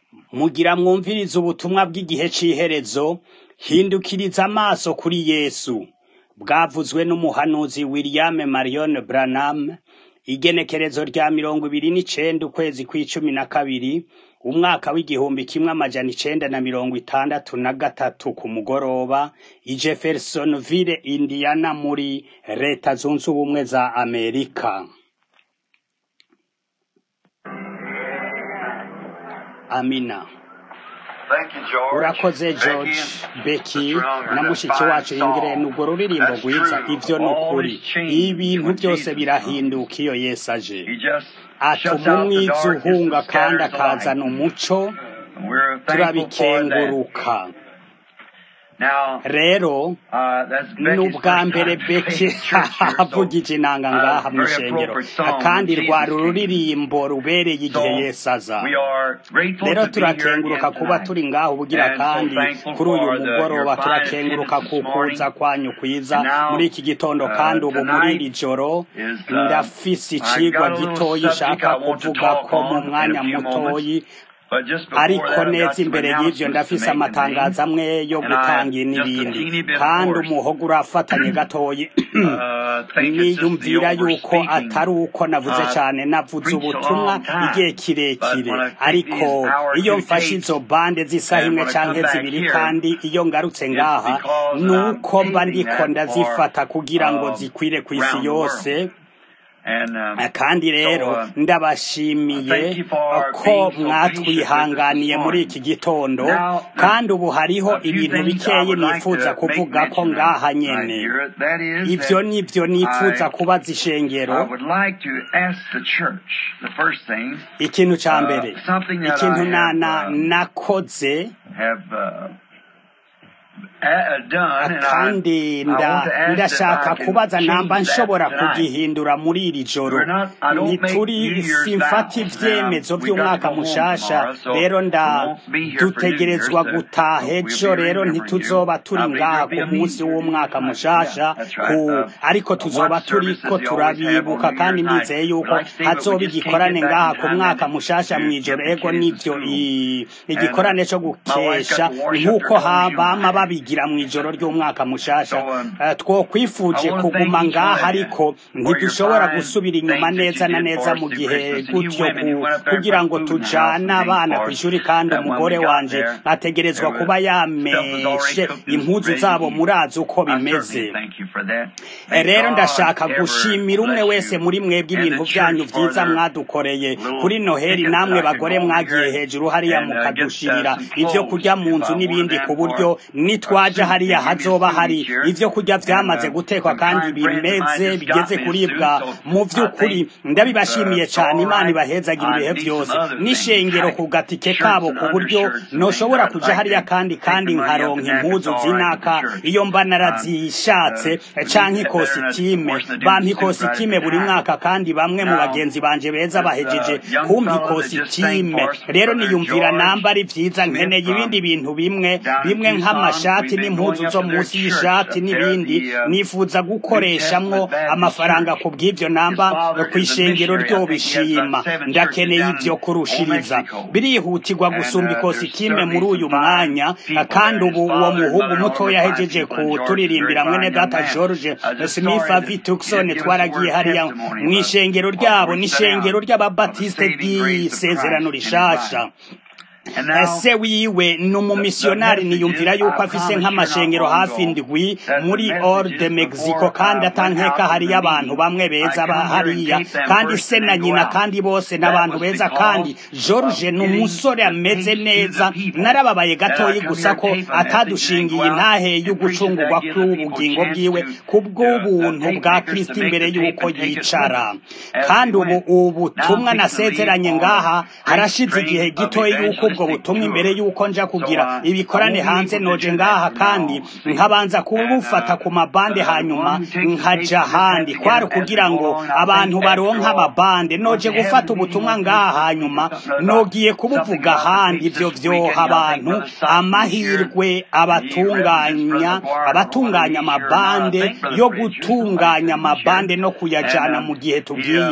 mugira mwumvirize ubutumwa bw'igihe c'iherezo hindukiriza amaso kuri yesu bwavuzwe n'umuhanuzi william marion branham igenekerezo rya mirongo ibiri n'icenda ukwezi kw'icumi na kabiri umwaka w'igihumbi kimwe amajana icenda na mirongo itandatu na gatatu ku mugoroba i jeffersonville indiana muri leta zunze ubumwe za amerika amina Thank you, George. urakoze george becky na mushiki wacu ingirene urwo ruririmbo rwiza ivyo ni ukuri ibintu byose birahinduka iyo yesu aje He just atuma shuts out the umwiza darkness uhunga and kandi scatters the akazana light. umuco And we're thankful for that. turabikenguruka Now, rero uh, that's ni Becky's ubwa first mbere time beki playing church here, so, avugije inanga uh, ngaha mu very ishengero appropriate song kandi when rwari Jesus came. ururirimbo rubereye igihe So, yesu aza we are grateful rero to be here turakenguruka again kuba tonight. turi ngaho ubugira And so kandi thankful kuri uyu for the- mugoroba your fine turakenguruka attendance ku this morning. kuza kwanyu kwiza And now, muri iki gitondo uh, kandi ubu muri tonight iri joro is, uh, ndafise I icigwa got a little gitoyi subject nshaka I want to kuvuga talk ko mu on in mwanya a few mutoyi But just before ariko that, I've neza got some imbere y'ivyo announcements to ndafise make and amatangazo things. amwe yo And I- gutanga just a n'ibindi teeny bit kandi hoarse. umuhogo urafatanye gatoyi Uh, think it's just the niyumvira yuko overspeaking. atari uko navuze Uh, cane navuze preached a ubutumwa long time. igihe But kirekire when I take ariko these hour iyo two mfashe tapes, izo bande z'isaha and imwe when I come canke back zibiri here, kandi iyo ngarutse it's ngaha because nuko I'm mba taping ndiko that ndazifata for, kugira ngo um, zikwire kw'isi around the yose world. And, um, kandi rero so, uh, ndabashimiye thank you for ko being so mwatwihanganiye patient with us muri this iki gitondo Now, kandi ubu hariho a few ibintu things I bikeyi would like nifuza to make kuvuga ko mention of ngaha right nyene here. That is ivyo that nivyo nifuza I- kubaza I ishengero would like to ask the church, the first thing, ikintu ca uh, mbere something that ikintu I na have, na uh, nakoze have uh, uh, done, and I, kandi I nda want to ask ndashaka if I can kubaza change namba that nshobora tonight. kugihindura muri iri joro We're not- I don't make ntituri New Year's simfata vows. ivyemezo Now, we got to vy'umwaka go home mushasha tomorrow, so rero nda we won't be here for New dutegerezwa Year's, so gutaha we'll be ejo rero remembering ntituzoba you. turi I believe ngaha there'll ku be a munsi meeting w'umwaka tonight. mushasha Yeah, that's right. ku Uh, ariko a tuzoba watch services turiko you always have turabibuka on New kandi Year's nizeye night. yuko We'd like to see, but hazoba we just can't igikorane get back ngaha in ku time mwaka and mushasha to mw'ijoro get the ego kids in nivyo school. i- And, igikorane co uh, my wife's gukesha got to wash up nk'uko their ha- clothes, you bama know. babigira mw'ijoro ry'umwaka mushasha So, um, Eh, twokwifuje I wanna thank kuguma each ngaha one of you ariko for your ntidushobora fine gusubira inyuma things that neza you na did neza for us mu through gihe Christmas. And you gutyo women who ku- went up there and kugira put ngo food in the house tujane and things abana for ku us. ishuri kandi And when umugore we got wanje there, ategerezwa there was kuba stuff was already yameshe cooked and impuzu ready to zabo eat. murazi uko I bimeze certainly thank you for that. Eh, May rero God ndashaka ever gushimira umwe bless wese you muri mwebwe and ibintu the vyanyu church for vyiza their mwadukoreye little kuri noheli tickets namwe that I can bagore go over mwagiye here hejuru hariya and uh, get uh, mukadushirira some ivyo clothes kurya mu if nzu I n'ibindi wanted ku them buryo for a nitwaje suit. hariya They give me a hazoba suit hari each year. ivyo kurya And vyamaze uh, gutekwa some kandi fine friends of mine bimeze just bigeze got me a kuribwa suit, so mu I vy'ukuri think ndabibashimiye it's cane all imana right. ibahezagira I ibihe need vyose some other things n'ishengero like ku gatike shirts kabo and ku buryo undershirts and things. noshobora I'd kuja like hariya to kandi take the kandi money up nkaronka and that if it's impuzu all right with the zinaka church. iyo mba Um, narazishatse uh, we canke need that better than ikositime forcing to do bampa the suit right at ikositime the buri time. mwaka kandi bamwe mu Now, bagenzi banje beza this bahejeje uh, young kumpa fellow that just sang ikositime for us, rero Brother niyumvira George namba ari vyiza Smith nkeneye ibindi from bintu bimwe down in bimwe Tucson. nk'amashati We've been n'impuzu going up zo to their munsi church y'ishati up there, n'ibindi the uh, nifuza New gukoreshamwo Testament Baptist amafaranga Church. ku bw'ivyo His namba father is a kw'ishengero missionary. I think he has ryobishima about seven churches ndakeneye down ivyo in kurushiriza Mexico. birihutirwa And gusumba uh, there's ikositime muri certainly uyu some fine mwanya people kandi there. ubu His uwo father and muhungu mother muto are fine yahejeje people, and George is a very kuturirimbira mwene fine young data man. george I was just smith sorry that he vitukson didn't give us a twaragiye word of hariya testimony mu of ishengero what ryabo we set n'ishengero out of the ry'ababatiste saving grace of ry'isezerano Christ in his life. rishasha And now, ese wiwe ni the, the umumisiyonari message niyumvira is, yuko I afise promised you not nk'amashengero long hafi ago indwi that the muri or de messages mexico before kandi I went atankeka out to the hariyo abantu meeting, bamwe I beza ba come here and hariya tape them kandi first se and na then go nyina out. kandi bose That n'abantu was beza kandi because george of ni getting umusore the ameze tapes to neza the people. narababaye That I gatoyi come gusa here ko and tape a message and then atadushingiye go out intahe and preach it. y'ugucungurwa That gives the people a kw'ubugingo chance bwiwe to, ku to uh, bw'ubuntu tape bwa makers kristo to make imbere the tape y'uko and take it with yicara them as kandi we ubu went. ubutumwa Now I'm fixing to leave nasezeranye on ngaha a great harashize igihe train of gitoyi y'uko ubwo evangelistic butumwa imbere tour. y'uko nja So kugira uh, I ibikorane won't be hanze able to noje do ngaha that from now kandi on, see. nkabanza And kubufata uh, ku mabande uh, the hanyuma one who takes the tapes nkaja will just have ahandi to get kwari them as we kugira go ngo along. And I abantu think after baronke all, amabande once noje you have gufata the meeting ubutumwa on ngaha paper, hanyuma think of something nogiye about something kubuvuga about the ahandi tapes ivyo this vyoha weekend. I think abantu Brother Sutton was here. amahirwe He represents abatunganya Brother McGuire. I don't know whether abatunganya he's here or not. I amabande think Brother yo Frazier, somebody gutunganya said he's here. amabande no And kuyajana um, mu gihe he, tugiye um,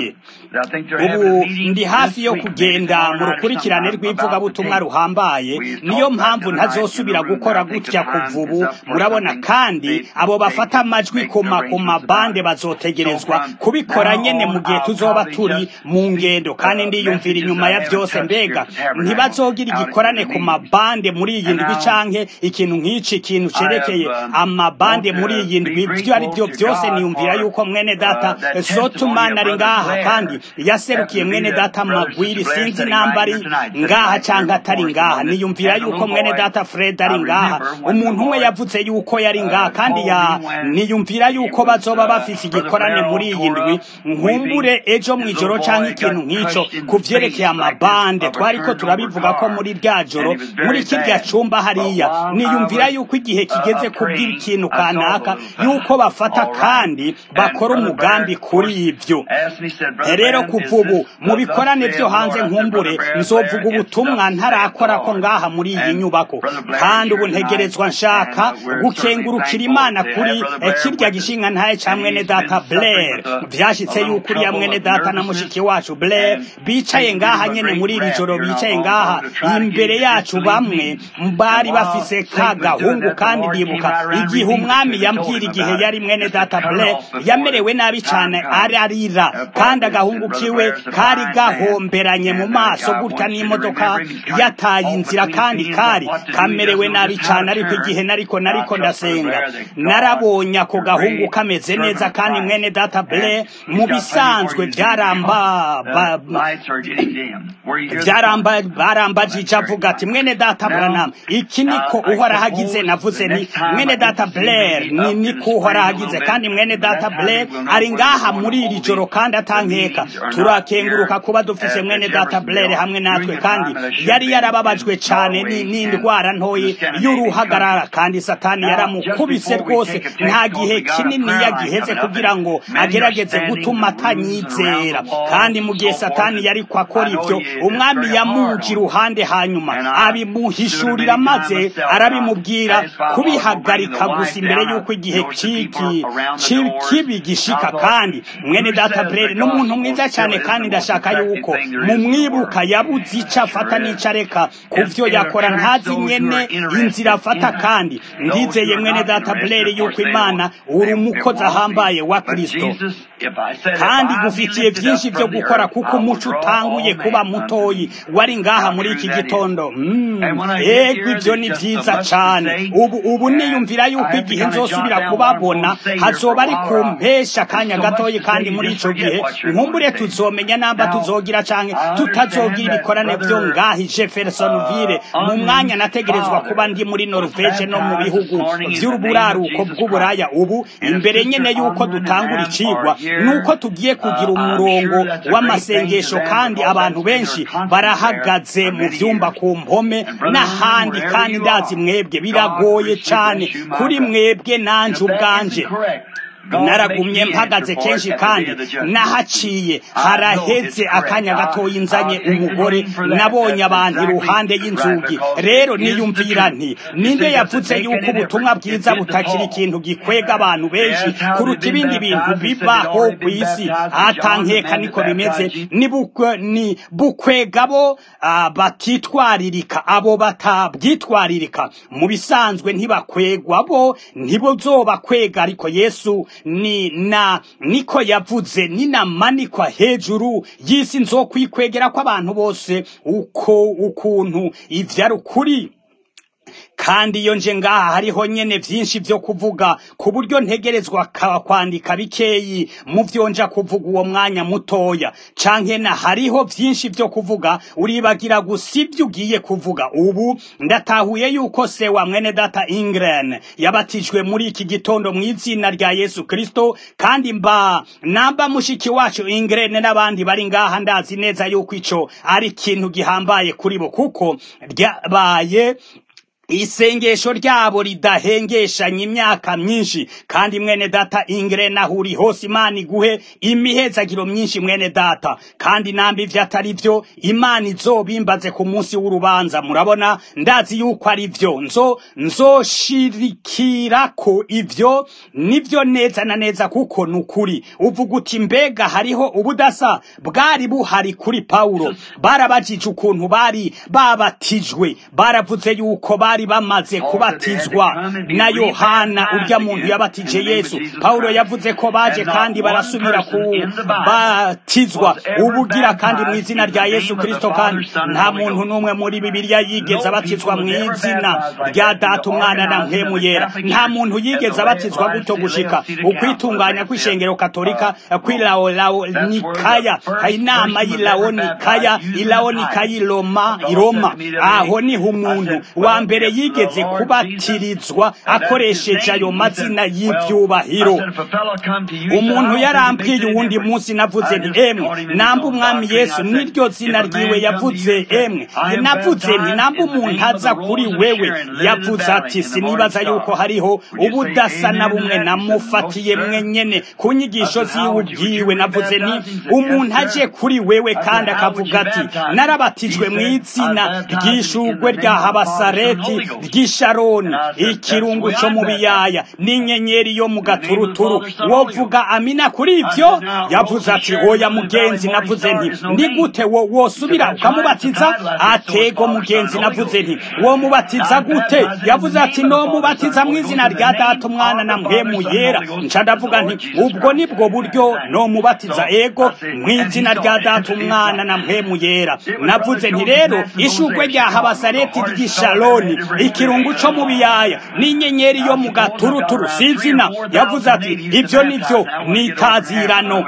I think they're having a ubu meeting ndi this hafi yo week, maybe kugenda tomorrow mu night or rukurikirane sometime, about rw'ivugabutumwa the tape. ruhambaye We niyo talked mpamvu about the night in the ntazosubira room. gukora I think the gutya time kuva is ubu up for murabona something. kandi They, abo they bafata amajwi make ku ma- ku arrangements mabande about it. So bazotegerezwa from kubikora now nyene mu on, gihe I'll tuzoba probably turi just mu speak ngendo kandi uh, ndiyumvira messages inyuma that I ya haven't byose touched here mbega at the tabernacle ntibazogira out in igikorane the ku meetings. mabande muri iyi And ndwi now canke ikintu nk'iki ikintu I have cerekeye um, amabande want muri to iyi be ndwi ibyo ari byo grateful to byose God niyumvira for yuko mwene data uh, that sotumana testimony ari of Brother ngaha kandi Blair. yaserukiye Happened to be mwene that data Brother magwiri Sister Blair sinzi sitting namba right ari here tonight, sitting ngaha right here canke atari before us, the ngaha one that niyumvira has a yuko little mwene boy. data fred I ari ngaha remember when the umuntu umwe Lord yavuze yuko yari ngaha uh, kandi called ya me when niyumvira he yuko was bazoba uh, bafise Brother igikorane Blair all muri iyi tore ndwi up, weeping. nkumbure ejo His mw'ijoro little canke boy ikintu got nk'ico crushed in ku the vyerekeye face like this amabande of a twariko turned over turabivuga ko car. muri rya And joro it was muri very kirya bad. cumba But hariya while I niyumvira was yuko igihe uh, kigeze uh, kubwira praying, ikintu I saw the kanaka little yuko fellow. bafata All right. kandi And bakora Brother umugambi Blair, of kuri course, ivyo asked me, said, Brother rero Branham, kuva is ubu this mu the thus bikorane saith vyo the hanze Lord? I said, nkumbure Brother Blair, nzovuga Blair, it's ubutumwa thus saith the ntarakora ko Lord. ngaha muri iyi And nyubako Brother Blair is kandi here ubu tonight, ntegerezwa and nshaka uh, we're certainly gukengurukira thankful imana to kuri have Brother eh, Blair kirya with us. gishinga ntaye ca And mwene he's been data suffering blair with a, a vyashitse little yuko uriya trouble mwene of data na nervousness mushiki wacu blair and bicaye taken ngaha to a nyene great muri iri wrath joro here not bicaye long ngaha ago to try to imbere get yacu disbelief bamwe me. And bari while bafise Satan ka was doing gahungu that, the kandi Lord came ndibuka right around and igihe revealed it umwami to me, told yambwira him igihe about yari it, mwene just to data cut it blair off before yamerewe the nabi time cane comes. ararira Uh, kandi Parkinson's, agahungu and Brother kiwe Blair's a kari fine man. gahomberanye mu And uh, maso I gutya want you to n'imodoka remember him. He's trying yataye all inzira between kandi his kari what to do. He kamerewe doesn't know nabi just how cane to ariko turn. igihe nariko I nariko trust Brother ndasenga Blair that God, narabonye ako your gahungu great kameze neza servant of kandi Christ, mwene data and blair he's mu got plenty more bisanzwe you do vyaramba because ba- the lights are getting dim. Where you hear the byaramba voice. Well, barambajije that's very avuga ati fine. mwene data Now, branham iki niko uh, I uhoraho agize suppose navuze the nti next time mwene I data get to see blair maybe ni up to niko the uhoraho spring a agize little kandi bit, mwene that data time blair maybe we'll know ari whether we're ngaha going to muri iri hold joro the, kandi the atankeka meetings or not turakenguruka here kuba dufise at mwene the data blair Jeffersonville hamwe natwe during the kandi time that I should have yari been yarababajwe in cane Norway ni- and n'indwara in ntoyi the Scandinavian y'uruhagarara countries. kandi satani Now, just yaramukubise before we rwose take a text, nta because gihe we got a kinini prayer line yagiheze coming up, kugira ngo and many are agerageze standing gutuma in the rooms and around atanyizera the walls kandi mu and gihe so forth. satani And yariko akora I know ivyo you, it's umwami very hard yamuje on you. iruhande hanyuma And I stood abimuhishurira many times maze myself, and I arabimubwira satisfied while I was bringing kubihagarika the gusa wife imbere down. y'uko I igihe noticed the people ciki around the ci- doors. kibi I gishika thought, kandi mwene who data says brere the n'umuntu gospel mwiza still cyane isn't kandi the most ndashaka effective yuko thing there is in the mumwibuka world? yabuze ico afata Sure is. n'ico areka ku It, vyo it yakora attracts ntazi those who nyene are inzira interested afata in it. kandi Those who ndizeye are mwene not data interested, brere of course, yuko they imana won't, uri they, it umukozi won't ahambaye be. wa But kristo Jesus, if I said, if kandi I be gufitiye lifted up byinshi byo from the gukora earth, kuko I will umuco draw utanguye all kuba men unto mutoyi me. wari ngaha How muri true iki that is. gitondo Mm, And when I get ego here, ivyo there's ni just so vyiza much to cane say, ubu ubu and niyumvira I yuko have to igihe kind of jot nzosubira down what I'm kubabona going to say here for hazoba a ari while, ku or I'll, mpesha there's akanya so much gatoyi to kandi say you muri just ico forget gihe what you're going nkumbure to say. tuzomenya namba Now, tuzogira canke I tutazogira understand that ibikorane vyo Brother ngaha i jeffersonville uh, mu mwanya nategerezwa kuba father ndi muri was norvege no mu baptized this bihugu morning in the name of vy'uburaruko Jesus Christ. bw'uburaya ubu And if imbere Sister nyene yuko Unwin and dutangura Am icigwa are here, nuko tugiye kugira uh, I'm umurongo sure that's a great thing to w'amasengesho them kandi because abantu that's been benshi their constant prayer barahagaze for mu many vyumba years. ku mpome And Brother Unwin, n'ahandi wherever kandi you ndazi are, mwebwe God biragoye richly cane bless you, my kuri brother. mwebwe nanje If that ubwanje isn't correct, God make naragumye me answer mpagaze for it kenshi at the day kandi of the judgment. nahaciye I know it's haraheze correct. akanya I'll, gatoyi nzanye I'll take the umugore blame for that. nabonye That's abantu exactly iruhande right y'inzugi because rero it is the niyumvira truth. nti You ninde see, does it yavuze make yuko any ubutumwa difference? It bwiza did to butakiri Paul. ikintu gikwega abantu benshi They asked how kuruta they'd been ibindi bintu baptized. He said they'd bibaho already ku been isi baptized by John, the atankeka man niko that bimeze baptized you. ni bukwe- ni bukwega bo ah, batitwaririka abo batabwitwaririka mu bisanzwe ntibakwegwa bo ntibuzobakwega ariko yesu ni na niko yavuze ninamanikwa hejuru y'isi nzokwikwegera kw'abantu bose uko ukuntu ivyo ari ukuri kandi iyo nje ngaha hariho nyene vyinshi vyo kuvuga ku buryo ntegerezwa ka- kwandika bikeyi mu vyo nja kuvuga uwo mwanya mutoya canke na hariho vyinshi vyo kuvuga uribagira gusa ivyo ugiye kuvuga ubu ndatahuye yuko se wa mwene data ingren yabatijwe muri iki gitondo mu izina rya yesu kristo kandi mba namba mushiki wacu ingren n'abandi bari ngaha ndazi neza yuko ico ari ikintu gihambaye kuri bo kuko ryabaye isengesho ryabo ridahengeshanya imyaka myinshi kandi mwene data ingre nahuri hose imana iguhe imihezagiro myinshi mwene data kandi nambi ivyo atari vyo imana izobimbaze ku munsi w'urubanza murabona ndazi yuko ari vyo nzo nzoshirikirako ivyo nivyo neza na neza kuko ni ukuri uvuga uti mbega hariho ubudasa bwari buhari kuri pawulo barabajije ukuntu bari babatijwe baravuze yuko bari bamaze kubatizwa na yohana urya muntu yabatije yesu pawulo yavuze ko baje kandi barasubira kubatizwa ubugira kandi mu izina rya yesu kristo kandi nta muntu n'umwe muri bibiliya yigeze abatizwa mu izina rya data umwana na mpemu yera nta muntu yigeze abatizwa gutyo gushika ukwitunganya kw'ishengero katolika kw'ilaonikaya inama y'ilaonikaya ilaonikaya iroma iroma aho niho umuntu wa mbere yigeze kubatirizwa akoresheje ayo mazina y'ivyubahiro umuntu yarambwiye uwundi munsi navuze nti emwe namba umwami yesu niryo zina ryiwe yavuze emwe navuze nti namba umuntu aza kuri wewe yavuze ati sinibaza yuko hariho ubudasa na bumwe namufatiye mwe nyene ku nyigisho ziwe ubwiwe navuze nti umuntu aje kuri wewe kandi akavuga ati narabatijwe mu izina ry'ishugwe rya habasareti ry'isharoni ikirungu co mu biyaya n'inyenyeri yo mu gaturuturu wovuga amina kuri ivyo yavuze ati oya mugenzi navuze nti ni gute wo wosubira ukamubatiza atego mugenzi navuze nti wo mubatiza gute yavuze ati no mubatiza mu izina rya data umwana na mpemu yera nca ndavuga nti ubwo nibwo buryo no mubatiza ego mu izina rya data umwana na mpemu yera navuze nti rero ishugwe rya habasareti ry'isharoni ikirungu co mu biyaya n'inyenyeri yo mu gaturuturu sizina yavuze ati ivyo nivyo nitazirano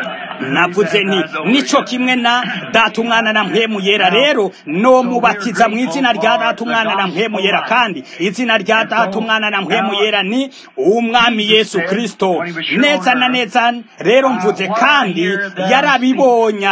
navuze nti nico kimwe na data umwana na mpemu yera rero no mubatiza mu izina rya data umwana na mpemu yera kandi izina rya data umwana na mpemu yera ni umwami yesu kristo neza na neza rero mvuze kandi yarabibonye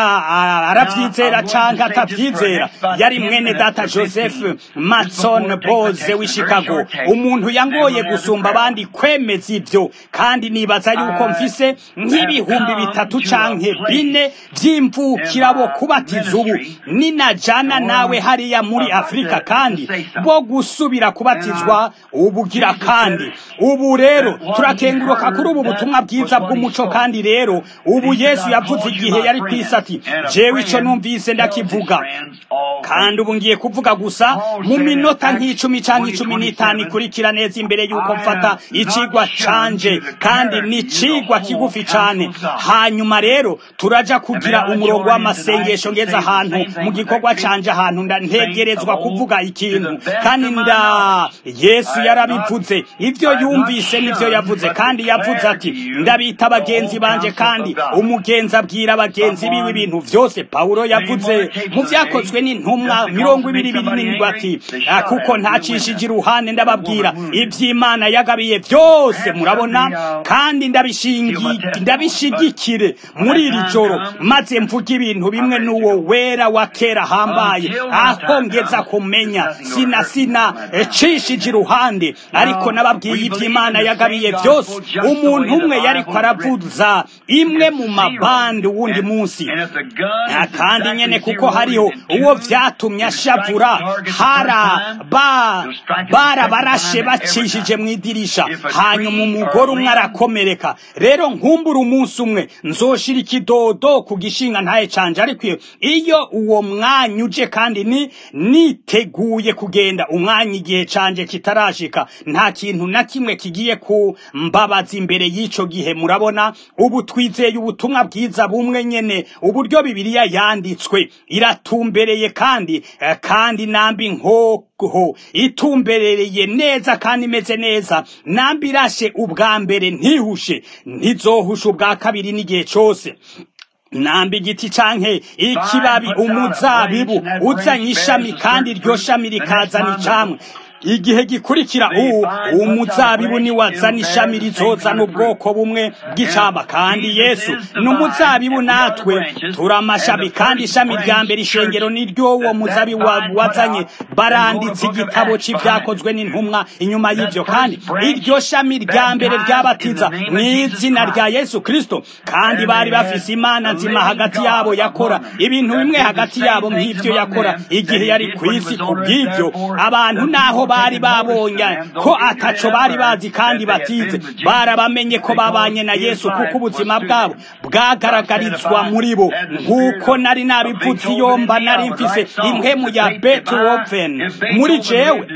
aravyizera canke atavyizera yari mwene data joseph matson boze w'i chicago umuntu yangoye gusumba abandi kwemeza ivyo kandi nibaza yuko mfise nk'ibihumbi bitatu canke bine vy'imvukira bo kubatiza ubu ninajana nawe hariya muri afurika kandi bo gusubira kubatizwa ubugira kandi ubu rero turakenguruka kuri ubu butumwa bwiza bw'umuco kandi rero ubu yesu yavuze igihe yari kwisi ati jewe ico numvise ndakivuga kandi ubu ngiye kuvuga gusa mu minota nk'icumi canke icumi n'itanu ikurikira neza imbere y'uko mfata icigwa canje kandi ni icigwa kigufi cane hanyuma rero turaja kugira umurongo w'amasengesho ngeze ahantu mu gikorwa canje ahantu ntegerezwa kuvuga ikintu kandi nda yesu yarabivuze ivyo yumvise nivyo yavuze kandi yavuze ati ndabita abagenzi banje kandi umugenzi abwira abagenzi biwe ibintu vyose pawulo yavuze mu vyakozwe n'intumwa mirongo ibiri binini ati kuko ntacishije iruhande ndababwira ivy'imana yagabiye vyose murabona kandi ndabishigikire muri iri joro maze mvuga ibintu bimwe n'uwo wera wa kera hambaye aho ngeza kumenya sina sina cishije iruhande ariko nababwiye ivy'imana yagabiye vyose umuntu umwe yariko aravuza imwe mu mabandi wundi munsi kandi nyene kuko hariho uwo vyatumye ashavura barabarashe bacishije mu idirisha hanyuma umugore umwe arakomereka rero nkumbura umunsi umwe nzoshira ikidodo ku gishinga ntaye canje ariko iyo uwo mwanya uje kandi ni niteguye kugenda umwanya igihe canje kitarashika nta kintu na kimwe kigiye kumbabaza imbere y'ico gihe murabona ubu twizeye ubutumwa bwiza bumwe nyene uburyo bibiliya yanditswe iratumbereye kandi kandi nambi nkoko itumberereye neza kandi imeze neza nambi irashe ubwa mbere ntihushe ntizohushe ubwa kabiri n'igihe cose namba igiti canke ikibabi umuzabibu uzanye ishami kandi iryo shami rikazana icamwe igihe gikurikira ubu umuzabibu ni wazana ishami rizozana ubwoko bumwe bw'icaba kandi yesu ni umuzabibu natwe turi amashami kandi ishami rya mbere ishengero ni ryo uwo muzabibu wazanye baranditse igitabo c'ivyakozwe n'intumwa inyuma y'ivyo kandi iryo shami rya mbere ryabatiza mu izina rya yesu kristo kandi bari bafise imana nzima hagati yabo yakora ibintu bimwe hagati yabo nk'ivyo yakora igihe yari ku isi ku bw'ivyo abantu naho bari babonye ko ataco bari bazi kandi batize barabamenye ko babanye na yesu kuko ubuzima bwabo bwagaragarizwa muri bo nk'uko nari nabivuze iyo mba nari mfise impwemu ya beethoven muri jewe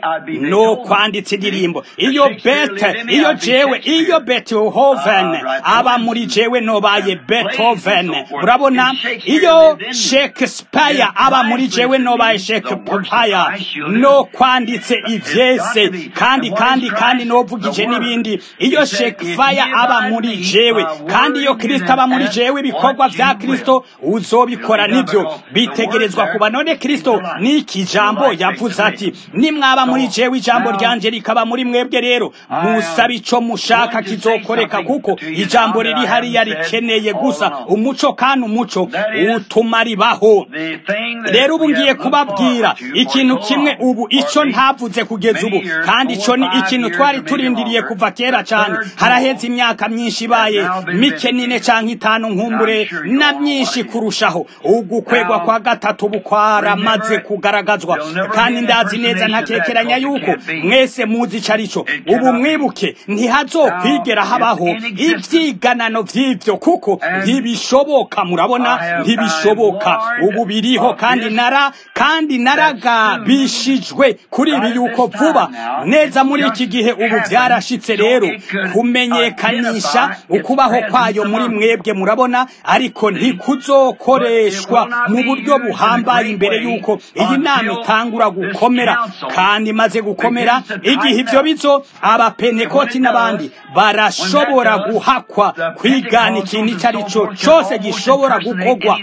no kwanditsa indirimbo iyo bete iyo jewe iyo beethoven aba muri jewe nobaye beethoven urabona iyo shakespeare aba muri jewe nobaye shakespeare no kwanditse ivyese kandi kandi kandi novugije n'ibindi iyo shakespeare aba muri jewe kandi iyo kristo aba muri jewe ibikorwa vya kristo uzobikora nivyo bitegerezwa kuba none kristo n'iki jambo yavuze ati nimwaba muri jewe ijambo ryanje rikaba muri mwebwe rero musaba ico mushaka kizokoreka kuko ijambo riri hariya rikeneye gusa umuco kandi umuco utuma ribaho rero ubu ngiye kubabwira ikintu kimwe ubu ico ntavuze kugeza ubu kandi ico ni ikintu twari turindiriye kuva kera cyane haraheze imyaka myinshi ibaye mike nine canke itanu nkumbure na myinshi kurushaho ugukwegwa kwa gatatu bukwaramaze kugaragazwa kandi ndazi neza ntakekeranya yuko mwese muzi ico arico ubu mwibuke ntihazokwigera habaho ivyiganano vy'ivyo kuko ntibishoboka murabona ntibishoboka ubu biriho kandi nara kandi naragabishijwe kuri ibi yuko vuba neza muri iki gihe ubu vyarashitse rero kumenyekanisha ukubaho kwayo muri mwebwe murabona ariko ntikuzokoreshwa mu buryo buhambaye imbere yuko iyi nama itangura gukomera kandi imaze gukomera igihe ivyo bizo abapentekoti n'abandi barashobora guhakwa kwigana ikintu ico ari cyo cose gishobora gukorwa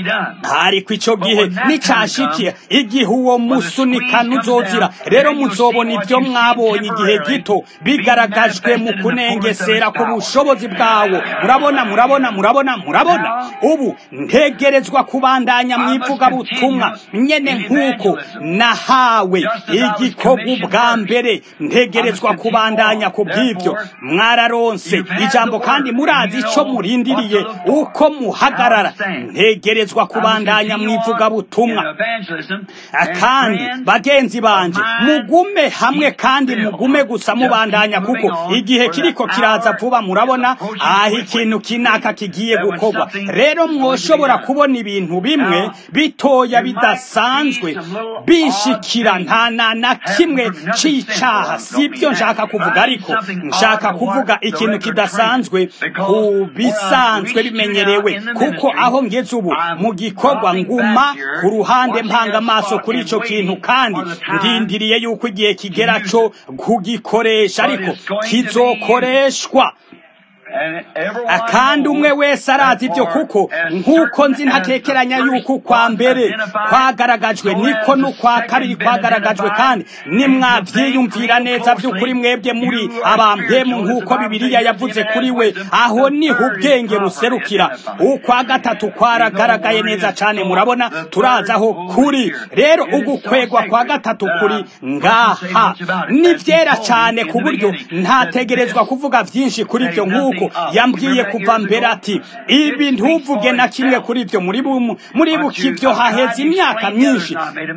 ariko ico gihe nicashikiye igihe uwo musunikano uzozira rero muzobona ivyo mwabonye igihe gito bigaragajwe mu kunengesera ku bushobozi bwawo murabona murabona murabona murabona ubu ntegerezwa kubandanya mwivuga butumwa nyene nk'uko nahawe igikorwa ubwa mbere ntegerezwa kubandanya ku bw'ivyo mwararonse ijambo kandi murazi ico murindiriye uko muhagarara ntegerezwa kubandanya mwivuga butumwa kandi bagenzi banje mugume hamwe kandi mugume gusa mubandanya kuko igihe kiriko kiraza vuba murabona aho ikintu kinaka kigiye gukorwa rero mwoshobora kubona ibintu bimwe bitoya bidasanzwe bishikira nta na na kimwe c'icaha sibyo nshaka kuvuga ariko nshaka kuvuga ikintu kidasanzwe ku bisanzwe bimenyerewe kuko aho ngeze ubu mu gikorwa nguma ku ruhande mpanga amaso kuri ico kintu kandi ndindiriye yuko igihe kigera co kugikoresha ariko kizokoreshwa kandi umwe wese arazi ibyo kuko nk'uko nzi ntatekeranya yuko kwa mbere kwagaragajwe niko n'ukwa kabiri kwagaragajwe kandi nimwabyiyumvira neza by'ukuri mwebwe muri abampemu nk'uko bibiliya yavuze kuri we aho niho ubwenge buserukira ukwa gatatu kwaragaragaye neza cyane murabona turazi aho kuri rero ugukwegwa kwa gatatu kuri ngaha ni byera cyane ku buryo ntategerezwa kuvuga byinshi kuri ibyo nk'uko yambwiye kuva mbere ati ibi ntuvuge na kimwe kuri ibyo muri buki ibyo haheze imyaka myinshi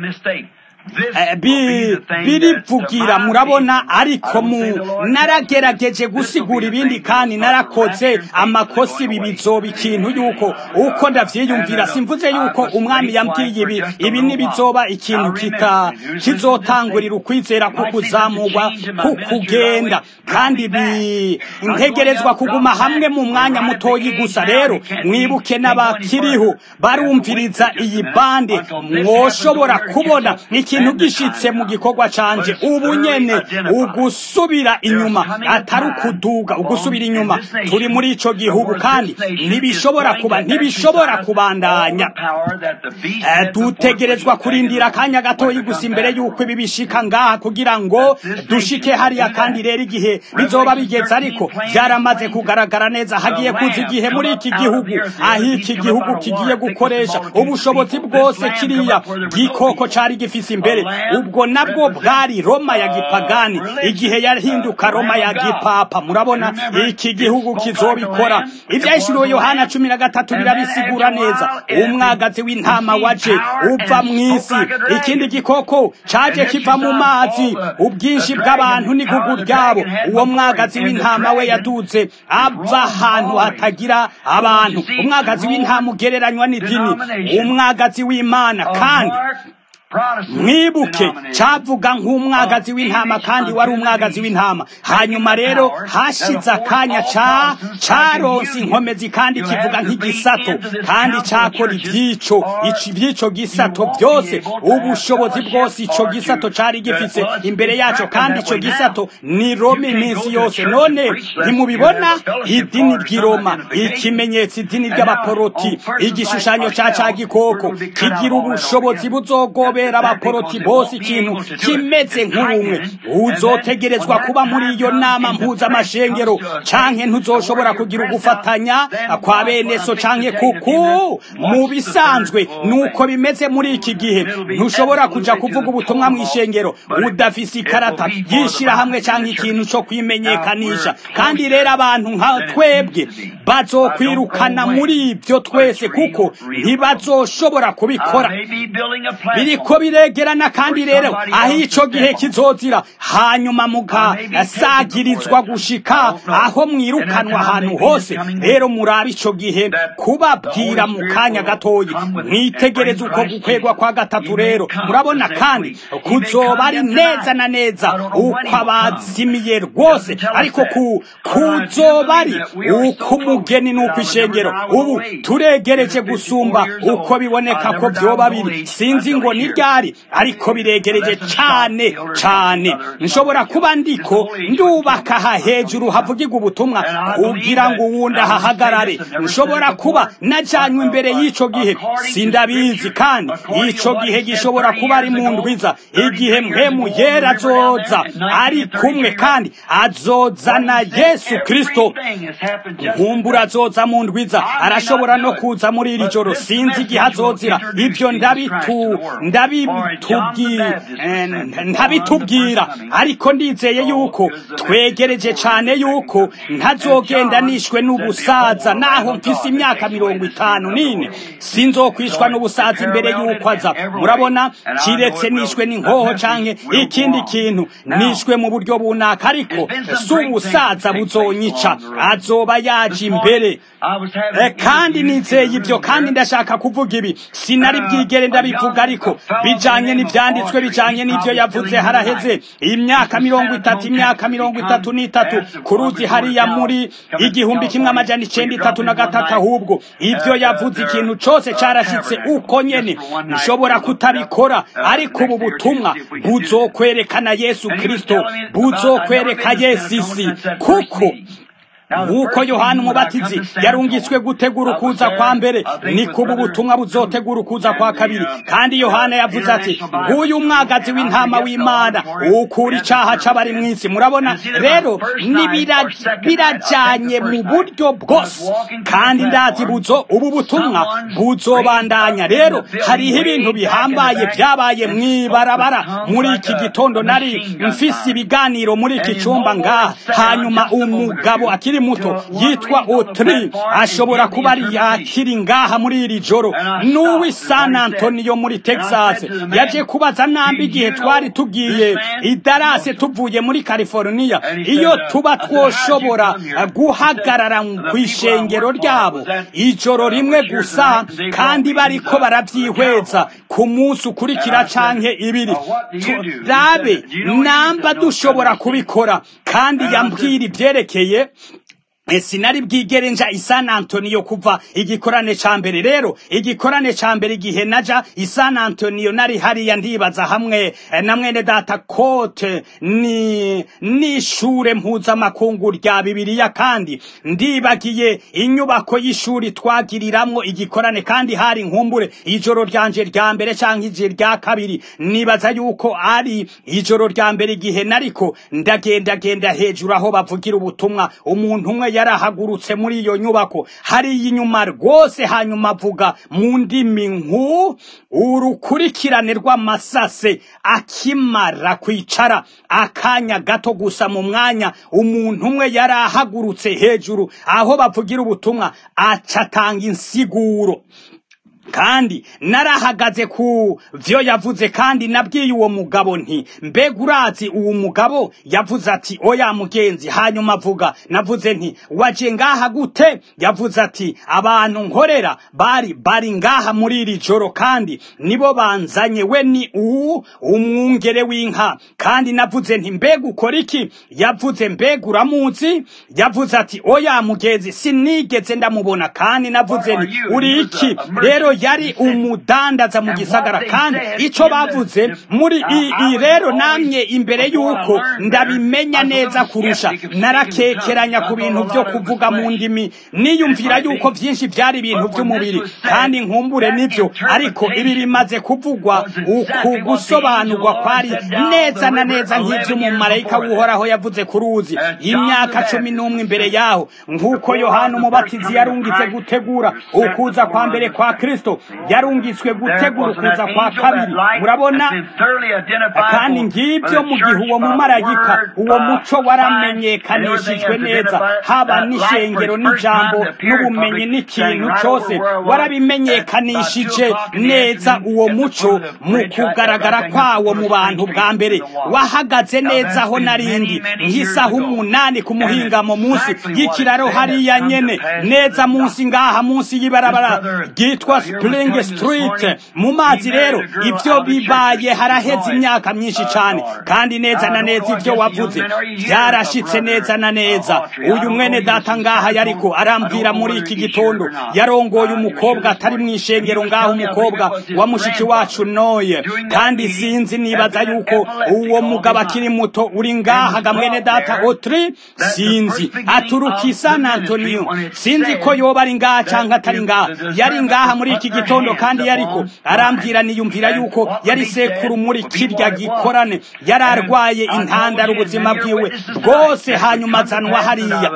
birivugira murabona ariko mu naragerageje gusigura ibindi kandi narakoze amakosa ibi bizoba ikintu yuko uko ndavyiyumvira simvuze yuko umwami yambwiye ibi ibi nibizoba ikintu kita kizotangurira ukwizera ko kuzamurwa kukugenda kandi integerezwa kuguma hamwe mu mwanya mutoyi gusa rero mwibuke n'abakiriho barumviriza iyi bande mwoshobora kubona iki ikintu gishitse mu gikorwa canje ubu nyene ugusubira inyuma atari ukuduga ugusubira inyuma turi muri ico gihugu kandi ntibishobora kuba ntibishobora kubandanya Eh, dutegerezwa kurindira akanya gatoyi gusa imbere y'uko ibi bishika ngaha kugira ngo dushike hariya kandi rero igihe bizoba bigeze ariko byaramaze kugaragara neza hagiye kuza igihe muri iki gihugu aho iki gihugu kigiye gukoresha ubushobozi bwose kiriya gikoko cari gifise imbere ubwo nabwo bwari roma ya gipagani igihe yahinduka roma ya gipapa murabona iki gihugu kizobikora ivyahishuriwe yohana cumi na gatatu birabisigura neza umwagazi w'intama waje uva mw'isi ikindi gikoko caje kiva mu mazi ubwinshi bw'abantu n'igugu ryabo uwo mwagazi w'intama we yaduze ava ahantu hatagira abantu umwagazi w'intama ugereranywa n'idini umwagazi w'imana kandi mwibuke cavuga nk'umwagazi w'intama kandi wari umwagazi w'intama hanyuma rero hashize akanya ca caronse inkomezi kandi kivuga nk'igisato kandi cakora ivyico ico ivy'ico gisato byose ubushobozi bwose ico gisato cari gifise imbere yaco kandi ico gisato ni roma iminsi yose none ntimubibona idini ry'iroma ikimenyetso idini ry'abaporoti igishushanyo ca ca gikoko kigira ubushobozi buzogobera abaporoti bose ikintu kimeze nk'ubumwe uzotegerezwa kuba muri iyo nama mpuzamashengero canke ntuzoshobora kugira ugufatanya kwa bene so canke kuku mu bisanzwe nuko bimeze muri iki gihe ntushobora kuja kuvuga ubutumwa mw'ishengero udafise ikarata y'ishirahamwe canke ikintu co kwimenyekanisha kandi rero abantu nka twebwe bazokwirukana muri ibyo twese kuko ntibazoshobora kubikora biriko biregerana kandi rero aho ico gihe kizozira hanyuma mugasagirizwa gushika aho mwirukanwa ahantu hose rero murabe ico gihe kubabwira mu kanya gatoyi mwitegereze uko gukwegwa kwa gatatu rero murabona kandi kuzoba ari neza na neza uko abazimiye rwose ariko ku kuzoba ari uko umugeni n'uko ishengero ubu turegereje gusumba uko biboneka ko vyoba biri sinzi ngo ni ryari ariko biregereje cane cane nshobora kuba ndiko ndubaka aha hejuru havugirwa ubutumwa kugira ngo uwundi ahahagarare nshobora kuba najanywe imbere y'ico gihe sindabizi kandi ico gihe gishobora kuba ari mu ndwiza igihe mpemu yera azoza ari kumwe kandi azozana yesu kristo nkumbura azoza mu ndwiza arashobora no kuza muri iri joro sinzi igihe azozira ibyo ndabitu ndabitubwi eh, ntabitubwira ariko ndizeye yuko twegereje cane yuko ntazogenda nishwe n'ubusaza naho mfise imyaka mirongo itanu n'ine sinzokwishwa n'ubusaza imbere yuko aza murabona kiretse nishwe n'inkoho canke ikindi kintu nishwe mu buryo bunaka ariko si ubusaza buzonyica azoba yaje imbere Eh, kandi nizeye ibyo kandi ndashaka kuvuga ibi sinari bwigere ndabivuga ariko bijanye n'ivyanditswe bijanye n'ivyo yavuze haraheze imyaka mirongo itatu imyaka mirongo itatu n'itatu ku ruzi hariya muri igihumbi kimwe amajana icenda itatu na gatatu ahubwo ivyo yavuze ikintu cose carashitse uko nyene nshobora kutabikora ariko ubu butumwa buzokwerekana yesu kristo buzokwereka yesu isi kuko nk'uko yohana umubatizi yarungitswe gutegura ukuza kwa mbere niko ubu butumwa buzotegura ukuza kwa kabiri kandi yohana yavuze ati nguyu umwagazi w'intama w'imana ukura icaha c'abari mw'isi murabona rero birajanye mu buryo bwose kandi ndazi buzo ubu butumwa buzobandanya rero hariho ibintu bihambaye vyabaye mw'ibarabara muri iki gitondo nari mfise ibiganiro muri iki cumba ngaha hanyuma umugabo akiri muto yitwa Otri ashobora kuba ari akiri ngaha muri iri joro n'uwi San Antonio muri Texas yaje kubaza nambi igihe twari tugiye idarase tuvuye muri California iyo tuba twoshobora guhagarara ku ishengero ryabo ijoro rimwe gusa kandi bariko baravyihweza ku munsi ukurikira canke ibiri turabe namba dushobora kubikora kandi yambwira ivyerekeye E, sinari bwigere nja i San Antonio kuva igikorane ca mbere rero igikorane ca mbere igihe naja i San Antonio nari hariya ndibaza hamwe eh, na mwene data kote ni n'ishure mpuzamakungu rya bibiliya kandi ndibagiye inyubako y'ishuri twagiriramwo igikorane kandi hari nkumbure ijoro ryanje rya mbere canke ije rya kabiri nibaza yuko ari ijoro rya mbere igihe nariko ndagendagenda hejuru aho bavugira ubutumwa umuntu umwe yarahagurutse muri iyo nyubako hariya inyuma rwose hanyuma avuga mu ndimi nku urukurikirane rw'amasase akimara kwicara akanya gato gusa mu mwanya umuntu umwe yarahagurutse hejuru aho bavugira ubutumwa acatanga insiguro kandi narahagaze ku vyo yavuze kandi nabwiye uwo mugabo nti mbega urazi uwo mugabo yavuze ati oya mugenzi hanyuma avuga navuze nti waje ngaha gute yavuze ati abantu nkorera bari bari ngaha muri iri joro kandi nibo banzanye we ni uwu umwungere w'inka kandi navuze nti mbega ukora iki yavuze mbega uramuzi yavuze ati oya mugenzi sinigeze ndamubona kandi navuze nti uri iki rero yari umudandaza mu gisagara kandi ico bavuze muri i rero namye imbere yuko ndabimenya neza kurusha narakekeranya ku bintu byo kuvuga mu ndimi niyumvira yuko vyinshi vyari ibintu vy'umubiri kandi nkumbure nivyo ariko ibi bimaze kuvugwa uku gusobanurwa kwari neza na neza nk'ivy'umumarayika w'uhoraho yavuze ku ruzi imyaka cumi n'umwe imbere yaho nk'uko yohana umubatizi yarungitse gutegura ukuza kwa mbere kwa kristo yarungitswe gutegura ukuza kwa kabiri murabona kandi ngibyo mu gihe uwo mumarayika uwo muco waramenyekanishijwe neza haba n'ishengero n'ijambo n'ubumenyi n'ikintu cyose warabimenyekanishije neza uwo muco mu kugaragara kwawo mu bantu bwa mbere wahagaze neza aho narindi nk'isaha umunani ku muhingamo munsi y'ikiraro hariya nyene neza munsi ngaha munsi y'ibarabara ryitwa spring street mu mazi rero ibyo bibaye haraheze imyaka myinshi cyane kandi neza na neza ibyo wavuze byarashitse neza na neza uyu mwene data ngaha yariko arambwira muri iki gitondo yarongoye umukobwa atari mu ishengero ngaho umukobwa wa mushiki wacu noye kandi sinzi nibaza yuko uwo mugabo akiri muto uri ngaha ga mwene data otri sinzi aturuka i san antonio sinzi ko yoba ari ngaha canke atari ngaha yari ngaha muri iki gitondo kandi yariko arambwira niyumvira yuko yari sekuru muri kirya gikorane yari arwaye intandara ubuzima bwiwe bwose hanyuma azanwa hariya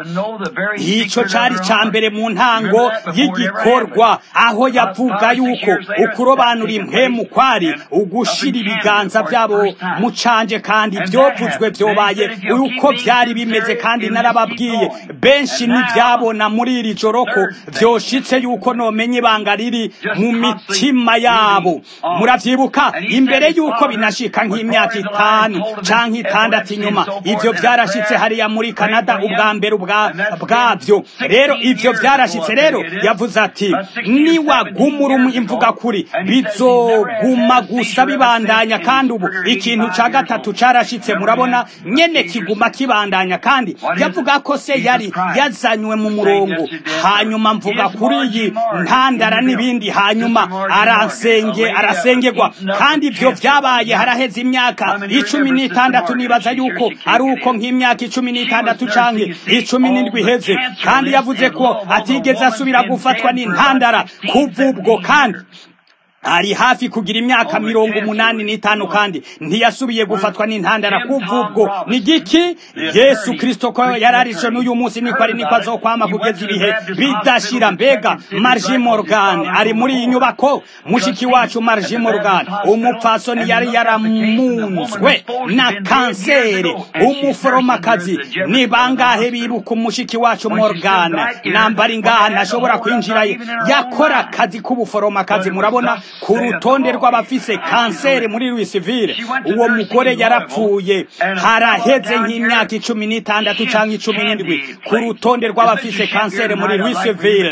ico cari ca mbere mu ntango y'igikorwa aho yavuga yuko ukurobanura impwemu kwari ugushira ibiganza byabo mu canje kandi vyovuzwe vyobaye uko vyari bimeze kandi narababwiye benshi ntivyabona muri iri joro ko vyoshitse yuko nomenye ibanga riri mu mitima yabo muravyibuka imbere yuko binashika nk'imyaka itanu canke itandatu inyuma ivyo vyarashitse hariya muri kanada ubwa mbere bwavyo rero ivyo vyarashitse rero yavuze ati niwagumura imvuga kuri bizoguma gusa bibandanya kandi ubu ikintu ca gatatu carashitse murabona nyene kiguma kibandanya kandi yavuga ko se yari yazanywe mu murongo hanyuma mvuga kuri iyi ntandara n'ibindi hanyuma arasenge arasengerwa kandi ivyo vyabaye haraheze imyaka icumi n'itandatu nibaza yuko ari uko nk'imyaka icumi n'itandatu canke icumi n'indwi iheze kandi yavuze ko atigeze asubira gufatwa n'intandara kuva ubwo kandi ari hafi kugira imyaka mirongo umunani n'itanu kandi ntiyasubiye gufatwa n'intandara kuva ubwo ni giki yesu kristo ko yararishe n'uyu munsi niko ari niko azokwama kugeza ibihe bidashira mbega marji morgan ari muri iyi nyubako mushiki wacu marji morgan umupfasoni yari yaramunzwe na kanseri umuforomakazi ni bangahe bibuka umushiki wacu morgan nambari ngaha ntashobora kwinjira yakora akazi k'ubuforomakazi murabona ku rutonde rw'abafise kanseri muri Louisville uwo mugore yarapfuye haraheze nk'imyaka icumi n'itandatu cyangwa icumi n'indwi ku rutonde rw'abafise kanseri muri Louisville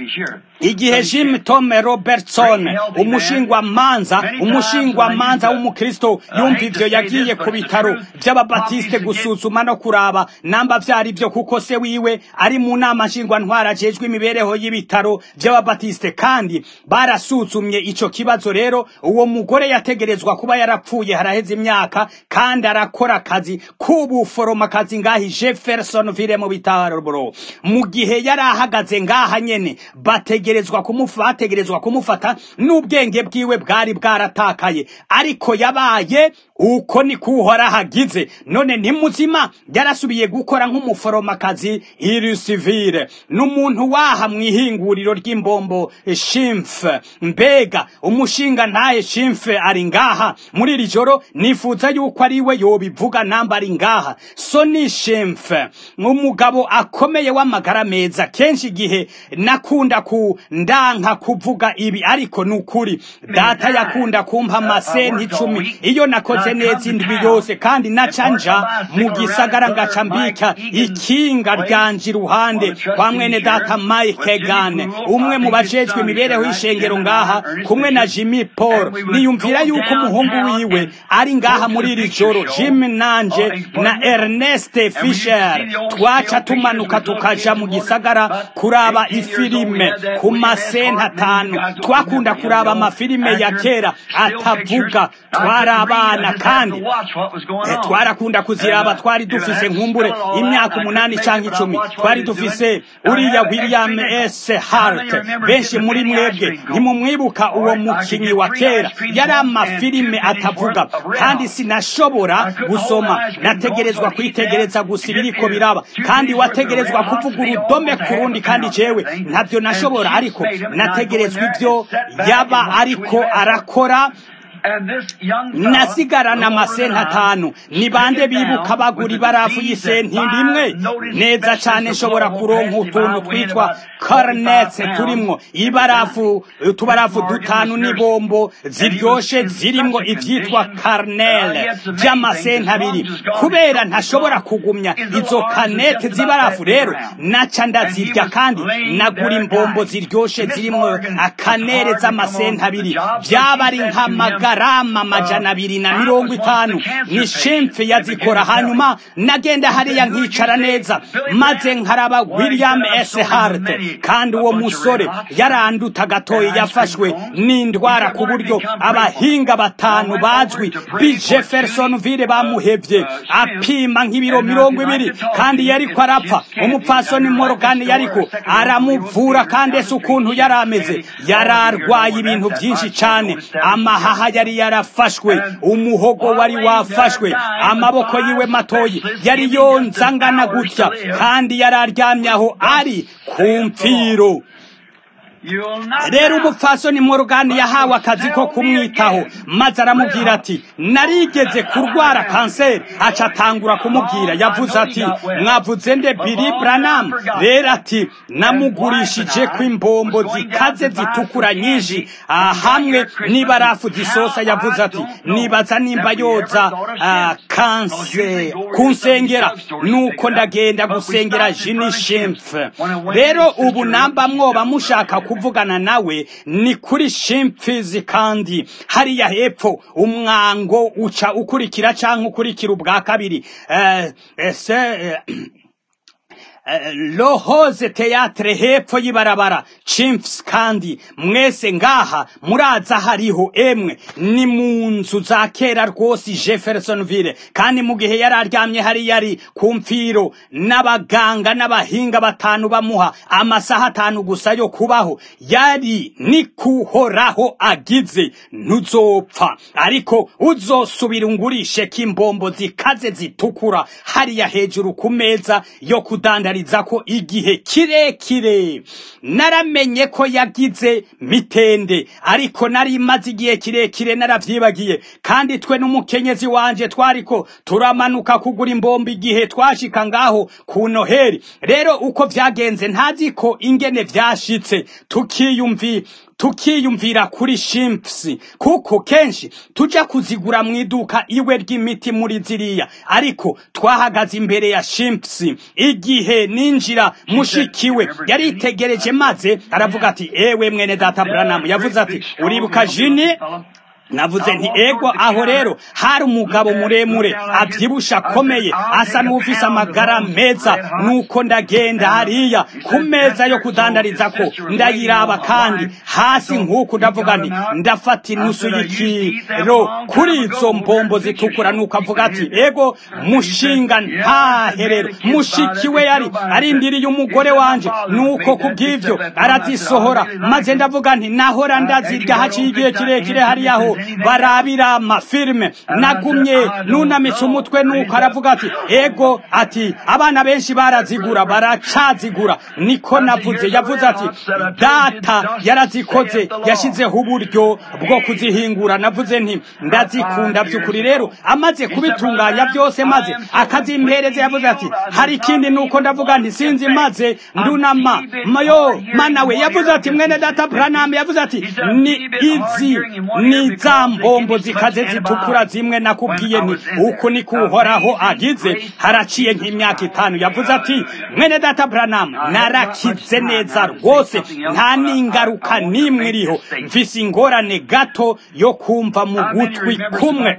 igihe Jim Tome Robertson umushingwamanza umushingwamanza w'umukristo yumva ivyo yagiye ku bitaro by'ababatiste gusuzuma no kuraba namba vyari byo kuko se wiwe ari mu nama nshingwantwara ajejwe imibereho y'ibitaro by'ababatiste kandi barasuzumye ico kibazo rero uwo mugore yategerezwa kuba yarapfuye haraheze imyaka kandi arakora akazi k'ubuforomakazi ngahi Jeffersonville mu bitaro mu gihe yari ahagaze ngaha nyene bategerezwa kumufa bategerezwa kumufata n'ubwenge bwiwe bwari bwaratakaye ariko yabaye uko ni kuhora hagize none ni muzima yarasubiye gukora nk'umuforomakazi irisivire n'umuntu waha mu ihinguriro ry'imbombo shimfe mbega umushinga ntaye shimfe ari ngaha muri iri joro nifuza yuko ari we yobivuga namba ari ngaha so ni shimfe umugabo akomeye w'amagara meza kenshi igihe nakunda ku ndanka kuvuga ibi ariko ni ukuri data yakunda kumpa amasenti icumi iyo nakoze neza indwi yose kandi naca nja mu gisagara ngaca mbika ikinga ryanje iruhande kwa mwene data Mike Gane umwe mu bajejwe imibereho y'ishengero ngaha kumwe na Jimmy Paul niyumvira yuko umuhungu wiwe ari ngaha muri iri joro Jim nanje na Ernest Fisher twaca tumanuka tukaja mu gisagara kuraba ifilime ku masenta atanu twakunda kuraba amafilime ya kera atavuga twari abana kandi twarakunda kuziraba twari dufise nkumbure imyaka umunani cyangwa icumi twari dufise uriya William S. Hart benshi muri mwebwe ntimumwibuka uwo mukinyi wa kera yari amafilime atavuga kandi sinashobora gusoma nategerezwa kwitegereza gusa ibiriko biraba kandi wategerezwa kuvuga urudome ku rundi kandi jewe ntabyo nashobora ariko nategerezwa ibyo yaba ariko arakora nasigarana amasenti atanu ni bande bibuka bagura ibarafu y'isenti rimwe neza cyane nshobora kuronka utuntu twitwa karinetse turimwo ibarafu utubarafu dutanu n'ibombo ziryoshe zirimwo ibyitwa karinere by'amasenti abiri kubera ntashobora kugumya izo kanete z'ibarafu rero naca ndazirya kandi nagura imbombo ziryoshe zirimwo akanere z'amasenti abiri byaba ari nk'amagara garama amajana abiri na mirongo itanu ni shemfe yazikora hanyuma nagenda hariya nkicara neza maze nkaraba william s hart kandi uwo musore yaranduta gatoya yafashwe n'indwara ku buryo abahinga batanu bazwi bi jeffersonville bamuhevye apima nk'ibiro mirongo ibiri kandi yariko arapfa umupfasoni morgan yariko aramuvura kandi ese ukuntu yari ameze yari arwaye ibintu byinshi cane amahaha yari yarafashwe umuhogo wari wafashwe amaboko yiwe matoyi yari yonzangana gutya kandi yari aryamye aho ari ku mfiro rero umupfasoni morugani yahawe akazi ko kumwitaho maze aramubwira ati narigeze kurwara kanseri aca atangura kumubwira yavuze ati mwavuze nde biri buranamu rero ati namugurishije ko imbombo zikaze zitukura nyinshi hamwe n'ibarafu zisosa yavuze ati nibaza nimba yoza kanseri kunsengera nuko ndagenda gusengera jini shemfe rero ubu namba mwoba mushaka kuvugana nawe ni kuri shimfizi kandi hariya hepfo umwango uca ukurikira cyangwa ukurikira ubwa kabiri ese lohoze teatre hepfo y'ibarabara chimps kandi mwese ngaha muraza hariho emwe ni mu nzu za kera rwose jeffersonville kandi mu gihe yari aryamye hari yari ku mfiro n'abaganga n'abahinga batanu bamuha amasaha atanu gusa yo kubaho yari ni kuhoraho agize ntuzopfa ariko uzosubira ungurishe k'imbombo zikaze zitukura hariya hejuru ku meza yo kudanda ko igihe kirekire naramenye ko yagize mitende ariko nari maze igihe kirekire naravyibagiye kandi twe n'umukenyezi wanje twariko turamanuka kugura imbombo igihe twashika ngaho ku noheri rero uko vyagenze ntazi ko ingene vyashitse tukiyumvi tukiyumvira kuri shimpusi kuko kenshi tuja kuzigura mu iduka iwe ry'imiti muri ziriya ariko twahagaze imbere ya shimpusi igihe ninjira mushikiwe yaritegereje maze aravuga ati ewe mwene data buranamu yavuze ati uribuka jini navuze nti ego aho rero hari umugabo muremure abyibusha akomeye asa n'ufise amagara meza nuko ndagenda hariya ku meza yo kudandariza ko ndayiraba kandi hasi nk'uku ndavuga nti ndafata inusu y'ikiro kuri izo mbombo zitukura nuko avuga ati ego mushinga ntaherero mushiki we yari arindiriye umugore wanje nuko kubw'ivyo arazisohora maze ndavuga nti nahora ndazirya haciye igihe kirekire hariyaho barabira amafilime nagumye nunamitse umutwe nuko aravuga ati ego ati abana benshi barazigura baracazigura niko navuze yavuze ati data yarazikoze yashyizeho uburyo bwo kuzihingura navuze nti ndazikunda by'ukuri rero amaze kubitunganya byose maze akazimpereza yavuze ati hari ikindi nuko ndavuga nti sinzi maze ndunama mayo mana we yavuze ati mwene data branam yavuze ati ni izi ni za mbombo zikaze zitukura zimwe nakubwiye ni uku ni kuhoraho agize haraciye nk'imyaka itanu yavuze ati mwene data branam narakize neza rwose nta n'ingaruka n'imwe iriho mfise ingorane gato yo kumva mu gutwi kumwe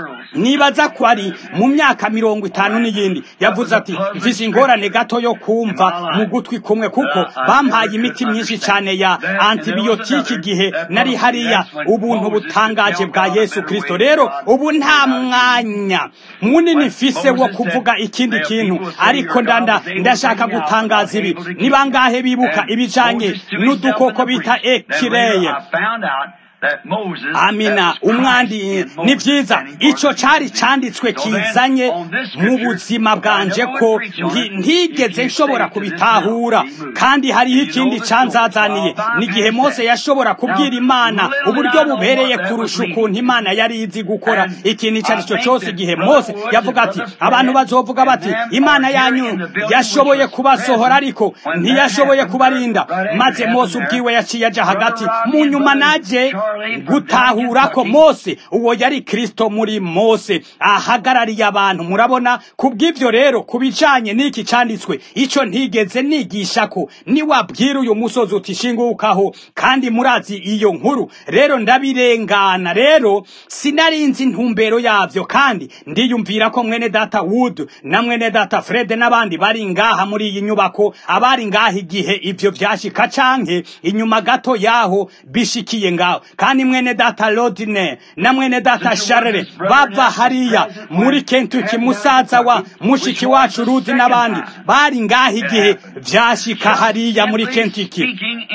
nibaza ko ari mu myaka mirongo itanu n'iyindi yavuze ati mfise ingorane gato yo kumva mu gutwi kumwe kuko bampaye imiti myinshi cyane ya antibiyotiki igihe nari hariya ubuntu butangaje bwa yesu kirisito rero ubu nta mwanya munini mfise wo kuvuga ikindi kintu ariko ndanda ndashaka gutangaza ibi ni bangahe bibuka ibijanye n'udukoko bita ekireye amina umwandi ni byiza icyo cyari cyanditswe kizanye mu buzima bwanje ko ntigeze nshobora kubitahura kandi hariho ikindi cyanzazaniye n'igihe mose yashobora kubwira imana uburyo bubereye kurusha ukuntu imana yari izi gukora ikintu icyo ari cyo cyose igihe mose yavuga ati abantu bazovuga bati imana yanyu yashoboye kubasohora ariko ntiyashoboye kubarinda maze mose ubwiwe yaciye aja hagati mu nyuma najye gutahura ko mose uwo yari kristo muri mose ahagarariye abantu murabona kubw'ibyo rero ku bijanye n'iki cyanditswe icyo ntigeze nigisha ko niwabwira uyu musozi uti shingukaho kandi murazi iyo nkuru rero ndabirengana rero sinarinzi intumbero yavyo kandi ndiyumvira ko mwene data wood na mwene data fred n'abandi bari ngaha muri iyi nyubako abari ngaha igihe ivyo vyashika canke inyuma gato yaho bishikiye ngaho kandi mwene data Rodine na mwene data Sharere bava hariya muri Kentucky musaza wa mushiki wacu Rudi n'abandi bari ngaha igihe vyashika hariya muri Kentucky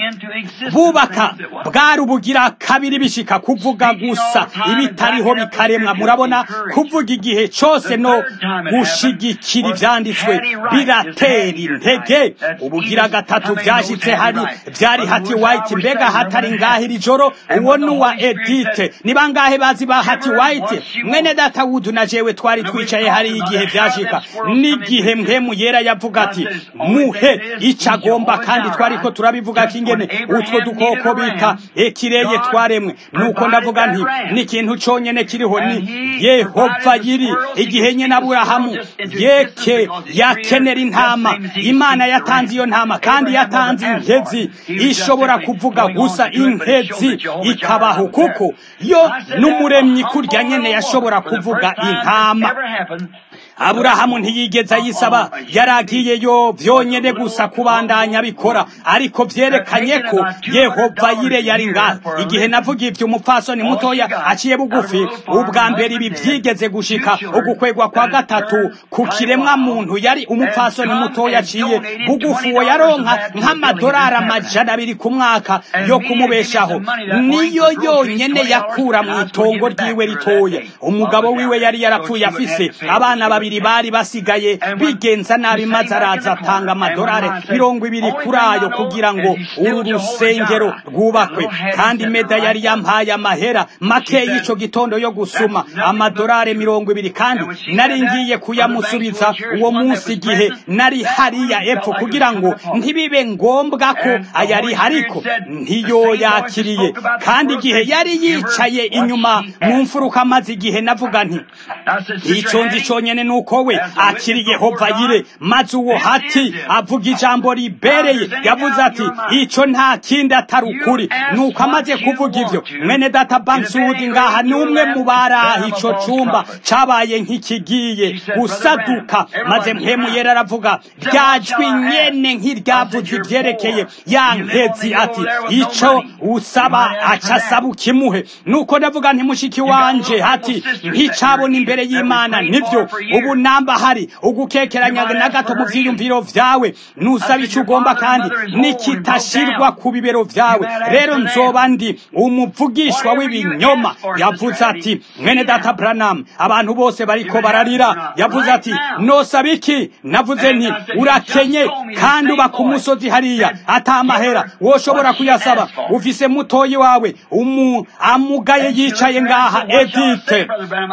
bubaka bwari ubugira kabiri bishika kuvuga gusa ibitariho bikaremwa murabona kuvuga igihe cose no gushigikira ivyanditswe biratera intege ubugira gatatu vyashitse hari vyari hati white mbega hatari ngaha iri joro uwo nuwa edite ni bangahe bazi ba hati white mwene data wudu na jewe twari twicaye hari igihe vyashika n'igihe mpemu yera yavuga ati muhe ico agomba kandi twariko turabivuga kingene utwo dukoko bita ekireye twaremwe nuko ndavuga nti n'ikintu conyene kiriho ni yehova yiri igihe nyene aburahamu yeke yakenera intama imana yatanze iyo ntama kandi yatanze inkezi ishobora kuvuga gusa inkezi ikabaho kuko yo n'umuremyi kurya nyene yashobora kuvuga intama aburahamu ntiyigeze ayisaba yaragiyeyo vyonyene gusa kubandanya bikora ariko vyerekanye ko yehova yire yari ngaho igihe navuga ivyo umupfasoni mutoya aciye bugufi ubwa mbere ibi vyigeze gushika ugukwegwa kwa gatatu ku kiremwa muntu yari umupfasoni mutoya aciye bugufi uwo yaronka nk'amadolari amajana abiri ku mwaka yo kumubeshaho niyo yonyene yakura mu itongo ryiwe ritoya umugabo wiwe yari yarapfuye afise abana babiri babiri bari basigaye bigenza nabi maze araza atanga amadolari mirongo ibiri kuri ayo kugira ngo uru rusengero rwubakwe kandi meda yari yampaye amahera make y'ico gitondo yo gusuma amadolari mirongo ibiri kandi nari ngiye kuyamusubiza uwo munsi igihe nari hariya epfo kugira ngo ntibibe ngombwa ko ayari hariko ntiyo yakiriye kandi igihe yari yicaye inyuma mu mfuruka amaze igihe navuga nti icyo nzi cyonyine ni uko we akiri yehova yire maze uwo hati avuga ijambo ribereye yavuze ati icyo nta kindi atari ukuri nuko amaze kuvuga ibyo mwene data banksuwudi ngaha ni umwe mu baraha icyo cyumba cyabaye nk'ikigiye gusaduka maze mpemu yera aravuga ryajwi nyene nk'iryavuze ibyerekeye ya nkezi ati icyo usaba aca asaba ukimuhe nuko ndavuga nti mushiki wanje hati nticabona imbere y'imana nibyo ubu namba hari ugukekeranya na gato mu vyiyumviro vyawe nusaba icyo ugomba kandi nikitashirwa ku bibero vyawe rero nzoba ndi umuvugishwa w'ibinyoma yavuze ati mwene data branam abantu bose bariko bararira yavuze ati nosaba iki navuze nti urakenye kandi uba ku musozi hariya atamahera woshobora kuyasaba ufise mutoyi wawe umu amugaye yicaye ngaha edite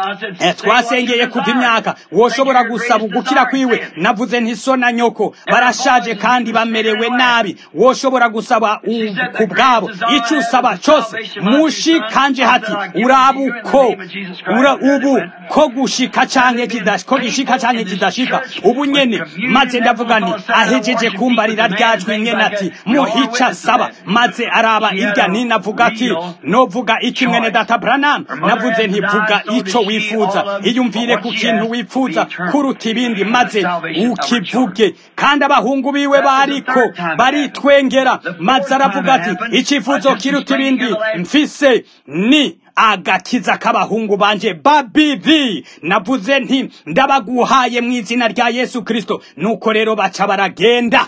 twasengeye kuva imyaka woshobora gusaba ugukira kwiwe navuze nti so na nyoko barashaje kandi bamerewe nabi woshobora gusaba ku bwabo icyo usaba cyose mushikanje hati urabuko ura ubu ko gushika canke kidashika ko gishika canke kidashika ubu nyene maze ndavuga nti ahejeje kumbarira ryajwi nyene ati muhica saba maze araba irya ninavuga ati novuga iki mwene data branam navuze nti vuga ico wifuza iyumvire ku kintu wifuza kuruta ibindi maze ukivuge kandi abahungu biwe bariko baritwengera maze aravuga ati icifuzo kiruta ibindi mfise ni agakiza k'abahungu banje babivi navuze nti ndabaguhaye mu izina rya yesu kristo nuko rero baca baragenda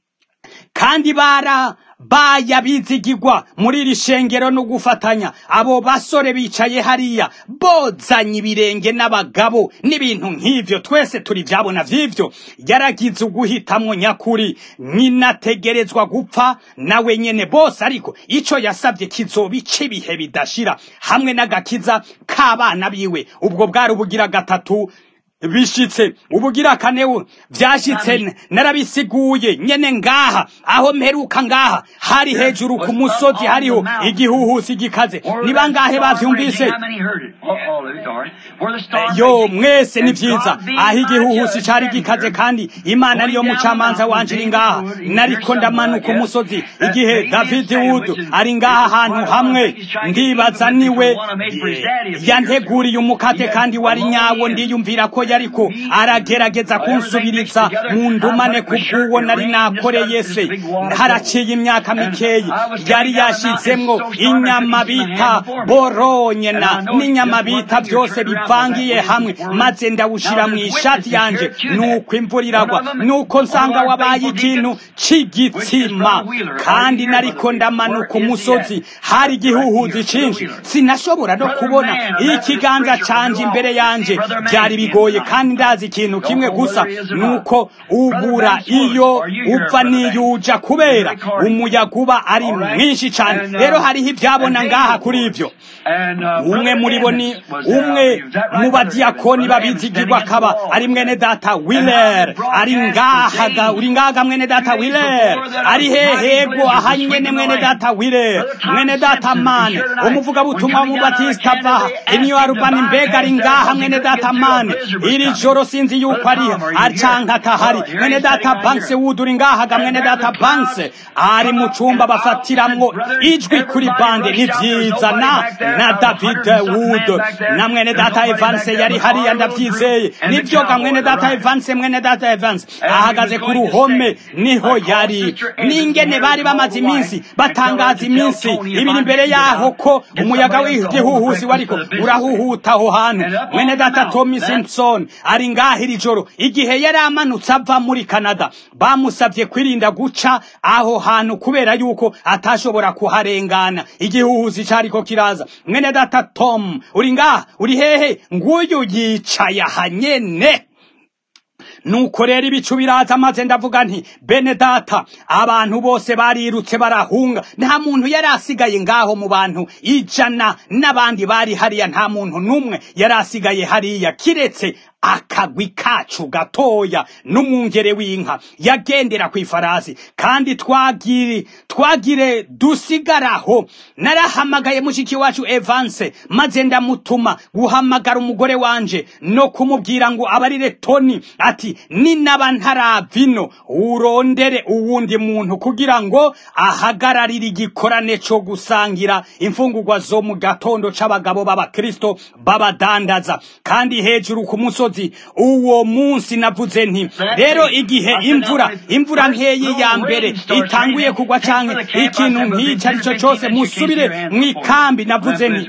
kandi bara baya bizigirwa muri iri shengero no gufatanya abo basore bicaye hariya bozanye ibirenge n'abagabo n'ibintu nk'ivyo twese turi vyabona vy'ivyo yaragize uguhitamwo nyakuri nyinategerezwa gupfa nawe nyene bose ariko ico yasavye kizoba ic'ibihe bidashira hamwe n'agakiza k'abana biwe ubwo bwari ubugira gatatu bishitse ubugira kanewe vyashitse narabisiguye nyene ngaha aho mperuka ngaha hari hejuru ku musozi hariho igihuhusi gikaze ni bangahe bavyumvise yo mwese ni vyiza aho igihuhusi cari gikaze kandi imana ariyo mucamanza wanje iri ngaha nariko ndamanuka umusozi igihe david wood ari ngaha ahantu hamwe ndibaza niwe yanteguriye umukate kandi wari nyawo ndiyumvira ko yariko aragerageza kunsubiriza mu ndumane ku bw'uwo nari nakoreye se haraciye imyaka mikeyi yari yashizemwo inyama bita boronye na n'inyama bita byose bivangiye hamwe maze ndawushira mu ishati yanje nuko imvura iragwa nuko nsanga wabaye ikintu c'igitsima kandi nariko ndamanuka umusozi hari igihuhuzi cinshi sinashobora no kubona ikiganza canje imbere yanje byari bigoye kandi ndazi ikintu kimwe gusa nuko ubura iyo upfa n'iyo uja kubera umuyaga uba ari mwinshi cyane rero hariho ibyabona ngaha kuri ibyo umwe muri bo ni umwe mu badiyakoni babizigirwa akaba ari mwene data wiler ari ngahaga uri ngahaga mwene data wiler ari hehego aha nyene mwene data wiler mwene data mane umuvugabutumwa w'umubatisita ava iniyo arubani mbega ari ngaha mwene data mane iri joro sinzi yuko ari acanka atahari mwene data banks wood uri ngahaga mwene data banks ari mu cumba bafatiramwo ijwi kuri bande ni vyiza na na david wood na mwene data evans yari hariya ndavyizeye nivyo ga mwene data evans mwene data evans ahagaze ku ruhome niho yari n'ingene bari bamaze iminsi batangaza iminsi ibiri imbere yaho ko umuyaga w'igihuhusi wariko urahuhuta aho hantu mwene data tommy simpson ari ngaho iri joro igihe yari amanutse ava muri canada bamusabye kwirinda guca aho hantu kubera yuko atashobora kuharengana igihuhusi cariko kiraza mwene data tom uri ngaha uri hehe nguyu yicaye aha nyene nuko rero ibicu biraza maze ndavuga nti bene data abantu bose barirutse barahunga nta muntu yari asigaye ngaho mu bantu ijana n'abandi bari hariya nta muntu n'umwe yari asigaye hariya kiretse akagwi kacu gatoya n'umwungere w'inka yagendera ku ifarasi kandi twagiri twagire dusigaraho narahamagaye mushiki wacu evanse maze ndamutuma guhamagara umugore wanje no kumubwira ngo abarire toni ati ninaba ntaravino urondere uwundi muntu kugira ngo ahagararire igikorane co gusangira imfungurwa zo mu gatondo c'abagabo b'abakristo babadandaza kandi hejuru ku musozi uwo munsi navuze nti rero igihe imvura imvura nkeyi ya mbere itanguye kugwa canke ikintu nk'ico ari cyo cose musubire mw'ikambi navuze nti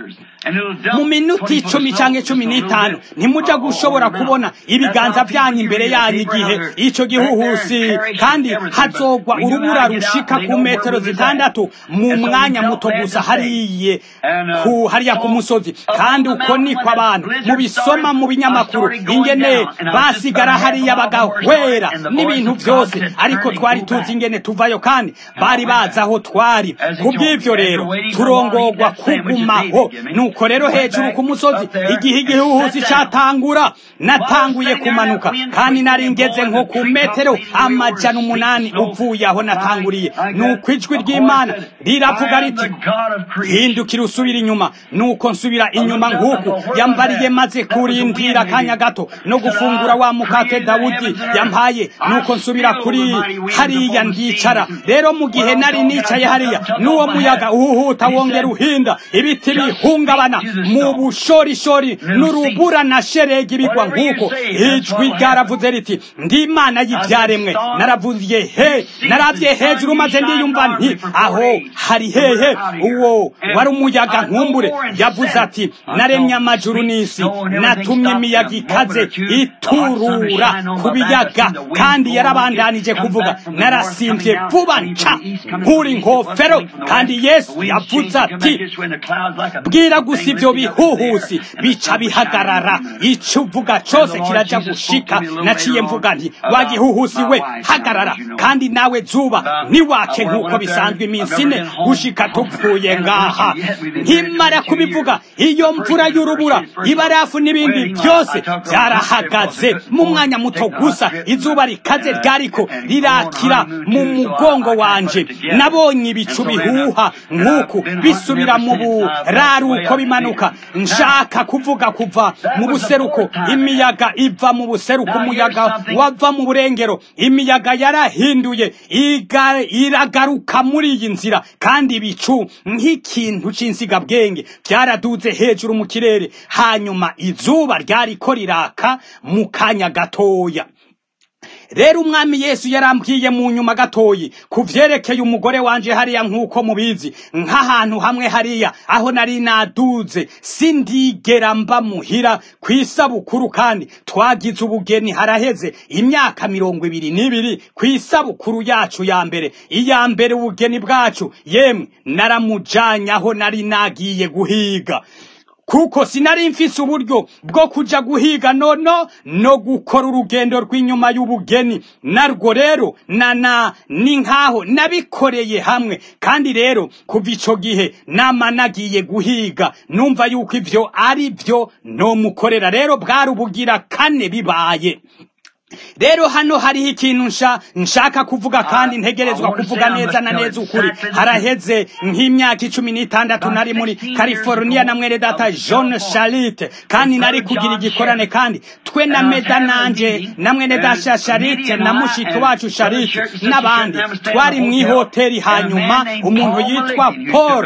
mu minota icumi cyangwa cumi n'itanu ntimuja gushobora kubona ibiganza byanyu imbere yanyu igihe icyo gihuhusi kandi hazogwa urubura rushika ku metero zitandatu mu mwanya muto gusa hariye ku hariya ku musozi kandi uko niko abantu mubisoma mu binyamakuru ingene basigara hariya bagahwera n'ibintu byose ariko twari tuzi ingene tuvayo kandi bari bazi aho twari kubw'ivyo rero turongorwa kugumaho nuko rero hejuru ku musozi igihe igihuhusi catangura natanguye kumanuka kandi nari ngeze nko ku metero amajana umunani uvuye aho natanguriye nuko ijwi ry'imana riravuga riti hindukira usubira inyuma nuko nsubira inyuma nk'uku yambariye maze kurindira akanya gato no gufungura wa mukate dawudi yampaye nuko nsubira kuri hariya ndicara rero mu gihe nari nicaye hariya n'uwo muyaga uhuhuta wongera uhinda ibiti bihungabana mu bushorishori n'urubura na sheregi ibigwa nk'uko ijwi ryaravuze riti ndi imana y'ibyaremwe naravuye he naravye hejuru maze ndiyumva nti aho hari hehe uwo wari umuyaga nkumbure yavuze ati naremye amajuru n'isi natumye imiyaga ikaze iturura ku biyaga kandi yarabandanije kuvuga narasimbye vuba nca nkuri nkofero kandi yesu yavuze ati bwira gusa ibyo bihuhusi bica bihagarara icyo uvuga cyose kiraja gushika naciye mvuga nti wagihuhusi we hagarara kandi nawe zuba ntiwake nk'uko bisanzwe iminsi ine gushika tupfuye ngaha nkimara kubivuga iyo mvura y'urubura ibarafu n'ibindi byose byarahagaze mu mwanya muto gusa izuba rikaze ryariko rirakira mu mugongo wanje nabonye ibicu bihuha nk'uku bisubira mu buraruko bimanuka nshaka kuvuga kuva mu buseruko imiyaga iva mu buseruko umuyaga wava mu burengero imiyaga yarahinduye iragaruka muri iyi nzira kandi ibicu nk'ikintu cy'insigabwenge byaraduze hejuru mu kirere hanyuma izuba ryariko riraka mu kanya gatoya rero umwami yesu yarambwiye mu nyuma gatoyi ku vyerekeye umugore wanje hariya nk'uko mubizi nk'ahantu hamwe hariya aho nari naduze sindigera mba muhira ku isabukuru kandi twagize ubugeni haraheze imyaka mirongo ibiri n'ibiri ku isabukuru yacu ya mbere iya mbere ubugeni bwacu yemwe naramujanye aho nari nagiye guhiga kuko sinari mfise uburyo bwo kuja guhiga nono no gukora urugendo rw'inyuma y'ubugeni narwo rero nana ni nkaho nabikoreye hamwe kandi rero kuva ico gihe nama nagiye guhiga numva yuko ivyo ari vyo nomukorera rero bwari ubugira kane bibaye rero hano hariho ikintu nsha nshaka kuvuga kandi ntegerezwa kuvuga neza na neza ukuri haraheze nk'imyaka icumi n'itandatu nari muri california na mwene data john charite kandi nari kugira igikorane kandi twe na meda nanje na mwene data charite na mushiki wacu charite n'abandi twari mu ihoteli hanyuma umuntu yitwa paul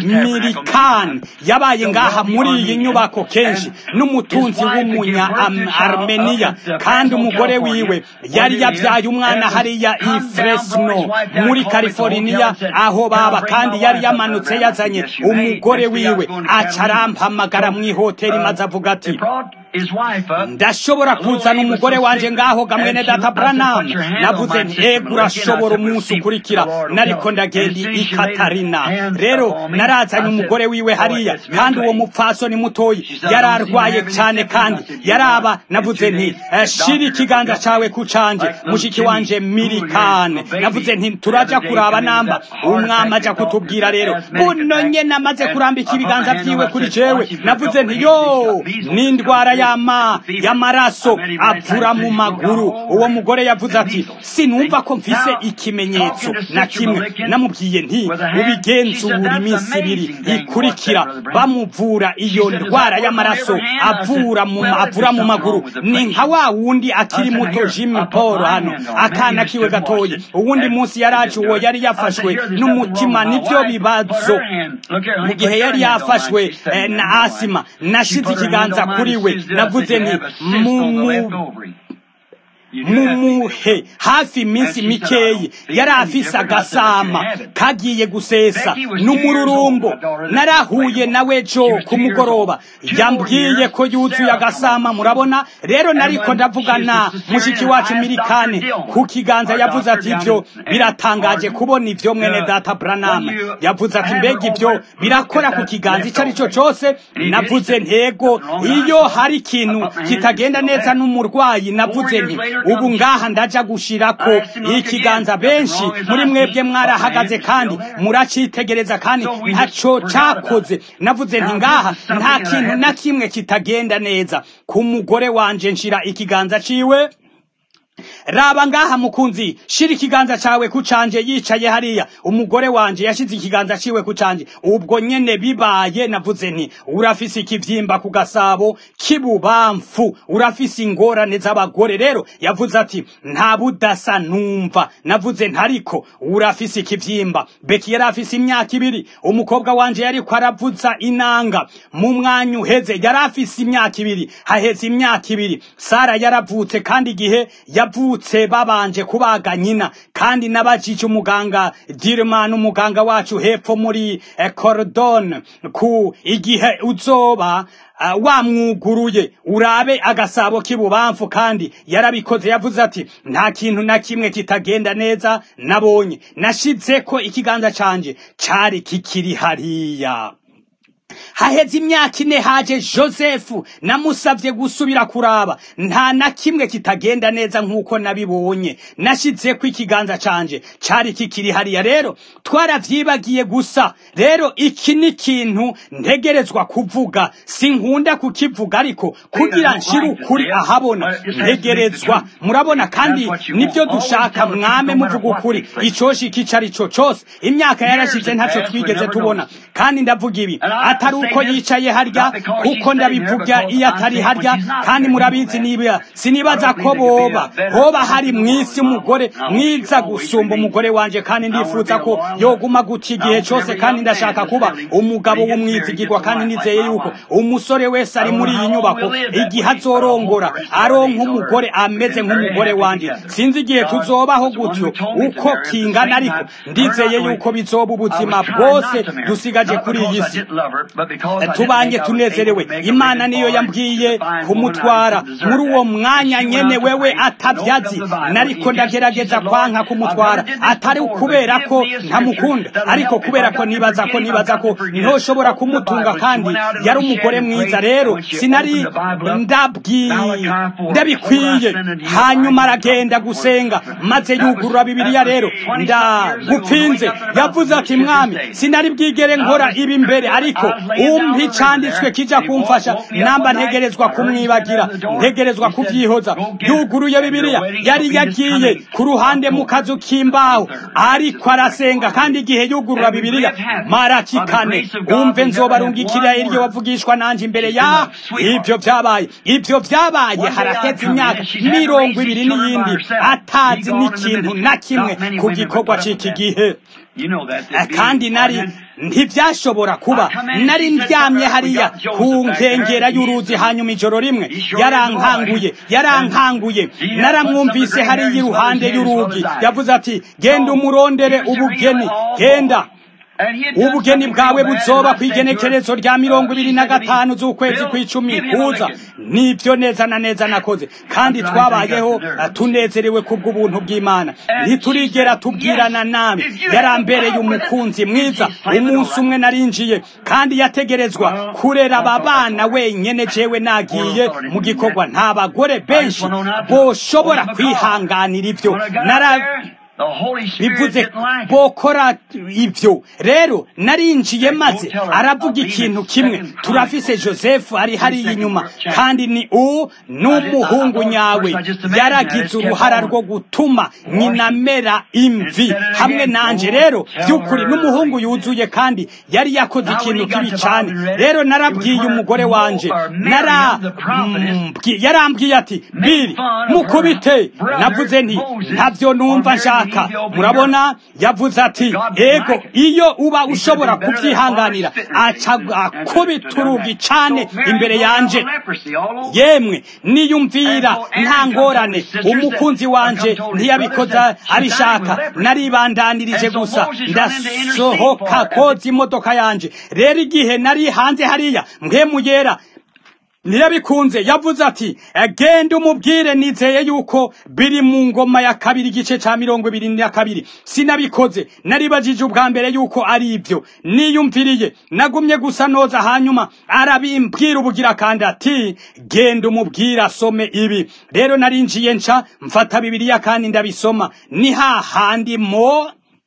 milikan yabaye ngaha muri iyi nyubako kenshi n'umutunzi w'umunya armeniya kandi umugore wiwe yari yabyaye umwana hariya i Fresno muri California aho baba kandi yari yamanutse yazanye umugore wiwe aca arampamagara mu ihoteli maze avuga ati ndashobora kuzana umugore wanje ngaho gamwene data Branham navuze nti ego urashobora umunsi ukurikira nariko ndagenda i Katarina rero narazanye umugore wiwe hariya kandi uwo mupfasoni mutoyi yari arwaye cyane kandi yaraba navuze nti shira ikiganza cawe ku canje mushiki wanje mirikane navuze nti turaja kuraba namba umwami aja kutubwira rero buno nyene amaze kurambika ibiganza vyiwe kuri jewe navuze nti yo n'indwara y'ama y'amaraso avura mu maguru uwo mugore yavuze ati sinumva ko mfise ikimenyetso na kimwe namubwiye nti ubigenzura iminsi ibiri ikurikira bamuvura iyo ndwara y'amaraso avura mu avura mu maguru ni nka wa wundi akiri muto Jim Paul hano akana kiwe gatoye uwundi munsi yaraje uwo yari yafashwe n'umutima nivyo bibazo mu gihe yari yafashwe eh, na asima nashize ikiganza kuri we navuze nti mumuhe hafi iminsi mikeyi yari afise agasama kagiye gusesa n'umururumbo narahuye nawe jo ku mugoroba yambwiye ko yuzuye agasama murabona rero nariko ndavugana mushiki wacu mirikane ku kiganza yavuze ati ivyo biratangaje kubona ivyo mwene data Branham yavuze ati mbega ivyo birakora ku kiganza ico ari cyo cose navuze ntego iyo hari ikintu kitagenda neza n'umurwayi navuze nti ubu ngaha ndaja gushirako ikiganza benshi muri mwebwe mwarahagaze kandi muracitegereza kandi ntaco cakoze navuze nti ngaha nta kintu na kimwe kitagenda neza ku mugore wanje nshira ikiganza ciwe raba ngaha mukunzi shira ikiganza cawe ku canje yicaye hariya umugore wanje yashize ikiganza ciwe ku canje ubwo nyene bibaye navuze nti urafise ikivyimba ku gasabo k'ibubamfu urafise ingorane z'abagore rero yavuze ati nta budasa numva navuze ntariko urafise ikivyimba beki yari afise imyaka ibiri umukobwa wanje yariko aravuza inanga mu mwanya uheze yari afise imyaka ibiri haheze imyaka ibiri sara yaravutse kandi igihe yavutse babanje kubaga nyina kandi nabajije umuganga Dirman umuganga wacu hepfo muri eh, Cordon ku igihe uzoba uh, wamwuguruye urabe agasabo k'ibubamfu kandi yarabikoze yavuze ati nta kintu na kimwe kitagenda neza nabonye nashize ko ikiganza canje cari kikiri hariya haheze imyaka ine haje josefu namusabye gusubira kuraba nta na kimwe kitagenda neza nk'uko nabibonye nashize ko ikiganza canje cari kikiri hariya rero twaravyibagiye gusa rero iki ni ikintu ntegerezwa kuvuga sinkunda kukivuga ariko kugira nshire ukuri ahabona ntegerezwa murabona kandi nibyo dushaka mwame muvuga ukuri icoshika ico ari co cose imyaka yarashize ntaco twigeze tubona kandi ndavuga ibi atari uko yicaye harya kuko ndabivuga iyo atari harya kandi murabizi niba sinibaza ko boba hoba hari mwisi umugore mwiza gusumba umugore wanje kandi ndifuza ko yoguma gutya igihe cyose kandi ndashaka kuba umugabo w'umwizigirwa kandi nizeye yuko umusore wese ari muri iyi nyubako igihe azorongora aronka umugore ameze nk'umugore wanje sinzi igihe tuzobaho gutyo uko kingana ariko ndizeye yuko bizoba ubuzima bwose dusigaje kuri iyi si tubanye tunezerewe imana niyo yambwiye kumutwara muri uwo mwanya nyene wewe atabyazi nariko ndagerageza kwanka kumutwara atari kubera ko ntamukunda ariko kubera ko nibaza ko nibaza ko ntoshobora kumutunga kandi yari umugore mwiza rero sinari ndabikwiye hanyuma aragenda gusenga maze yugurura bibiliya rero ndagupfinze yavuze ati mwami sinari bwigere nkora ibi mbere ariko umpi canditswe kija kumfasha namba ntegerezwa kumwibagira ntegerezwa kuvyihoza yuguruye bibiliya yari yagiye ku ruhande mu kazu k'imbaho ariko arasenga kandi igihe yugurura bibiliya maraki kane umve nzobarungikira iryo wavugishwa nanje imbere ya ivyo vyabaye ivyo vyabaye haraheze imyaka mirongo ibiri n'iyindi atazi n'ikintu na kimwe ku gikorwa c'iki gihe kandi nari ntibyashobora kuba nari ndyamye hariya ku nkengera y'uruzi hanyuma ijoro rimwe yarankanguye yarankanguye naramwumvise hariya iruhande y'urugi yavuze ati genda umurondere ubugeni genda ubugeni bwawe buzoba ku igenekerezo rya mirongo ibiri na gatanu z'ukwezi kw'icumi kuza nibyo neza na neza nakoze kandi twabayeho tunezerewe kubw'ubuntu bw'imana ntiturigera tubwirana nabi yarambereye umukunzi mwiza umunsi umwe narinjiye kandi yategerezwa kurera aba bana wenyene jewe nagiye mu gikorwa nta bagore benshi boshobora kwihanganira ibyo nara bivuze bokora ibyo rero narinjiye maze aravuga ikintu kimwe turafise joseph ari hariya inyuma kandi ni uwo n'umuhungu nyawe yaragize uruhara rwo gutuma nyina amera imvi hamwe nanje rero by'ukuri n'umuhungu yuzuye kandi yari yakoze ikintu kibi cyane rero narabwiye umugore wanje yarambwiye ati biri mukubite navuze nti ntabyo numva nshaka murabona yavuze ati ego iyo uba ushobora kubyihanganira aca akubita urugi cyane imbere yanje yemwe niyumvira nta ngorane umukunzi wanje ntiyabikoza abishaka naribandanirije gusa ndasohoka koza imodoka yanje rero igihe nari hanze hariya mwemuyera ntiyabikunze yavuze ati genda umubwire nizeye yuko biri mu ngoma ya kabiri igice cya mirongo ibiri na kabiri sinabikoze naribajije ubwa mbere yuko ari ibyo niyumviriye nagumye gusa noza hanyuma arabimbwira ubugira kandi ati genda umubwire asome ibi rero narinjiye nca mfata bibiriya kandi ndabisoma ni hahandi mo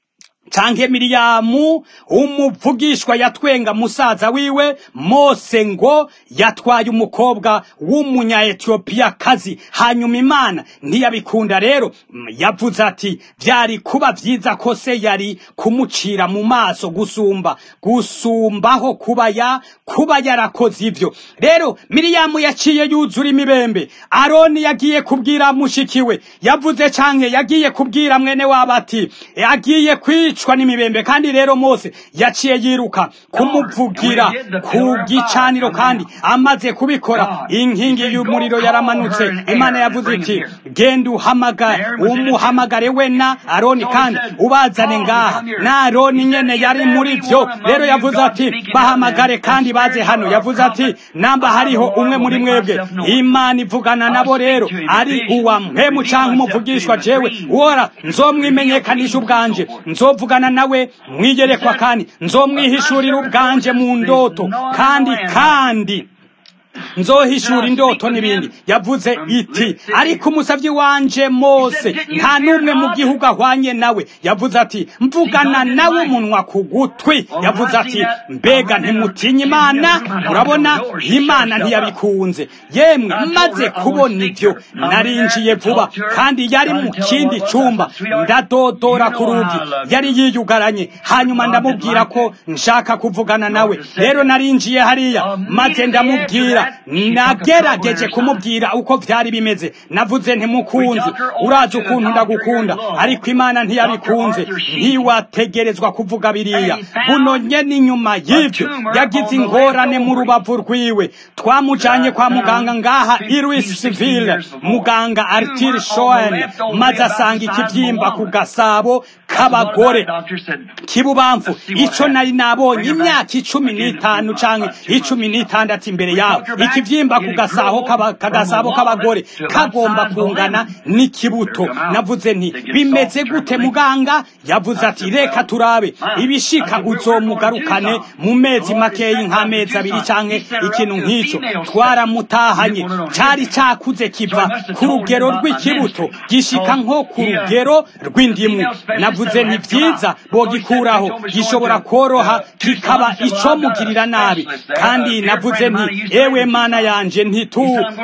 canke miriyamu umuvugishwa yatwenga musaza wiwe mose ngo yatwaye umukobwa w'umunya etiyopiya kazi hanyuma imana ntiyabikunda rero yavuze ati byari kuba vyiza ko se yari kumucira mu maso gusumba gusumbaho kuba ya kuba yarakoze ivyo rero miriyamu yaciye yuzura imibembe aroni yagiye kubwira mushikiwe yavuze canke yagiye kubwira mwene wabo ati agiye kwica kwicwa n'imibembe kandi rero mose yaciye yiruka kumuvugira ku gicaniro kandi amaze kubikora inkingi y'umuriro yaramanutse imana yavuze iti genda uhamagare umuhamagare we na aroni kandi ubazane ngaha na aroni nyene yari muri vyo rero yavuze ati bahamagare kandi baze hano yavuze ati namba hariho umwe muri mwebwe imana ivugana nabo rero ari uwa mpemu canke umuvugishwa jewe wora nzomwimenyekanisha ubwanje nzovugana nawe mwigerekwa kandi nzomwihishurira ubwanje mu ndoto kandi kandi nzohishura indoto n'ibindi yavuze iti ariko umusavyi wanje mose nta n'umwe mu gihugu ahwanye nawe yavuze ati mvugana nawe umunwa ku gutwi yavuze ati mbega ntimutinye imana murabona imana ntiyabikunze yemwe maze kubona ibyo narinjiye vuba kandi yari mu kindi cyumba ndadodora ku rugi yari yiyugaranye hanyuma ndamubwira ko nshaka kuvugana nawe rero narinjiye hariya maze ndamubwira nagerageje kumubwira uko byari bimeze navuze ntimukunzi urazi ukuntu ndagukunda ariko imana ntiyabikunze ntiwategerezwa kuvuga biriya buno nyene inyuma y'ibyo yagize ingorane mu rubavu rwiwe twamujanye kwa muganga ngaha irisville muganga artir shoen maze asanga ikibyimba ku gasabo k'abagore kibubamfu ico nari nabonye imyaka icumi n'itanu canke icumi n'itandatu imbere yawe ikivyimba ku gasaho kagasabo k'abagore kagomba kungana n'ikibuto navuze nti bimeze gute muganga yavuze ati reka turabe ibishika uzomugarukane mu mezi makeyi nk'amezi abiri canke ikintu nk'ico twaramutahanye cari cakuze kiva ku rugero rw'ikibuto gishika nko ku rugero rw'indimu navuze nti vyiza bogikuraho gishobora koroha kikaba icomugirira nabi kandi navuze nti ewe mana yanje ntitu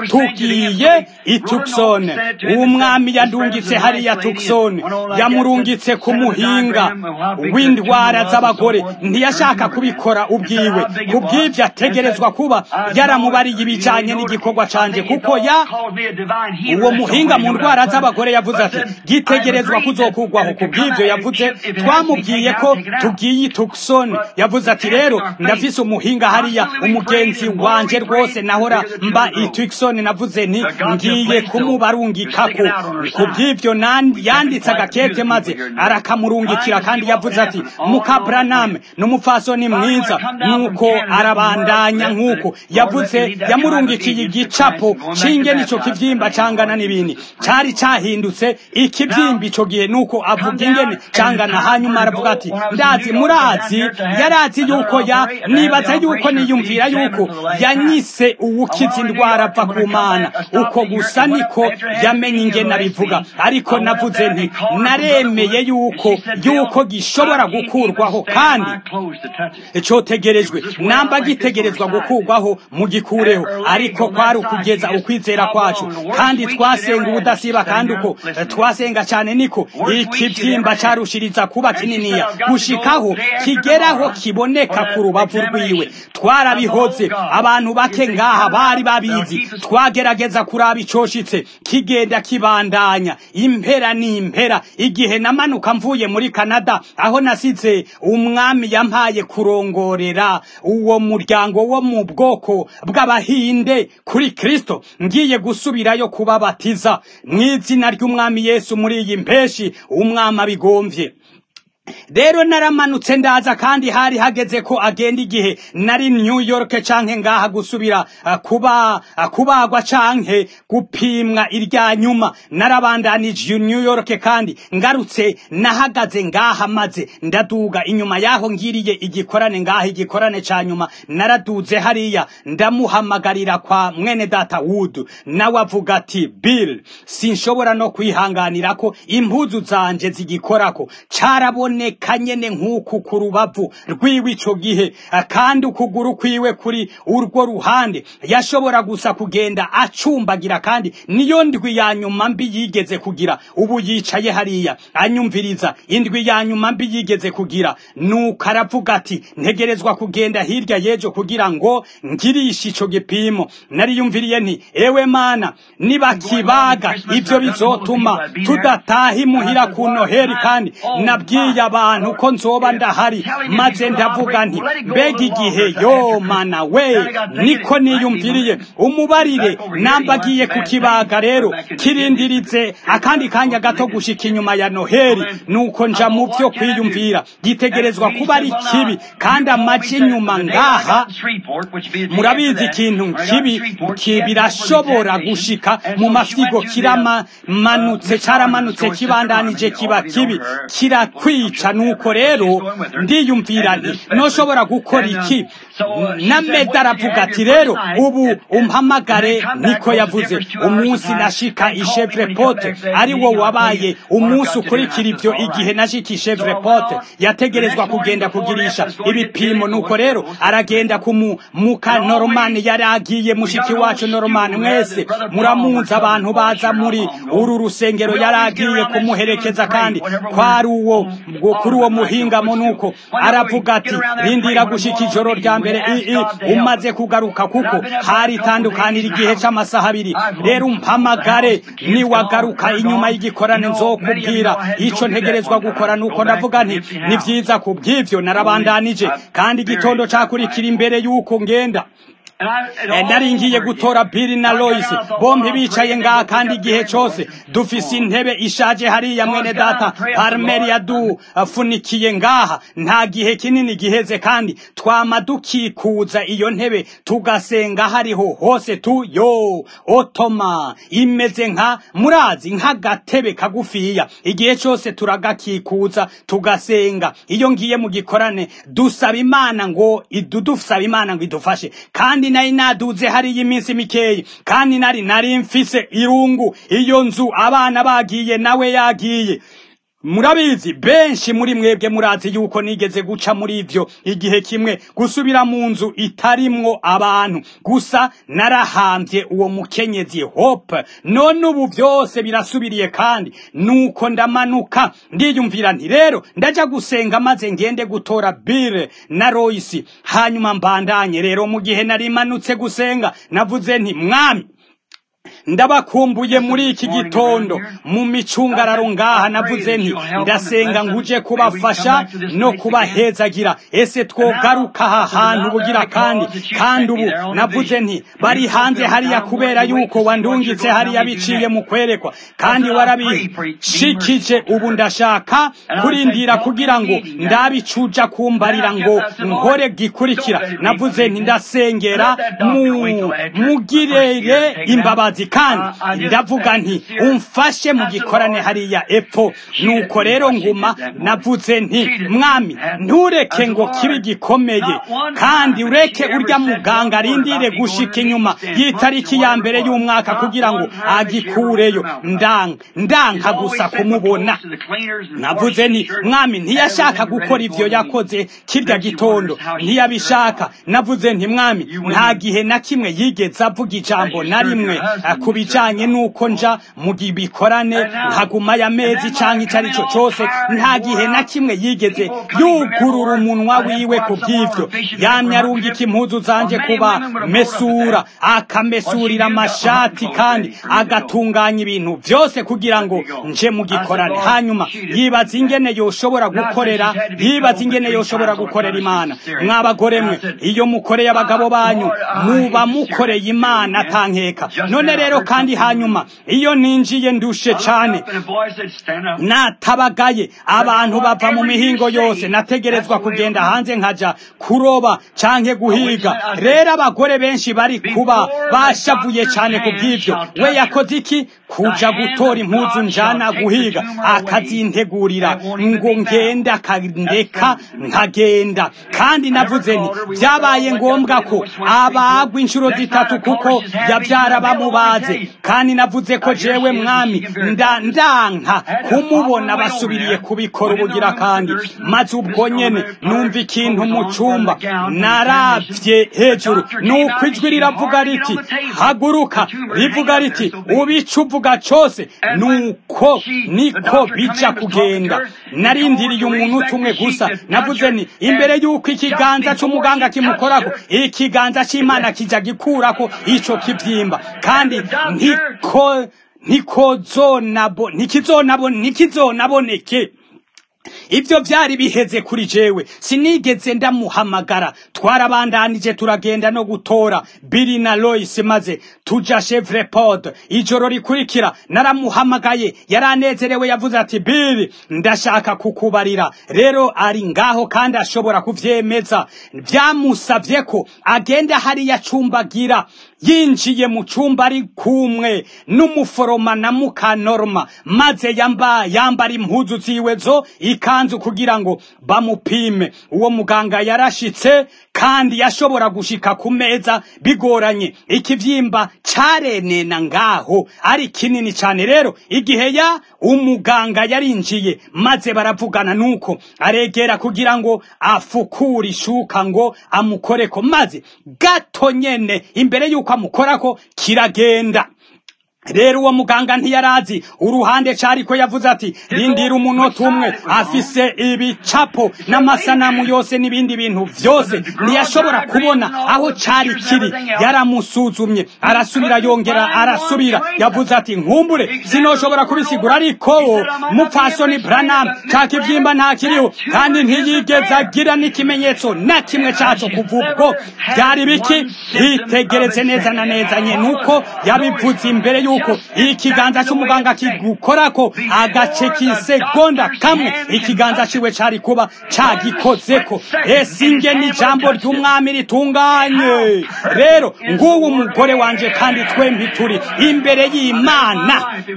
tugiye i tuksone umwami yadungitse hariya tuksone yamurungitse ku muhinga w'indwara z'abagore ntiyashaka kubikora ubwiwe kubw'ibyo ategerezwa kuba yaramubariye ibijanye n'igikorwa canje kuko ya uwo muhinga mu ndwara z'abagore yavuze ati gitegerezwa kuzokugwaho kubw'ibyo yavuze twamubwiye ko tugiye i Tucson yavuze ati rero ndafise umuhinga hariya umugenzi wanje rwose nahora mba i Tucson navuze nti ngiye kumubarungikako ku bw'ivyo yanditse agakete maze arakamurungikira kandi yavuze ati muka Branham n'umupfasoni mwiza nuko arabandanya nk'uko yavuze yamurungikiye igicapo c'ingene ico kivyimba cangana n'ibindi cari cahindutse ikivyimba ico gihe nuko avuga ingene cangana hanyuma aravuga ati ndazi murazi yarazi yuko ya nibaza yuko niyumvira yuko yanyise uwukiza indwara ava ku mana uko gusa niko yamenye ingene abivuga ariko navuze nti naremeye yuko yuko gishobora gukurwaho kandi cotegerejwe namba gitegerezwa gukurwaho mu gikureho ariko kwari ukugeza ukwizera kwacu kandi twasenga ubudasiba kandi uko twasenga cyane niko ikibyimba carushiriza kuba kininiya gushikaho kigeraho kiboneka ku rubavu rwiwe twarabihoze abantu bake ngaha bari babizi twagerageza kuraba icoshitse kigenda kibandanya impera n'impera igihe namanuka mvuye muri Canada aho nasize umwami yampaye kurongorera uwo muryango wo mu bwoko bw'abahinde kuri Kristo ngiye gusubirayo kubabatiza mu izina ry'umwami Yesu muri iyi mpeshi umwami abigomvye rero naramanutse ndaza kandi hari hageze ko agenda igihe nari New York canke ngaha gusubira uh, kuba uh, kubagwa canke gupimwa irya nyuma narabandanije New York kandi ngarutse nahagaze ngaha maze ndaduga inyuma yaho ngiriye igikorane ngaha igikorane ca nyuma naraduze hariya ndamuhamagarira kwa mwene data Wood nawe avuga ati Bill sinshobora no kwihanganira ko impuzu zanje zigikorako carabona aboneka nyene nk'uku ku rubavu rwiwe ico gihe kandi ukuguru kwiwe kuri urwo ruhande yashobora gusa kugenda acumbagira kandi niyo ndwi ya nyuma mbi yigeze kugira ubu yicaye hariya anyumviriza indwi ya nyuma mbi yigeze kugira nuko aravuga ati ntegerezwa kugenda hirya y'ejo kugira ngo ngirishe ico gipimo nariyumviriye nti ewe mana nibakibaga ivyo bizotuma tudataha imuhira ku noheri kandi nabwiye abantu ko nzoba ndahari maze ndavuga nti mbega igihe yo mana we niko niyumviriye umubarire nambagiye kukibaga rero kirindirize akandi kanya gato gushika inyuma ya noheri nuko nja mu vyo kwiyumvira gitegerezwa kuba ari kibi kandi amaji inyuma ngaha murabizi ikintu kibi birashobora gushika mu mafyigo kiramanutse caramanutse kibandanije kiba kibi kirakwica nuko rero ndiyumvira nti noshobora gukora iki na meda aravuga ati rero ubu umpamagare niko yavuze umunsi nashika ishevre pote ari wo wabaye umunsi ukurikira ivyo igihe nashika ishevre pote yategerezwa kugenda kugirisha ibipimo nuko rero aragenda kumu muka normani yari agiye mushiki wacu normani mwese muramunza abantu baza muri uru rusengero yari agiye kumuherekeza kandi kwari uwo kuri uwo muhingamo nuko aravuga ati rindira gushika ijoro rya mbere ii umaze kugaruka kuko hari itandukanira igihe c'amasaha abiri rero umpamagare niwagaruka inyuma y'igikorane nzokubwira ico ntegerezwa gukora nuko ndavuga nti ni vyiza ku bw'ivyo narabandanije kandi igitondo cakurikira imbere y'uko ngenda nari ngiye gutora Bill na Lois bombi bicaye ngaha kandi igihe cose dufise intebe ishaje hariya mwene data Parmeri yadufunikiye ngaha nta gihe kinini giheze kandi twama dukikuza iyo ntebe tugasenga hariho hose tu yo otoma imeze nka murazi nk'agatebe kagufiya igihe cose turagakikuza tugasenga iyo ngiye mu gikorane dusaba imana ngo idudusaba imana ngo idufashe kandi nari naduze hariya iminsi mikeyi kandi nari nari mfise irungu iyo nzu abana bagiye nawe yagiye murabizi benshi muri mwebwe murazi yuko nigeze guca muri ivyo igihe kimwe gusubira mu nzu itarimwo abantu gusa narahambye uwo mukenyezi hope none ubu vyose birasubiriye kandi nuko ndamanuka ndiyumvira nti rero ndaja gusenga maze ngende gutora bire na royisi hanyuma mbandanye rero mu gihe nari manutse gusenga navuze nti mwami ndabakumbuye muri iki gitondo mu micungararo ngaha navuze nti ndasenga nguje kubafasha no kubahezagira ese twogaruka aha hantu bugira kandi kandi ubu navuze nti bari hanze hariya kubera yuko wandungitse hariya biciye mu kwerekwa kandi warabishikije ubu ndashaka kurindira kugira ngo ndabicuja kumbarira ngo nkore gikurikira navuze nti ndasengera mu mugirere imbabazi kandi ndavuga nti umfashe mu gikorane hariya epfo nuko rero nguma navuze nti mwami ntureke ngo kibe gikomeye kandi ureke urya muganga arindire gushika inyuma y'itariki ya mbere y'umwaka kugira ngo agikureyo ndanga ndanka gusa kumubona navuze nti mwami ntiyashaka gukora ivyo yakoze kirya gitondo ntiyabishaka navuze nti mwami nta gihe na kimwe yigeze avuga ijambo na rimwe ku bijanye n'uko nja mu bikorane nkagumayo amezi canke ico ari cyo cose nta gihe na kimwe yigeze yugurura umunwa wiwe ku bw'ivyo yamye arungika impuzu zanje kuba mesura akamesurira amashati kandi agatunganya ibintu vyose kugira ngo nje mu gikorane hanyuma yibaza ingene yoshobora gukorera yibaza ingene yoshobora gukorera imana mwabagore mwe iyo mukoreye abagabo banyu muba mukoreye imana atankeka none rero kandi hanyuma iyo ninjiye ndushe cane natabagaye abantu bava mu mihingo yose nategerezwa kugenda hanze nkaja kuroba canke guhiga rero abagore benshi bari kuba bashavuye cane ku bw'ivyo we yakoze iki kuja gutora impuzu njana guhiga akazintegurira ngo ngende akandeka nkagenda kandi navuze nti vyabaye ngombwa ko abagwa inshuro zitatu kuko yavyara bamubaze kandi navuze ko jewe mwami nda ndanka kumubona basubiriye kubikora ubugira kandi maze ubwo nyene numva ikintu mu cumba naravye hejuru nuko ijwi riravuga riti haguruka rivuga riti ubica uvuga cose nuko niko bija kugenda narindiriye umuntu umwe gusa navuze ni imbere y'uko ikiganza c'umuganga kimukorako ikiganza c'imana kija gikurako ico kivyimba kandi ntiko ntikozonabo ntikizonabo ntikizonaboneke ibyo byari biheze kuri jewe sinigeze ndamuhamagara twarabandanije turagenda no gutora Billy na Lois maze tuja Chevrepod ijoro rikurikira naramuhamagaye yaranezerewe yavuze ati Billy ndashaka kukubarira rero ari ngaho kandi ashobora kuvyemeza byamusavye ko agenda hariya cumbagira yinjiye mu cumba ari kumwe n'umuforoma na mukanorma maze yamba yambara impuzu ziwe zo ikanzu kugira ngo bamupime uwo muganga yarashitse kandi yashobora gushika ku meza bigoranye ikivyimba carenena ngaho ari kinini cane rero igihe ya umuganga yarinjiye maze baravugana nuko aregera kugira ngo afukure ishuka ngo amukoreko maze gato nyene imbere yuko amukorako kiragenda rero uwo muganga ntiyarazi uruhande cariko yavuze ati rindira umunota umwe afise ibicapo n'amasanamu yose n'ibindi bintu vyose ntiyashobora kubona aho cari kiri yaramusuzumye arasubira yongera arasubira yavuze ati nkumbure sinoshobora kubisigura ariko mupfasoni branam ca kivyimba ntakiriho kandi ntiyigeze agira n'ikimenyetso na kimwe caco kuva ubwo vyari biki hitegereze neza na neza nye nuko yabivuze imbere y'uko ikiganza c'umuganga kigukorako agace k'isegonda kamwe ikiganza ciwe cari kuba cagikozeko ese ingene ijambo ry'umwami ritunganye rero nguwo umugore wanje kandi twembi turi imbere y'imana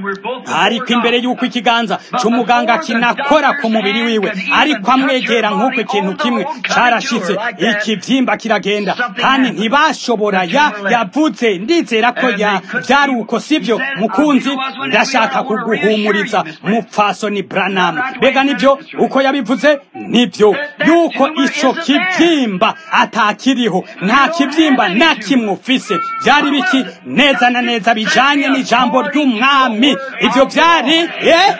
ariko imbere y'uko ikiganza c'umuganga kinakora ku mubiri wiwe ariko amwegera nk'uko ikintu kimwe carashitse ikivyimba kiragenda kandi ntibashobora ya yavuze ndizera ko ya vyari uko sivyo mukunzi ndashaka kuguhumuriza mupfasoni branam mbega nivyo uko yabivuze nivyo yuko ico kivyimba atakiriho nta kivyimba na kimwe ufise vyari biki neza na neza bijanye n'ijambo ry'umwami ivyo vyari eh?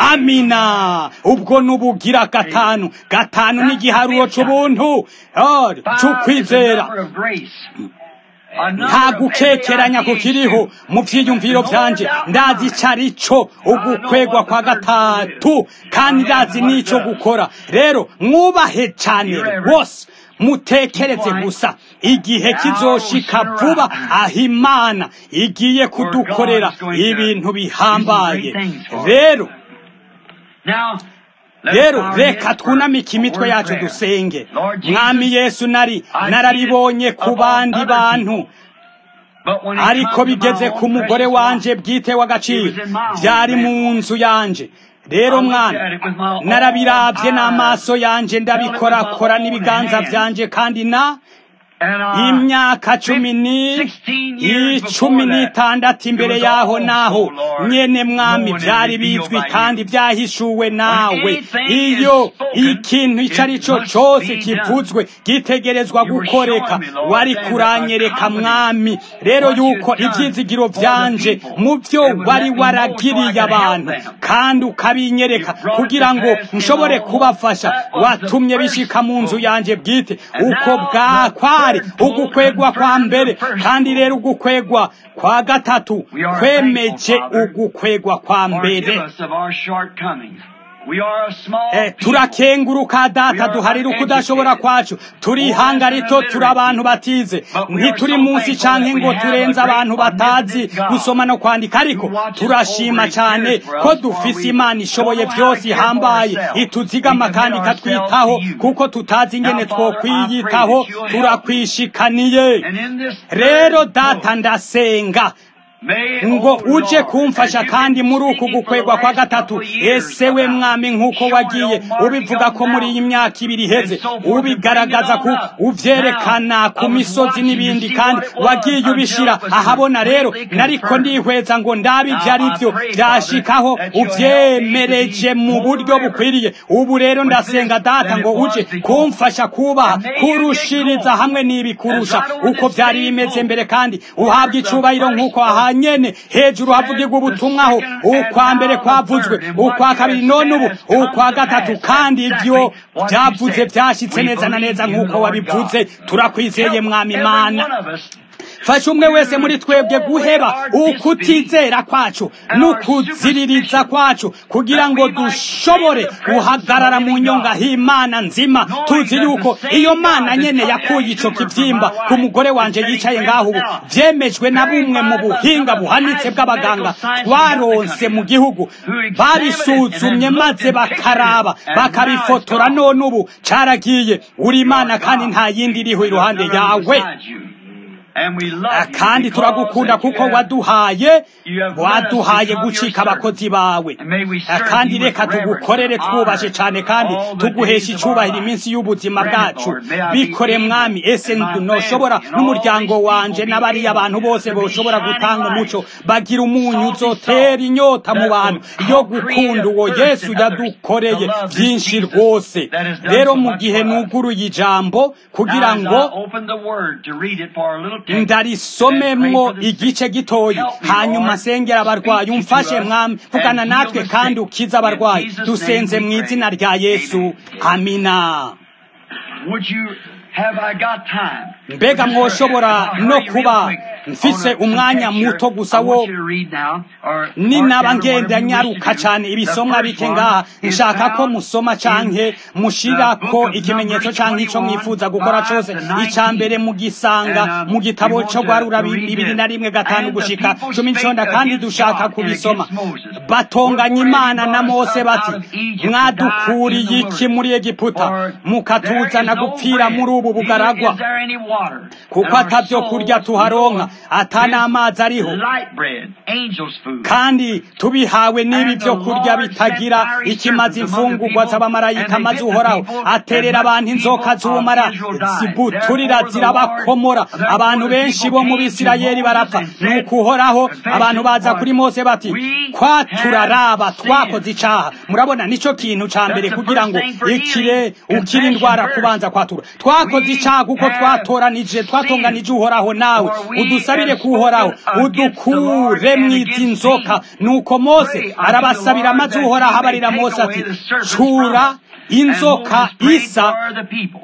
amina ubwo nubugira gatanu gatanu n'igiharuro c'ubuntu oh, c'ukwizera nta gukekeranya kukiriho mu vyiyumviro vyanje ndazi ico ari co ugukwegwa kwa gatatu kandi ndazi n'ico gukora rero mwubahe cane rwose mutekereze gusa igihe kizoshika vuba aho imana igiye kudukorera ibintu bihambaye rero rero reka twunamike imitwe yacu dusenge mwami yesu nari nararibonye ku bandi bantu ariko bigeze ku mugore wanje bwite w'agaciro byari mu nzu yanje rero mwana narabirabye n'amaso yanje ndabikorakora n'ibiganza byanje kandi na imyaka cumi n'icumi n'itandatu imbere yaho naho nyene mwami byari bizwi kandi byahishuwe nawe iyo ikintu icyo ari cyo cyose kivuzwe gitegerezwa gukoreka wari kuranyereka mwami rero yuko ibyizigiro byanje mu byo wari waragiriye abantu kandi ukabinyereka kugira ngo nshobore kubafasha watumye bishika mu nzu yanje bwite uko bwakwari ugukwegwa kwa mbere kandi rero ugukwegwa kwa gatatu kwemeje ugukwegwa kwa mbere turakenguruka data duharira ukudashobora kwacu turi ihanga rito turi abantu batize ntituri munsi canke ngo turenze abantu batazi gusoma no kwandika ariko turashima cyane ko dufise imana ishoboye byose ihambaye ituzigama kandi ikatwitaho kuko tutazi ingene twokwiyitaho turakwishikaniye rero data ndasenga ngo uje kumfasha kandi muri uku gukwegwa kwa gatatu ese we mwami nk'uko wagiye ubivuga ko muri iyi myaka ibiri iheze ubigaragaza ku uvyerekana ku misozi n'ibindi kandi wagiye ubishira ahabona rero nariko ndihweza ngo ndabe ivyo ari vyo vyashikaho uvyemereje mu buryo bukwiriye ubu rero ndasenga data ngo uje kumfasha kubaha kurushiriza hamwe n'ibikurusha uko vyari bimeze mbere kandi uhabwa icubahiro nk'uko aha nyene hejuru havugirwa ubutumwaho ukwa mbere kwavuzwe ukwa kabiri none ubu ukwa gatatu kandi ibyo byavuze byashitse neza na neza nk'uko wabivuze turakwizeye mwami imana fasha umwe wese muri twebwe guheba ukutizera kwacu n'ukuziririza kwacu kugira ngo dushobore guhagarara mu nyonga h'imana nzima tuzi yuko iyo mana nyene yakuye ico kivyimba ku mugore wanje yicaye ngaho ubu vyemejwe na bumwe mu buhinga buhanitse bw'abaganga twaronse mu gihugu babisuzumye maze bakaraba bakabifotora none ubu caragiye uri imana kandi nta yindi iriho iruhande yawe kandi turagukunda kuko waduhaye waduhaye gucika abakozi bawe kandi reka tugukorere twubashe cyane kandi tuguhesha icyubahiro iminsi y'ubuzima bwacu bikore mwami ese ntushobora n'umuryango wanje n'abariya abantu bose bashobora gutanga umuco bagira umunyu uzotera inyota mu bantu yo gukunda uwo yesu yadukoreye byinshi rwose rero mu gihe nuguruye ijambo kugira ngo ndarisomemwo igice gitoyi hanyuma sengera abarwayi umfashe mwami vugana natwe kandi ukize abarwayi dusenze mu izina rya yesu amina mbega mwoshobora no kuba mfise umwanya muto gusa wo ninaba ngenda nyaruka cyane ibisomwa bike ngaha nshaka ko musoma canke mushirako ikimenyetso canke ico mwifuza gukora cose ica mbere mugisanga mu gitabo co gwarura bibiri na rimwe gatanu gushika cumi n'iconda kandi dushaka kubisoma batonganya imana na mose bati mwadukuriye iki muri egiputa mukatuzana gupfira muri ubu bugaragwa kuko atavyo kurya tuharonka ata n'amazi ariho kandi tubihawe n'ibi byo kurya bitagira ikimaze imfungurwa z'abamarayika maze uhoraho aterera abantu inzoka z'ubumara zibuturira zirabakomora abantu benshi bo mu bisirayeli barapfa nuko uhoraho abantu baza kuri mose bati kwa turaraba twakoze icaha murabona nico kintu ca mbere kugira ngo ikire ukire indwara kubanza kwatura twakoze icaha kuko twatoranije twatonganije uhoraho nawe udusabire kuhoraho udukure mwizi nzoka nuko mose arabasabira maze uhoraho abarira mose ati cura inzoka isa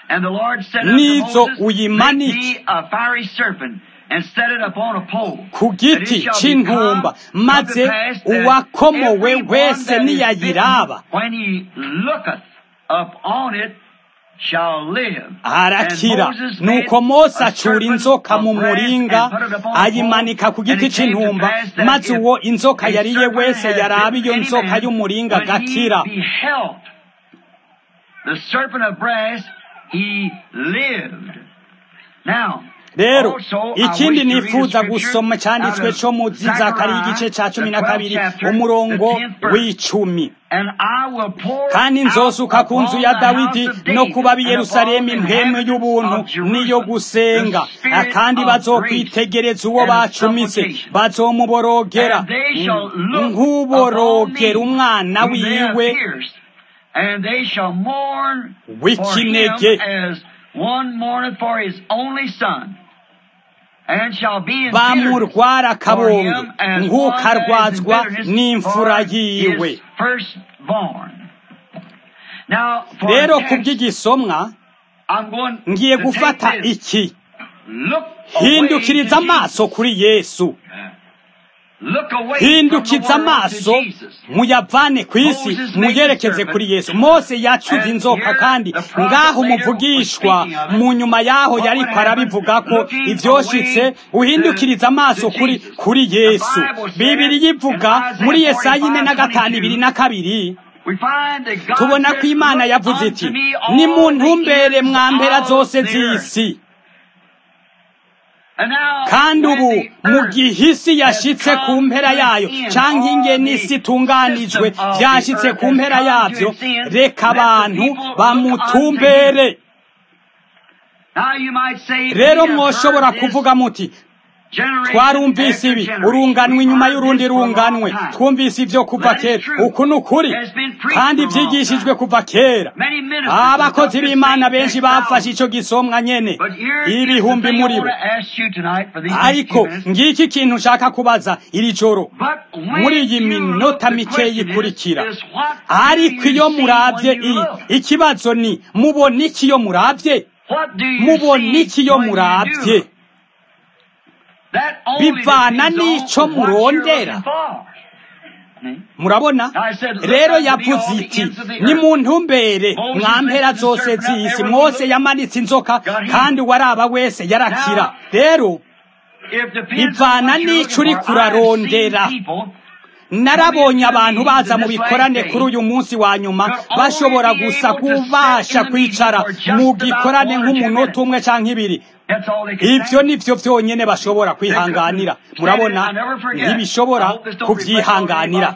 And the Lord said unto Nizo Moses, uyimanike. Make thee a fiery serpent, and set it upon a pole. ku And it giti shall c'intumba become maze to pass that uwakomowe every one wese that is niyayiraba bitten, When he looketh upon it, shall live. arakira And Moses made nuko mose a acura serpent inzoka of mu brass muringa and put it upon a pole, ayimanika ku and giti it came to c'intumba pass that maze if uwo inzoka a yariye serpent wese had yaraba bitten iyo any nzoka man, y'umuringa when he agakira beheld the serpent of brass, he lived. Now, rero also, I ikindi wish to read a nifuza scripture gusoma cyanditswe out of cyo mu zakariya igice cya cumi na kabiri umurongo w'icumi And I will pour kandi nzosuka out ku nzu upon ya the dawidi house of no David kuba b'i and yerusalemu upon the impwemu inhabitants y'ubuntu of Jerusalem n'iyo the gusenga spirit kandi of bazokwitegereza uwo grace and bacumise supplication. bazomuborogera And they shall look nk'uborogera upon me, umwana whom they have wiwe pierced, and they shall mourn for him w'ikinege as one mourneth for his only son, and shall be in bitterness bamurwara for akabonge him as nk'uko one that is in arwazwa bitterness n'imfura for yiwe his firstborn. Now, for rero a ku text, bw'igisomwa I'm going ngiye to gufata take this. iki Look away hindukiriza to amaso Jesus. kuri yesu Look away from the hindukiza world amaso to Jesus. muyavane ku isi Moses made muyerekeze the kuri serpent. yesu mose yacuze And inzoka here kandi the prophet ngaho later umuvugishwa was speaking of it. mu nyuma yaho What yariko would happen? arabivuga ko Looking ivyoshitse away uhindukiriza to- amaso to kuri Jesus. kuri The yesu Bible said bibiri in yivuga Isaiah muri yesaya ine na 45, gatanu ibiri na kabiri We find that God tubona said, ko imana "Look yavuze unto iti me all ni mu the ntumbere ends mwa mpera of zose the earth." z'isi And now, kandi when ubu the mu earth gihe isi has yashitse ku come mpera to yayo an end, canke all ingene the isi itunganijwe system of the vyashitse earth ku has mpera come to yavyo its end, reka let the abantu people look bamutumbere Now you might say, rero "We have mwoshobora heard this kuvuga muti generation twarumvise after ibi generation. urunganwe We've inyuma heard y'urundi this for a long runganwe time. twumvise ivyo kuva That is kera true. uku ni ukuri Has been preached kandi for a long vyigishijwe time. kuva kera Many ministers abakozi have b'imana taught this benshi same bafashe text ico gisomwa nyene But here is the ibihumbi thing I muri want bo to ask you tonight for these next ariko few minutes. ngiki ikintu nshaka kubaza iri joro But when muri iyi you minota look, the mikeyi question ikurikira is, is what do ariko you iyo see muravye when you i- look? ikibazo ni mubona iki iyo muravye What do you mubona see iki iyo when you muravye do? That only Bivana depends n'ico on what you're murondera. looking for. Hmm? murabona I said, look rero unto me all yavuze the iti ends of the ni earth. mu ntumbere Moses mwa mpera lifted the zose serpent up, z'isi everyone mose looked, yamanitse inzoka got healed. kandi uwaraba wese yarakira Now, rero If depends bivana on what you're n'ico looking uriko for. I've seen urarondera. people narabonye abantu baza mu bikorane kuri uyu munsi wa nyuma bashobora gusa kubasha kwicara mu gikorane nk'umunota umwe canke ibiri That's all they can ivyo stand. nivyo vyonyene bashobora kwihanganira murabona ntibishobora kuvyihanganira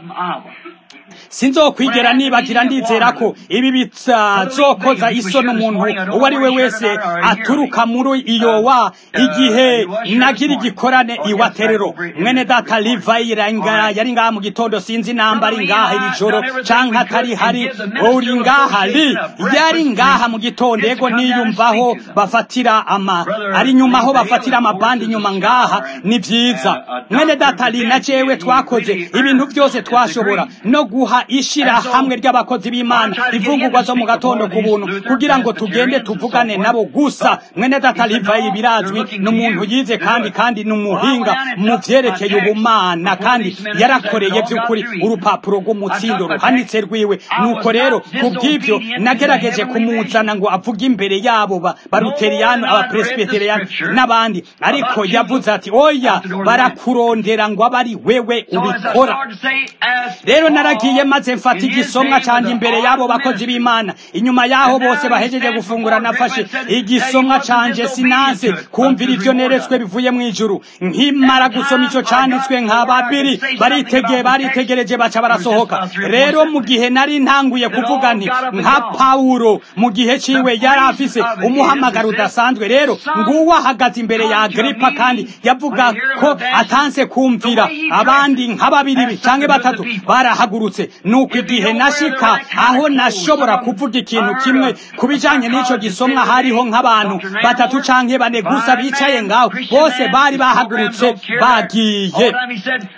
sinzokwigera nibagira ndizera ko ibi bitazokoza isoni umuntu uwo ari we wese aturuka muri iyo wa igihe nagira igikorane iwaterero mwene data livayi yari ngaha mu gitondo sinzi namba ari ngaha iri joro canke atari hari uri ngaha li yari ngaha mu gitondo yego niyumvaho bafatira ama ari nyuma aho bafatira amabandi nyuma ngaha ni vyiza mwene data li na jewe twakoze ibintu vyose twashobora no guha ishira hamwe ry'abakozi b'Imana ivungurwa zo mu gatondo ku buntu kugira ngo tugende tuvugane nabo gusa mwene data Livayi birazwi n'umuntu yize kandi kandi n'umuhinga mu vyerekeye ubumana kandi yarakoreye by'ukuri urupapuro rw'umutsindo ruhanitse rwiwe nuko rero kubw'ivyo nagerageje kumuzana ngo avuge imbere yabo ba baruteriyano abapresbiteriyano n'abandi ariko yavuze ati oya barakurondera ngo abe ari wewe ubikora rero naragiye maze mfata igisomwa canje imbere y'abo bakozi b'imana inyuma y'aho bose bahejeje gufungura nafashe igisomwa canje sinanse kumvira ivyo neretswe bivuye mu ijuru nkimara gusoma ico canditswe nka babiri baritegeye baritegereje baca barasohoka rero mu gihe nari ntanguye kuvuga nti nka pawulo mu gihe ciwe yari afise umuhamagaro udasanzwe rero nguwo ahagaze imbere ya agripa kandi yavuga ko atanse kumvira abandi nka babiri canke batatu barahagurutse nuko igihe nashika aho nashobora kuvuga ikintu kimwe ku bijanye n'ico gisomwa hariho nk'abantu batatu canke bane gusa bicaye ngaho bose bari bahagurutse bagiye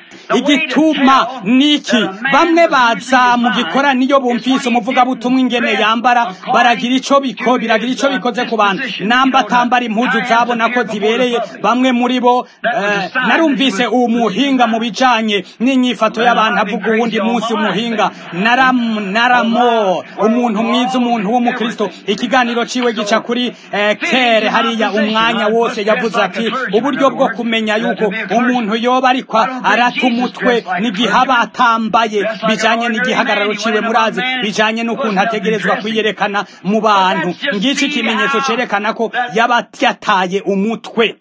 igituma niki bamwe baza mu gikorani iyo bumvise umuvugabutumwa ingene yambara baragira ico biko biragira ico bikoze ku bantu namba atambara impuzu zabona ko zibereye bamwe muri bo eh, narumvise uwo muhinga mu bijanye n'inyifato y'abantu avuga uwundi munsi umuhinga naram naramo umuntu mwiza umuntu w'umukristo ikiganiro ciwe gica kuri eh, kere hariya umwanya wose yavuze ati uburyo bwo kumenya yuko umuntu yoba ariko arata umutwe n'igihe aba atambaye bijanye n'igihagararo ciwe murazi bijanye n'ukuntu ategerezwa kwiyerekana mu bantu ngiki ikimenyetso cerekana ko yaba yataye umutwe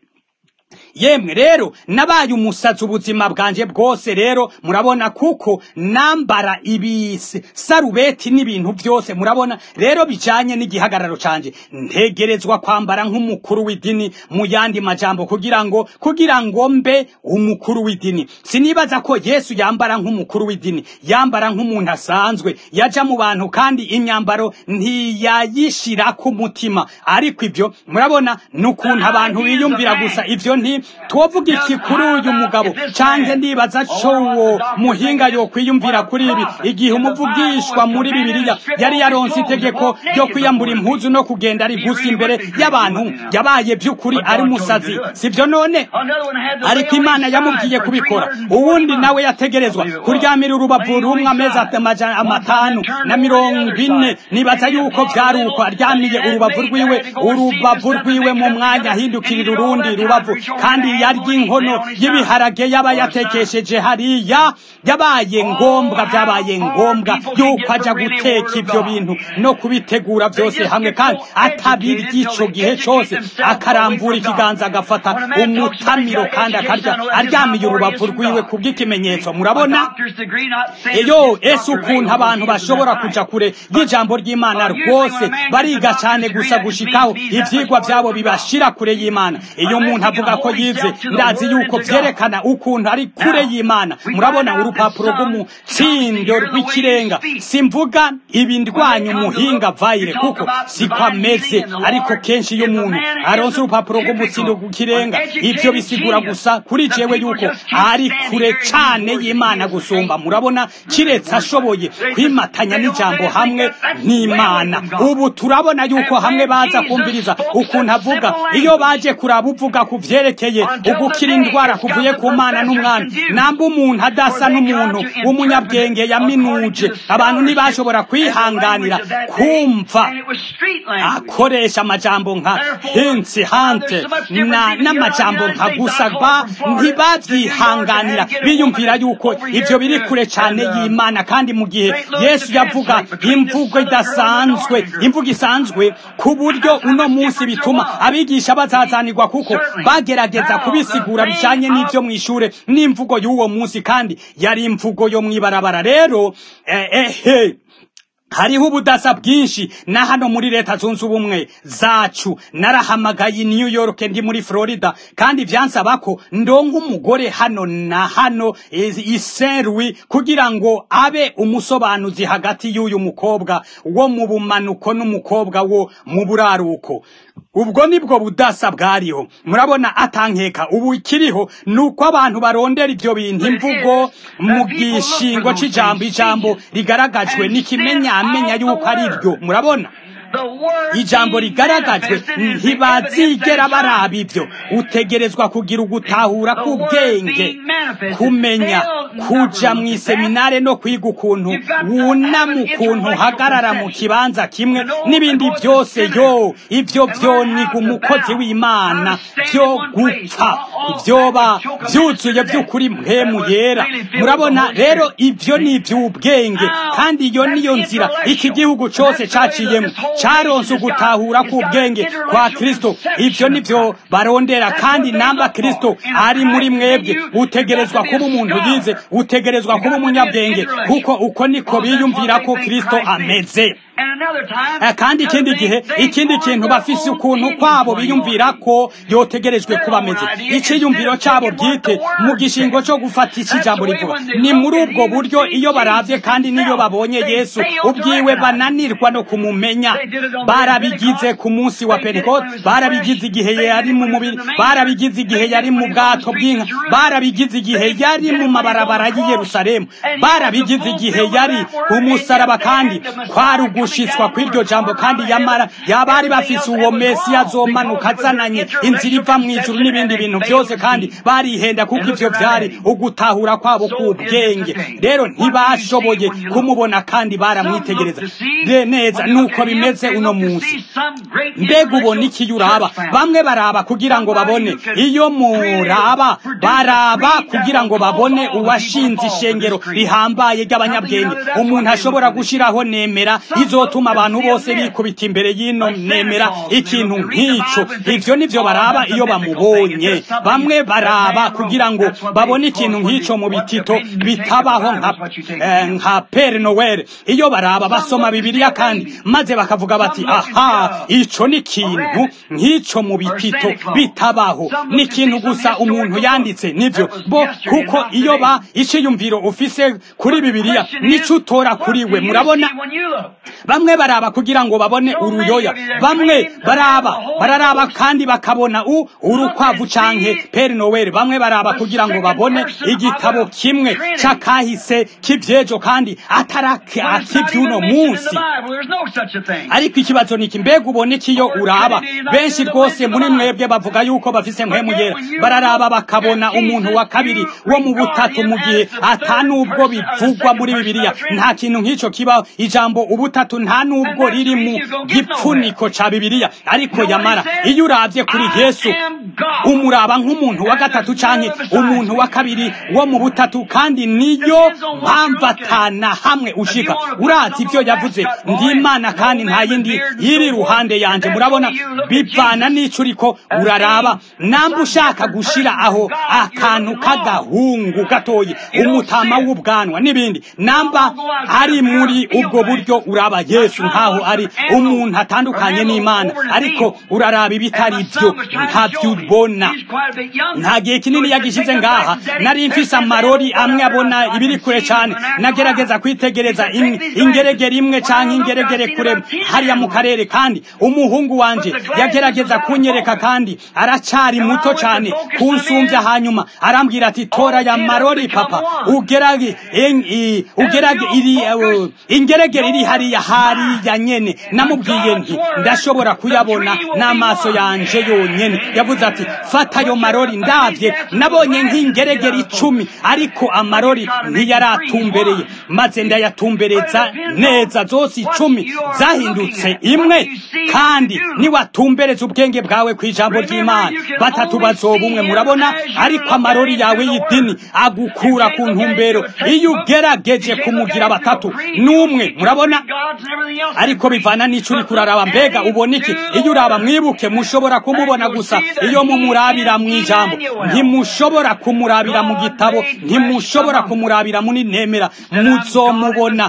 yemwe rero nabaye umusazi ubuzima bwanje bwose rero murabona kuko nambara ibisi sarubeti n'ibintu byose murabona rero bijanye n'igihagararo canje ntegerezwa kwambara nk'umukuru w'idini mu yandi majambo kugira ngo kugira ngo mbe umukuru w'idini sinibaza ko yesu yambara nk'umukuru w'idini yambara nk'umuntu asanzwe yaja mu bantu kandi imyambaro ntiyayishira ku mutima ariko ibyo murabona n'ukuntu abantu biyumvira gusa ivyo nti twovuga iki kuri uyu mugabo canke ndibaza co uwo muhinga yo kwiyumvira kuri ibi igihe umuvugishwa muri bibiliya yari yaronse itegeko ryo kwiyambura impuzu no kugenda ari gusa imbere y'abantu yabaye by'ukuri ari umusazi sivyo none ariko imana yamubwiye kubikora uwundi nawe yategerezwa kuryamira urubavu rumwe amezi amatanu na mirongo ine nibaza yuko vyari uko aryamiye urubavu rwiwe urubavu rwiwe mu mwanya ahindukirira urundi rubavu kandi yarya inkono y'ibiharage yaba yatekesheje hariya yabaye ngombwa byabaye ngombwa yuko aja guteka ibyo bintu no kubitegura byose hamwe kandi atabirya ico gihe cose akarambura ikiganza agafata umutamiro kandi akarya aryamiye urubavu rwiwe kubw'ikimenyetso murabona iyo ese ukuntu abantu bashobora kuja kure y'ijambo ry'imana rwose bariga cane gusa gushikaho ivyigwa vyabo bibashira kure y'imana iyo umuntu avuga ko yize ndazi yuko vyerekana ukuntu ari kure y'imana murabona urupapuro rw'umutsindo rw'ikirenga simvuga ibi ndwanya umuhinga vayire kuko siko ameze ariko kenshi iyo umuntu aronse urupapuro rw'umutsindo rw'ikirenga ivyo bisigura gusa kuri jewe yuko ari kure cane y'imana gusumba murabona kiretse ashoboye kwimatanya n'ijambo hamwe n'imana ubu turabona yuko hamwe baza kumviriza ukuntu avuga iyo baje kuraba uvuga ku vyerekeye ugukira indwara kuvuye ku mana n'umwami namba umuntu adasa n'umuntu w'umunyabwenge yaminuje abantu ntibashobora kwihanganira kumva akoresha amajambo nka hinsi hante n'amajambo nka gusa ba ntibavyihanganira biyumvira yuko ivyo biri kure cane y'imana kandi mu gihe yesu yavuga imvugo idasanzwe imvugo isanzwe ku buryo uno munsi bituma abigisha bazazanirwa kuko bagerageza kubisigura bijanye n'ivyo mw'ishure n'imvugo y'uwo munsi kandi yari imvugo yo mw'ibarabara rero ehe eh, hariho ubudasa bwinshi na hano muri leta zunze ubumwe zacu narahamagaye New York ndi muri Florida kandi vyansaba ko ndonga umugore hano na hano iserwi kugira ngo abe umusobanuzi hagati y'uyu mukobwa wo mu bumanuko n'umukobwa wo mu buraruko ubwo nibwo budasa bwariho murabona atankeka ubu ikiriho nuko abantu barondera ivyo bintu imvugo mu gishingo c'ijambo ijambo rigaragajwe n'ikimenyamenya yuko ari ryo murabona ijambo rigaragajwe ntibazigera baraba ibyo utegerezwa kugira ugutahura k'ubwenge kumenya kuja mu iseminare no kwiga ukuntu wunama ukuntu uhagarara mu kibanza kimwe n'ibindi byose yo ibyo byoniga umukozi w'imana byo gupfa ibyoba byuzuye by'ukuri mpemu yera murabona rero ibyo ni iby'ubwenge kandi iyo niyo nzira iki gihugu cyose caciyemo caronse ugutahura k'ubwenge kwa kristo ivyo nivyo barondera kandi namba kristo ari muri mwebwe utegerezwa kuba umuntu yize utegerezwa kuba umunyabwenge kuko uko niko biyumvira ko kristo ameze kandi ikindi gihe ikindi kintu bafise ukuntu kwabo biyumvira ko yotegerejwe kuba ameze iciyumviro cyabo bwite mu gishingo cyo gufata iki jambo rivuga ni muri ubwo buryo iyo baravye kandi niyo babonye yesu ubwiwe bananirwa no kumumenya barabigize ku munsi wa pentekote barabigize igihe yari mu mubiri barabigize igihe yari mu bwato bw'inka barabigize igihe yari mu mabarabara y'i yerusalemu barabigize igihe yari umusaraba kandi kwari ugushitswa kw'iryo jambo kandi yamara yabari bafise uwo mesiya azomanuka azananye inzira iva mu ijuru n'ibindi bintu byose kandi barihenda kuko ivyo vyari ugutahura kwabo k'ubwenge rero ntibashoboye kumubona kandi baramwitegereza neza nuko bimeze uno munsi mbega ubona iki uraba bamwe baraba kugira ngo babone iyo muraba baraba kugira ngo babone uwashinze ishengero rihambaye ry'abanyabwenge umuntu ashobora gushiraho nemera izotuma abantu bose bikubita imbere y'ino nemera ikintu nk'ico ivyo nivyo baraba iyo bamubonye bamwe baraba kugira ngo babone ikintu nk'ico mu bitito bitabaho nka eh, nka Père Noel iyo baraba basoma bibiliya kandi maze bakavuga bati aha ico ni ikintu nk'ico mu bitito bitabaho ni ikintu gusa umuntu yanditse nivyo bo kuko iyo ba iciyumviro ufise kuri bibiliya nico utora kuri we murabona bamwe baraba kugira ngo babone uruyoya bamwe baraba bararaba kandi bakabona u urukwavu canke Père Noel bamwe baraba kugira ngo babone igitabo kimwe c'akahise k'ivyejo kandi atarake akivyuno munsi ariko ikibazo niki mbega ubone kiyo uraba benshi rwose muri mwebwe bavuga yuko bafise mpemu yera bararaba bakabona umuntu wa kabiri wo mu butatu mu gihe ata nubwo bivugwa muri bibiliya nta kintu nk'ico kibaho ijambo ubutatu nta nubwo riri mu gipfuniko ca bibiliya ariko yamara iyo uravye kuri yesu umuraba nk'umuntu wa gatatu canke umuntu wa kabiri wo mu butatu kandi niyo mpamvu atana hamwe ushika urazi ivyo yavuze ndi imana kandi nta yindi iri ruhande yanje murabona bivana n'ico uriko uraraba namba ushaka gushira aho akantu k'agahungu gatoyi umutama w'ubwanwa n'ibindi namba ari muri ubwo buryo uraba yesu nkaho ari umuntu atandukanye n'imana ariko uraraba ibitari byo ntabyo ubona nta gihe kinini yagishize ngaha nari mfise amarori amwe abona ibiri kure cyane nagerageza kwitegereza ingeregere imwe canke ingeregere kure hariya mu karere kandi umuhungu wanje yagerageza kunyereka kandi aracari muto cyane kunsumbya hanyuma arambwira ati tora ya marori papa ugerage ugerage iri uh, ingeregere iri hariya hariya nyene namubwiye nti ndashobora kuyabona n'amaso yanje yonyene yavuze ati fata ayo marori ndavye nabonye nk'ingeregere icumi ariko amarori ntiyaratumbereye maze ndayatumbereza neza zose icumi zahindutse imwe kandi niwatumbereza ubwenge bwawe ku ijambo ry'imana batatu bazoba umwe murabona ariko amarori yawe y'idini agukura ku ntumbero iyo ugerageje kumugira batatu n'umwe murabona ariko bivana n'ico uri kuraraba mbega ubona iki iyo uraba mwibuke mushobora kumubona gusa iyo mumurabira mu ijambo ntimushobora kumurabira mu gitabo ntimushobora kumurabira muri nemera muzomubona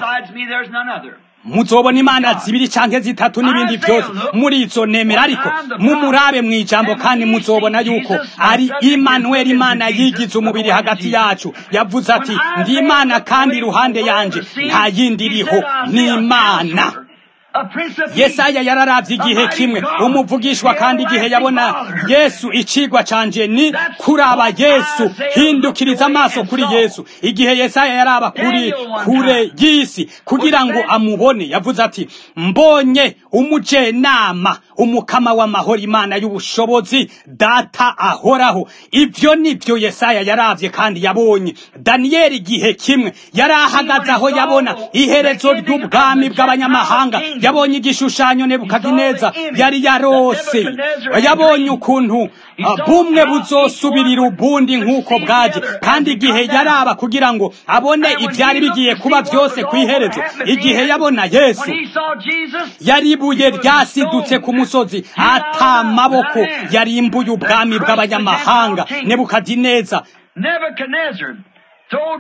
muzobona imana zibiri canke zitatu n'ibindi byose muri izo nemera ariko mumurabe mu ijambo kandi muzobona yuko ari Immanuel imana yigize umubiri hagati yacu yavuze ati ndi imana kandi iruhande yanje nta yindi iriho ni imana yesaya yararavye igihe kimwe umuvugishwa kandi igihe yabona yesu icigwa canje ni kuraba yesu hindukiriza amaso kuri yesu igihe yesaya yaraba kuri kure y'isi kugira ngo amubone yavuze ati mbonye umujenama umukama w'amahoro imana y'ubushobozi data ahoraho ivyo nivyo yesaya yaravye kandi yabonye daniyeli igihe kimwe yari ahagaze aho yabona iherezo ry'ubwami bw'abanyamahanga yabonye igishushanyo nebukadineza yari yarose yabonye ukuntu bumwe buzosubirira ubundi nk'uko bwaje kandi igihe yaraba kugira ngo abone ibyari bigiye kuba byose ku iherezo igihe yabona yesu yari ibuye ryasidutse ku musozi ata maboko yarimbuye ubwami bw'abanyamahanga nebukadineza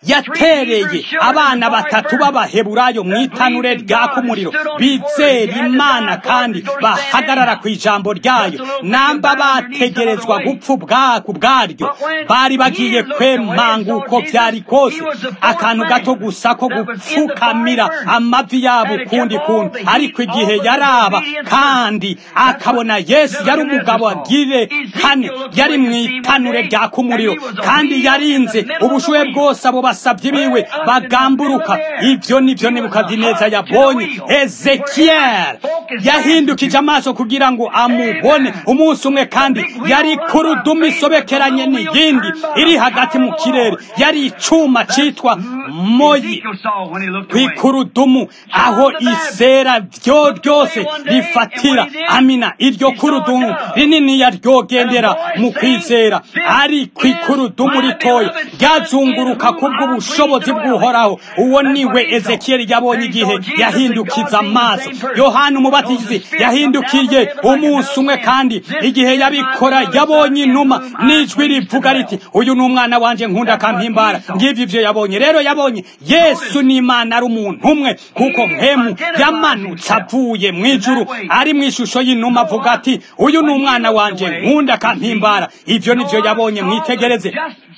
yatereye abana batatu b'abaheburayo mu itanure ryaka umuriro bizera imana kandi bahagarara ku ijambo ryayo namba bategerezwa gupfa ubwako ubwaryo bari bagiye kwemanga uko byari kose akantu gato gusa ko gupfukamira amavi yabo ukundi kundi ariko igihe yaraba kandi akabona yesu yari umugabo agire kane yari mu itanure ryaka umuriro kandi yarinze ubushuhe bwose abo basabyi biwe bagamburuka ibyo nibyo nebukadineza yabonye ezekiyeli yahindukije amaso kugira ngo amubone umunsi umwe kandi yari ku rudumu isobekeranye n'iyindi iri hagati mu kirere yari icuma cyitwa moyi ku ikurudumu aho isera ryo ryose rifatira amina iryo kurudumu rinini yaryogendera mu kwizera ari ku ikurudumu ritoya ryazunguruka kubw'ubushobozi bw'uhoraho uwo niwe ezekiyeli yabonye igihe yahindukiza amaso yohana umubatizi yahindukiye umunsi umwe kandi igihe yabikora yabonye inuma n'ijwi rivuga riti uyu ni umwana wanjye nkunda akampimbara ngibyo ibyo yabonye rero yabonye yesu n'imana ari umuntu umwe kuko mpemu yamanutse avuye mu ijuru ari mu ishusho y'inuma avuga ati uyu ni umwana wanjye nkunda akampimbara ibyo nibyo yabonye mwitegereze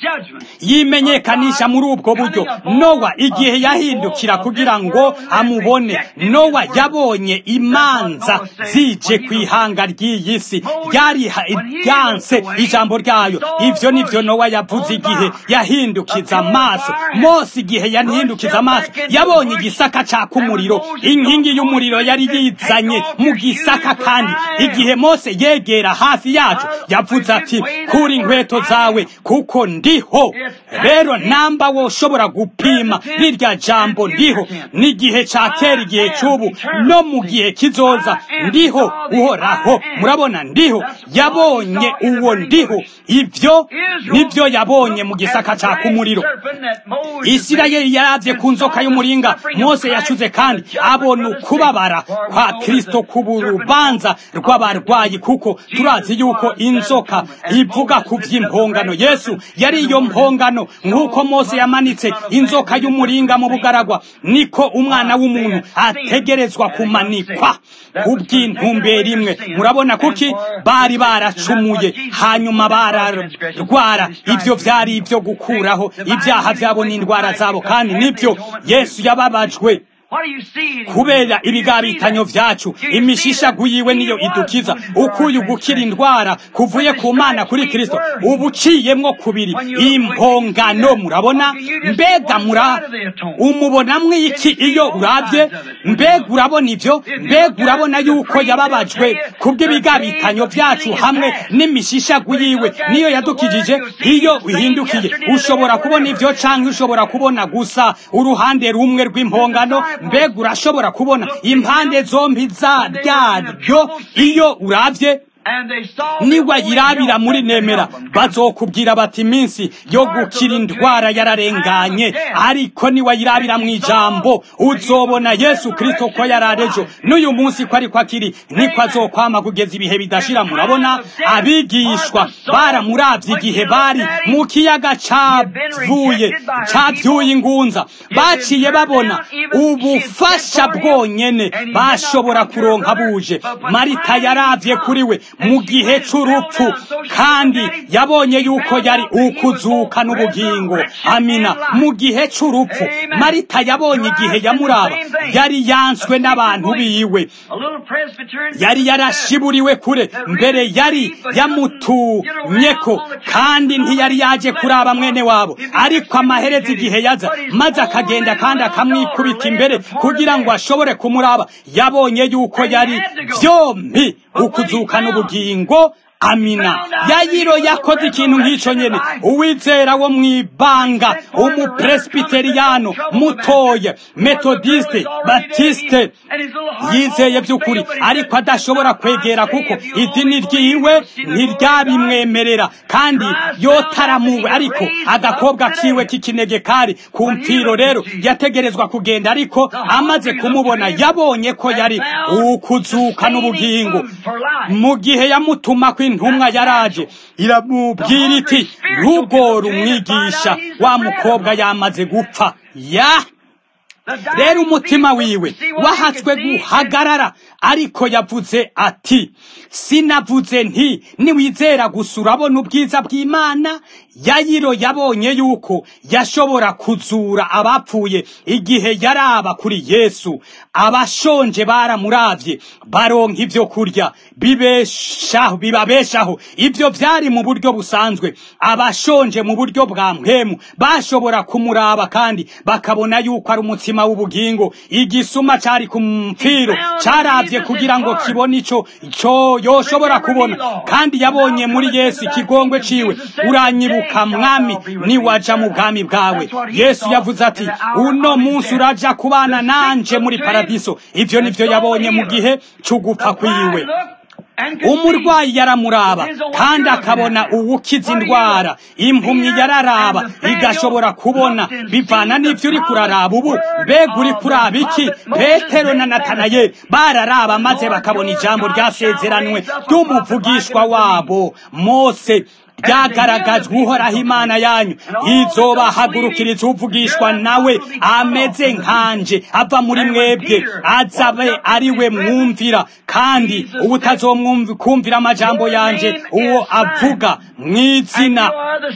yimenyekanisha muri ubwo buryo nowa igihe yahindukira kugira ngo amubone nowa yabonye imanza zije ku ihanga ry'iyi si ryari ryanse ijambo ryayo ibyo nibyo nowa yavuze igihe yahindukiza amaso mose igihe yahindukiza amaso yabonye igisaka caka umuriro inkingi y'umuriro yari yizanye mu gisaka kandi igihe mose yegera hafi yacu yavuze ati kura inkweto zawe kuko ndiho rero namba woshobora gupima rirya jambo ndiho n'igihe ca kera igihe c'ubu no mu gihe kizoza ndiho uhoraho murabona ndiho yabonye uwo ndiho ivyo nibyo yabonye mu gisaka caka umuriro isirayeli yaravye ku nzoka y'umuringa mose yacuze kandi abona ukubabara kwa kristo kuburubanza rw'abarwayi kuko turazi yuko inzoka ivuga ku vy'impongano yesu yari iyo mpongano nk'uko mose yamanitse inzoka y'umuringa mu bugaragwa niko umwana w'umuntu ategerezwa kumanikwa kubw'intumbero imwe murabona kuki bari baracumuye hanyuma bararwara ibyo byari ibyo gukuraho ibyaha byabo n'indwara zabo kandi nibyo yesu yababajwe kubera ibigabitanyo vyacu imishishagu yiwe niyo idukiza ukuye gukira indwara kuvuye ku mana kuri kristo ubuciyemwo kubiri impongano murabona mbega mura umubonamwo iki iyo urabye mbega urabona ivyo mbega urabona yuko yababajwe kubw'ibigabitanyo vyacu hamwe n'imishishagu yiwe niyo yadukijije iyo uhindukiye ushobora kubona ivyo canke ushobora kubona gusa uruhande rumwe rw'impongano mbega urashobora kubona impande zombi zaryo iyo urabye niwayirabira muri nemera bazokubwira bati iminsi yo gukira indwara yararenganye ariko niwayirabira mu ijambo uzobona yesu kristo ko yararejo n'uyu munsi ko ariko akiri niko azokwama kugeza ibihe bidashira murabona abigishwa baramuravye igihe bari mu kiyaga cavuye cavyuye ingunza baciye babona ubufasha bwonyene bashobora kuronka buje marita yaravye kuri we mu gihe c'urupfu kandi yabonye yuko yari ukuzuka n'ubugingo amina mu gihe c'urupfu marita yabonye igihe yamuraba yari yanswe n'abantu biwe yari yarashiburiwe kure mbere yari yamutumyeko kandi ntiyari yaje kuraba mwene wabo ariko amahereza igihe yaza maze akagenda kandi akamwikubita imbere kugira ngo ashobore kumuraba yabonye yuko yari byombi ukuzuka n'ubugingo amina yayiro yakoze ikintu nk'ico nyene uwizera wo mw'ibanga umupresbiteriyano mutoya metodiste batiste yizeye by'ukuri ariko adashobora kwegera kuko idini ryiwe ntiryabimwemerera kandi yotaramuwe ariko agakobwa kiwe k'ikinege kari ku mpfiro rero yategerezwa kugenda ariko amaze kumubona yabonye ko yari ukuzuka n'ubugingo mu gihe yamutuma w'intumwa yaraje iramubwira iti ntugore umwigisha wa mukobwa yamaze gupfa ya rero umutima wiwe wahatswe guhagarara ariko yavuze ati sinavuze nti niwizera gusa urabona ubwiza bw'imana yayiro yabonye yuko yashobora kuzura abapfuye igihe yaraba kuri yesu abashonje baramuravye baronka ibyo kurya bibeshaho bibabeshaho ibyo byari mu buryo busanzwe abashonje mu buryo bwa mpemu bashobora kumuraba kandi bakabona yuko ari umutima w'ubugingo igisuma cari ku mpfiro caravye kugira ngo kibone ico ico yoshobora kubona kandi yabonye muri yesu ikigongwe ciwe uranyibuka mwami niwaja mu bwami bwawe yesu yavuze ati uno munsi uraja kubana nanje muri paradiso ivyo nivyo yabonye mu gihe c'ugupfa kwiwe umurwayi yaramuraba kandi akabona uwukiza indwara impumyi yararaba igashobora kubona bivana n'ibyo uri kuraraba ubu mbega uri kuraba iki petero na natanaye bararaba maze bakabona ijambo ryasezeranywe ry'umuvugishwa wabo mose byagaragajwe uhoraho imana yanyu izobahagurukiriza uvugishwa nawe ameze nkanje ava muri mwebwe azabe ari we mwumvira kandi ubutazomwumvira amajambo yanje uwo avuga mu izina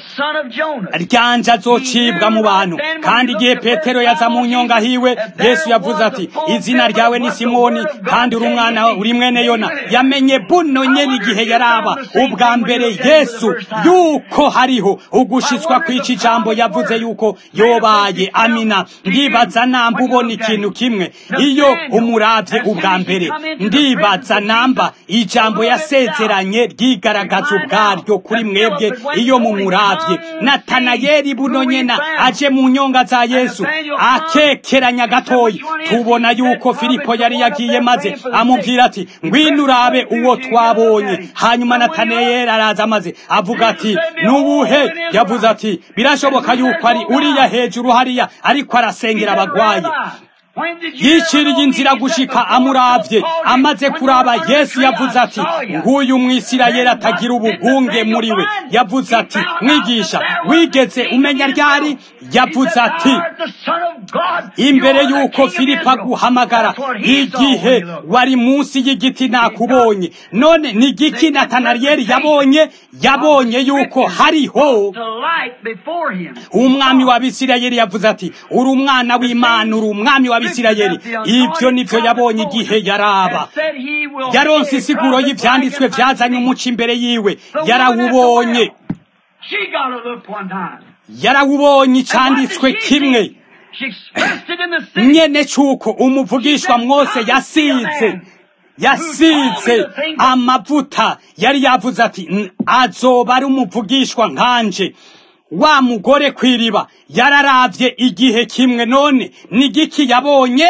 ryanje azocibwa mu bantu kandi igihe petero yaza mu nyonga hiwe yesu yavuze ati izina ryawe ni simoni kandi uri umwana uri mwene yona yamenye buno nyene igihe yaraba ubwa mbere yesu yuko hariho ugushitswa kw'iki jambo yavuze yuko yobaye amina ndibaza namba ubona ikintu kimwe iyo umuravye ubwa mbere ndibaza namba ijambo yasezeranye ryigaragaza ubwaryo kuri mwebwe iyo mumuravye natanayeli buno nyena aje mu nyonga za yesu akekeranya gatoyi tubona yuko filipo yari yagiye maze amubwira ati ngwino urabe uwo twabonye hanyuma natanayeli araza maze avuga ati nubuhe yavuze ati birashoboka yuko ari uriya hejuru hariya ariko arasengera abagwayi yiciriye inzira gushika amuravye amaze kuraba yesu yavuze ati nguyu mwisirayeli atagira ubugunge muri we yavuze ati mwigisha wigeze umenya ryari yavuze ati imbere y'uko filipo aguhamagara igihe wari munsi y'igiti nakubonye none ni igiki natanariyeli yabonye yabonye yuko hariho umwami w'abisirayeli yavuze ati uri umwana w'imana uri umwami w'abisirayeli ibyo nivyo yabonye igihe yaraba yaronse isiguro y'ivyanditswe vyazanye umuco imbere yiwe yarawubonye yarawubonye icanditswe kimwe nyene c'uko umuvugishwa mwose yasize yasize amavuta yari yavuze ati azoba ari umuvugishwa nkanje wa mugore kw'iriba yararavye igihe kimwe none ni giki yabonye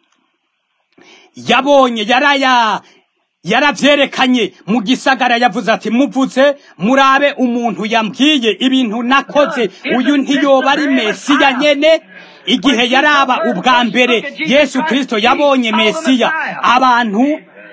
yabonye yaraya yaravyerekanye mu gisagara yavuze ati muvuze murabe umuntu yambwiye ibintu nakoze uyu ntiyoba ari mesiya nyene igihe yaraba ubwa mbere yesu kristo yabonye mesiya abantu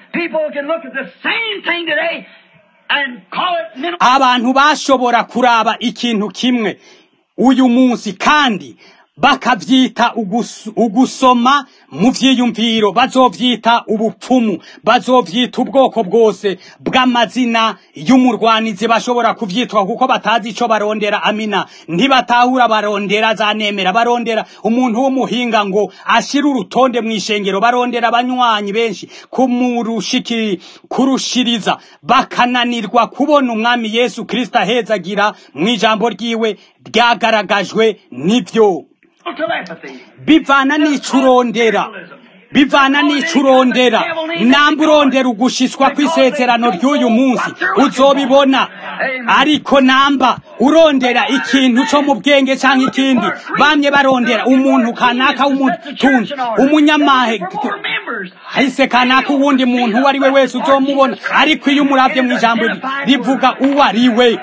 abantu bashobora kuraba ikintu kimwe uyu munsi kandi bakavyita ugusoma mu vyiyumviro bazovyita ubupfumu bazovyita ubwoko bwose bw'amazina y'umurwanizi bashobora kuvyitwa kuko batazi ico barondera amina ntibatahura barondera zanemera barondera umuntu w'umuhinga ngo ashire urutonde mw'ishengero barondera abanywanyi benshi kumurushiki kurushiriza bakananirwa kubona umwami yesu kristo ahezagira mw'ijambo ryiwe ryagaragajwe n'ivyo bivana n'icurondera bivana n'icurondera namba urondera ugushishwa kw'isezerano ry'uyu munsi uzobibona ariko namba urondera ikintu co mu bwenge canke ikindi bamye barondera umuntu kanaka w'umutunzi umunyamahe hahise kanaka uwundi muntu uwo ari we wese uzomubona ariko iyo umuravye mw'ijambo rivuga uwo ari we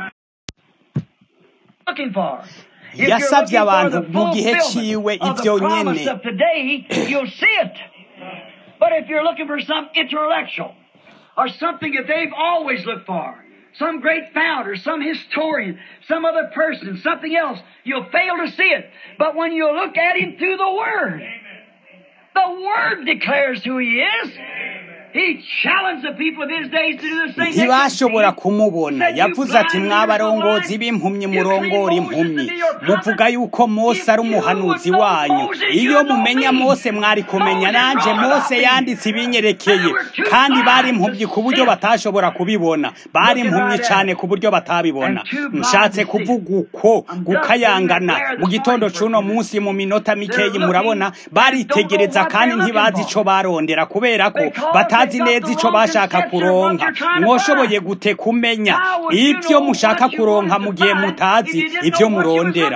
yasabye abantu mu gihe ciwe ivyo nyene But if you're looking for some intellectual or something that they've always looked for. Some great founder, some historian, some other person, something else. You'll fail to see it. But when you look at him through the Word, the Word declares who he is. He challenged the people of his days to do the same thing. ntibashobora kumubona yavuze ati mwabarongozi b'impumyi murongora impumyi muvuga yuko mose ari umuhanuzi wanyu iyo mumenya mose mwari kumenya nanje mose yanditse ibinyerekeye kandi bari impumyi ku buryo batashobora kubibona bari impumyi cyane ku buryo batabibona nshatse kuvuga uko gukayangana mu gitondo c'uno munsi mu minota mikeyi murabona baritegereza kandi ntibazi ico barondera kubera ko batazi neza ico bashaka kuronka mwoshoboye gute kumenya ibyo mushaka kuronka mu gihe mutazi ibyo murondera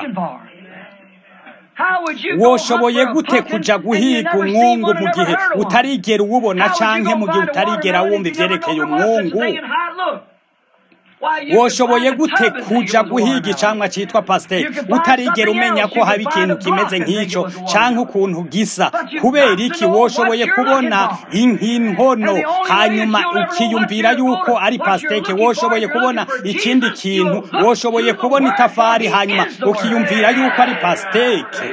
woshoboye gute kuja guhiga umwungu mu gihe utarigera uwubona canke mu gihe utarigera wumva ivyerekeye umwungu woshoboye gute kuja guhiga icamwa citwa pasiteri utarigera umenya ko haba ikintu kimeze nk'ico canke ukuntu gisa kubera iki woshoboye kubona inkono hanyuma ukiyumvira yuko ari pasiteke woshoboye kubona ikindi kintu woshoboye kubona itafari hanyuma ukiyumvira yuko ari pasiteke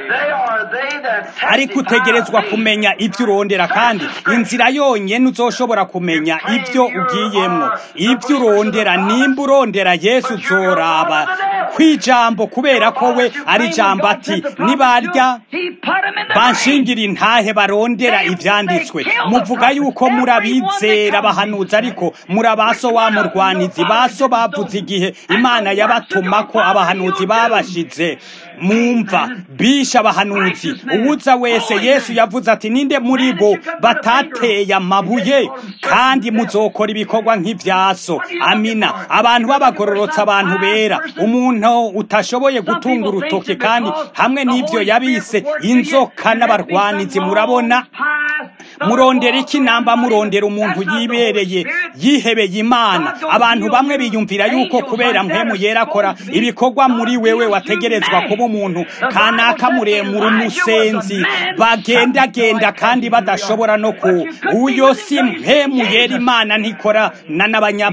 ariko utegerezwa kumenya ibyo urondera kandi inzira yonyene uzoshobora kumenya ibyo ugiyemwo ibyo urondera nimba urondera yesu uzoraba kw'ijambo kubera ko we ari ijambo ati nibarya banshingira intahe barondera ivyanditswe muvuga yuko murabizera bahanuzi ariko murabaso wa murwanizi baso bavuze igihe imana yabatumako abahanuzi babashize mumva bisha abahanuzi uwuza wese yesu yavuze ati ninde muri bo batateye amabuye kandi muzokora ibikorwa nk'ivyaso amina abantu b'abagororotse abantu bera umuntu utashoboye gutunga urutoke kandi hamwe n'ivyo yabise inzoka n'abarwanizi murabona murondera iki namba murondera umuntu yibereye yihebeye imana abantu bamwe biyumvira yuko kubera mpemu yera akora ibikorwa muri wewe wategerezwa kuba umuntu kanaka muremure umusenzi bagendagenda kandi badashobora no ku uyo si mpemu yera imana ntikora na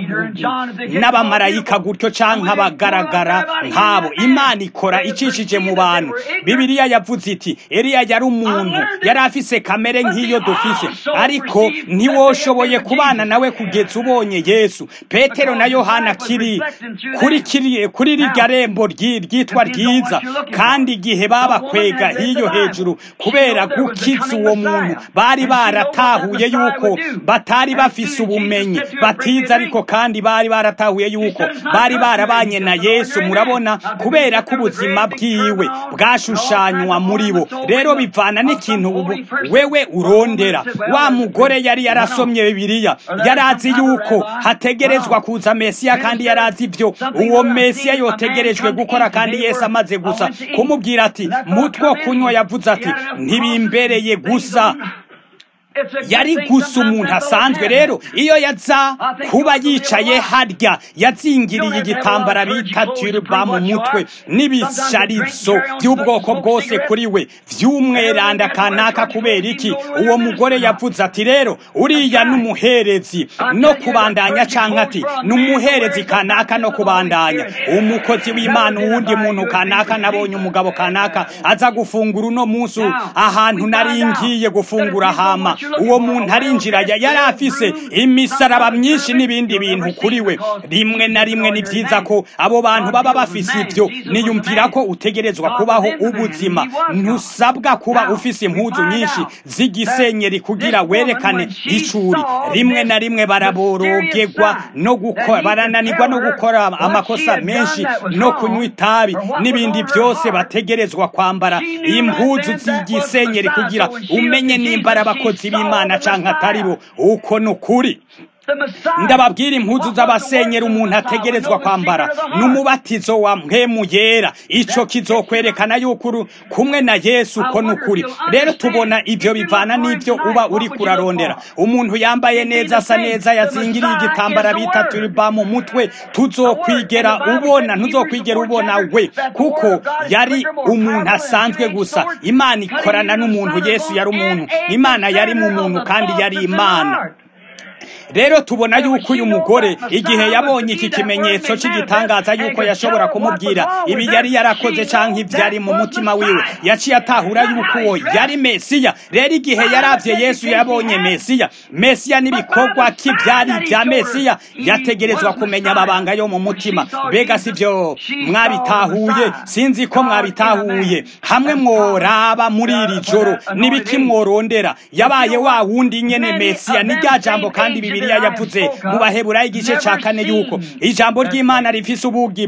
n'abamarayika gutyo canke abagaragara nk'abo imana ikora icishije mu bantu bibiliya yavuze iti eliya yari umuntu yari afise kamere nk'iyo dufise ariko ntiwoshoboye kubana nawe kugeza ubonye yesu petero na yohana kiri kuri kiri kuri rirya rembo ryitwa ryiza kandi igihe babakwega hiyo hejuru kubera gukiza uwo muntu bari baratahuye yuko batari bafise ubumenyi batiza ariko kandi bari baratahuye yuko bari barabanye na yesu murabona kubera ko ubuzima bwiwe bwashushanywa muri bo rero bivana n'ikintu wewe urondera wa mugore yari yarasomye bibiliya yari azi yuko hategerezwa kuza mesiya kandi yari azi ibyo uwo mesiya yotegerejwe gukora kandi yesu amaze gusa kumubwira ati mutwo kunywa yavuze ati ntibimbereye gusa yari gusa umuntu asanzwe rero iyo yaza kuba yicaye harya yazingiriye igitambara bita turuba mu mutwe n'ibisharizo by'ubwoko bwose kuri we by'umweranda kanaka kubera iki uwo mugore yavuze ati rero uriya n'umuherezi no kubandanya canke ati n'umuherezi kanaka no kubandanya umukozi w'imana uwundi muntu kanaka nabonye umugabo kanaka aza gufungura uno munsi ahantu nari ngiye gufungura hama uwo muntu arinjira yari afise imisaraba myinshi n'ibindi bintu kuri we rimwe na rimwe ni byiza ko abo bantu baba bafise ibyo niyumvira ko utegerezwa kubaho ubuzima ntusabwa kuba ufise impuzu nyinshi z'igisenyeri kugira werekane icuri rimwe na rimwe baraborogerwa no gukora barananirwa no gukora amakosa menshi no kunywa itabi n'ibindi byose bategerezwa kwambara impuzu z'igisenyeri kugira umenye nimba ari abakozi b'imana canke atari bo uko ni ukuri ndababwira impuzu z'abasenyera umuntu ategerezwa kwambara n'umubatizo wa mpemu yera ico kizokwerekana yuko kumwe na yesu uko ni ukuri rero tubona ivyo bivana n'ivyo uba uri kurarondera umuntu yambaye neza asa neza yazingiriye igitambara bita turiba mu mutwe tuzokwigera ubona ntuzokwigera ubona we kuko yari umuntu asanzwe gusa imana ikorana n'umuntu yesu yari umuntu imana yari mu muntu kandi yari imana rero tubona yuko uyu mugore igihe yabonye iki kimenyetso cy'igitangaza yuko yashobora kumubwira ibi yari yarakoze cyangwa ibyari mu mutima wiwe yaciye atahura yuko uwo yari mesiya rero igihe yaravye yesu yabonye mesiya mesiya n'ibikorwa k'ibyari bya mesiya yategerezwa kumenya amabanga yo mu mutima mbega sivyo mwabitahuye sinzi ko mwabitahuye hamwe mworaba muri iri joro n'ibiki mworondera yabaye wa wundi nyene mesiya ni rya jambo kandi bibiliya yavuze mu baheburayo igice ca kane yuko ijambo ry'imana rifise ubugi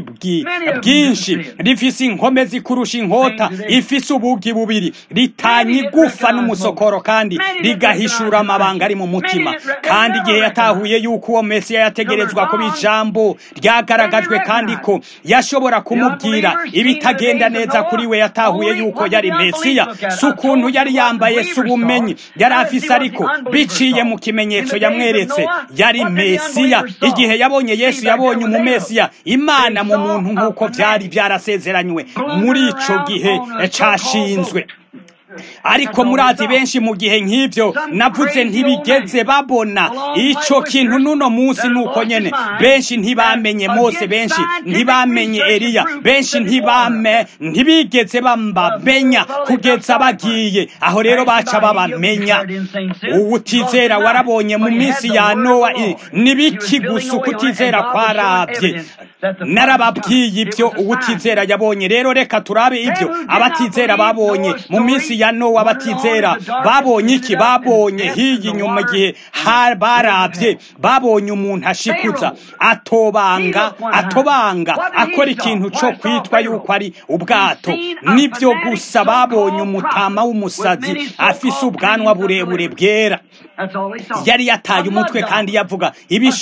bwinshi rifise inkome zikurusha inkota ifise ubugi bubiri ritanya igufa n'umusokoro kandi rigahishura amabanga ari mu mutima kandi igihe yatahuye yuko uwo mesiya yategerezwa kuba ijambo ryagaragajwe kandi ko yashobora kumubwira ibitagenda neza kuri we yatahuye yuko yari mesiya si ukuntu yari yambaye si ubumenyi yari afise ariko biciye mu kimenyetso yamweretse yari mesiya igihe yabonye yesu yabonye umumesiya imana mu muntu nk'uko byari byarasezeranywe muri ico gihe cashinzwe ariko murazi benshi mu gihe nk'ibyo navuze ntibigeze babona icyo kintu n'uno munsi nuko nyene benshi ntibamenye mose benshi ntibamenye eliya benshi ntibame ntibigeze bambamenya kugeza bagiye aho rero baca babamenya uwutizera warabonye mu minsi ya nowa nibiki gusa ukutizera kwarabye narababwiye ibyo uwutizera yabonye rero reka turabe ibyo abatizera babonye mu minsi ya nowa abatizera babonye iki babonye hiyi inyuma igihe barabye babonye umuntu ashikuza atobanga atobanga akora ikintu cyo kwitwa yuko ari ubwato nibyo gusa babonye umutama w'umusazi afise ubwanwa burebure bwera yari yataye umutwe kandi yavuga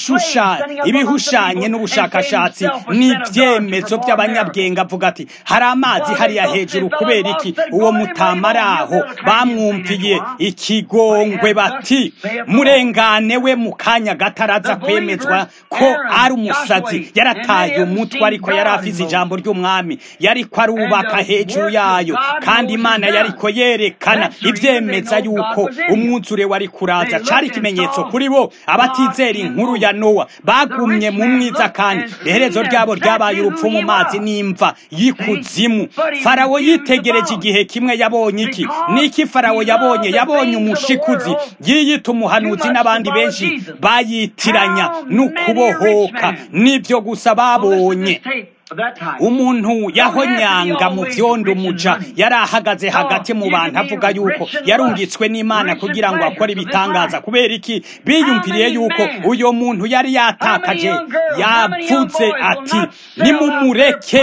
ibihushanye n'ubushakashatsi n'ibyemezo by'abanyabwenge avuga ati hari amazi hariya hejuru kubera iki uwo mutama ari aho bamwumviye ikigongwe bati murengane we mu kanya gataraza kwemezwa ko ari umusazi yarataye umutwe ariko yari afise ijambo ry'umwami yariko arubaka hejuru yayo kandi imana yariko yerekana ibyemeza yuko umwuzure wari kuraza cari ikimenyetso kuri bo abatizera inkuru ya nowa bagumye mu mwiza kandi iherezo ryabo ryabaye urupfu mu mazi n'imva y'ikuzimu farawo yitegereje igihe kimwe yabonye iki niki farawo yabonye yabonye umushikuzi yiyita umuhanuzi n'abandi benshi bayitiranya n'ukubohoka nibyo gusa babonye umuntu yahonyanga mu byondo umuja yari ahagaze hagati mu bantu avuga yuko yarungitswe n'imana kugira ngo akore ibitangaza kubera iki biyumviriye yuko uyo muntu yari yatakaje yavuze ati nimumureke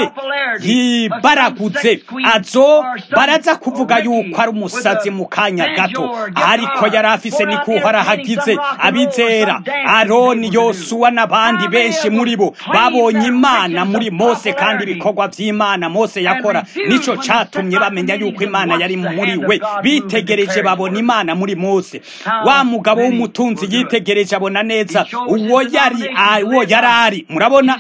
yibaraguze azo baraza kuvuga yuko ari umusazi mu kanya gato ariko yari afise nikuho arahagize abizera aroni yosuwa n'abandi benshi muri bo babonye imana muri mose kandi ibikorwa by'imana mose yakora nico catumye bamenya yuko imana yari muri we bitegereje babona imana muri mose wa mugabo w'umutunzi yitegereje abona neza uwo yari uwo yari ari murabona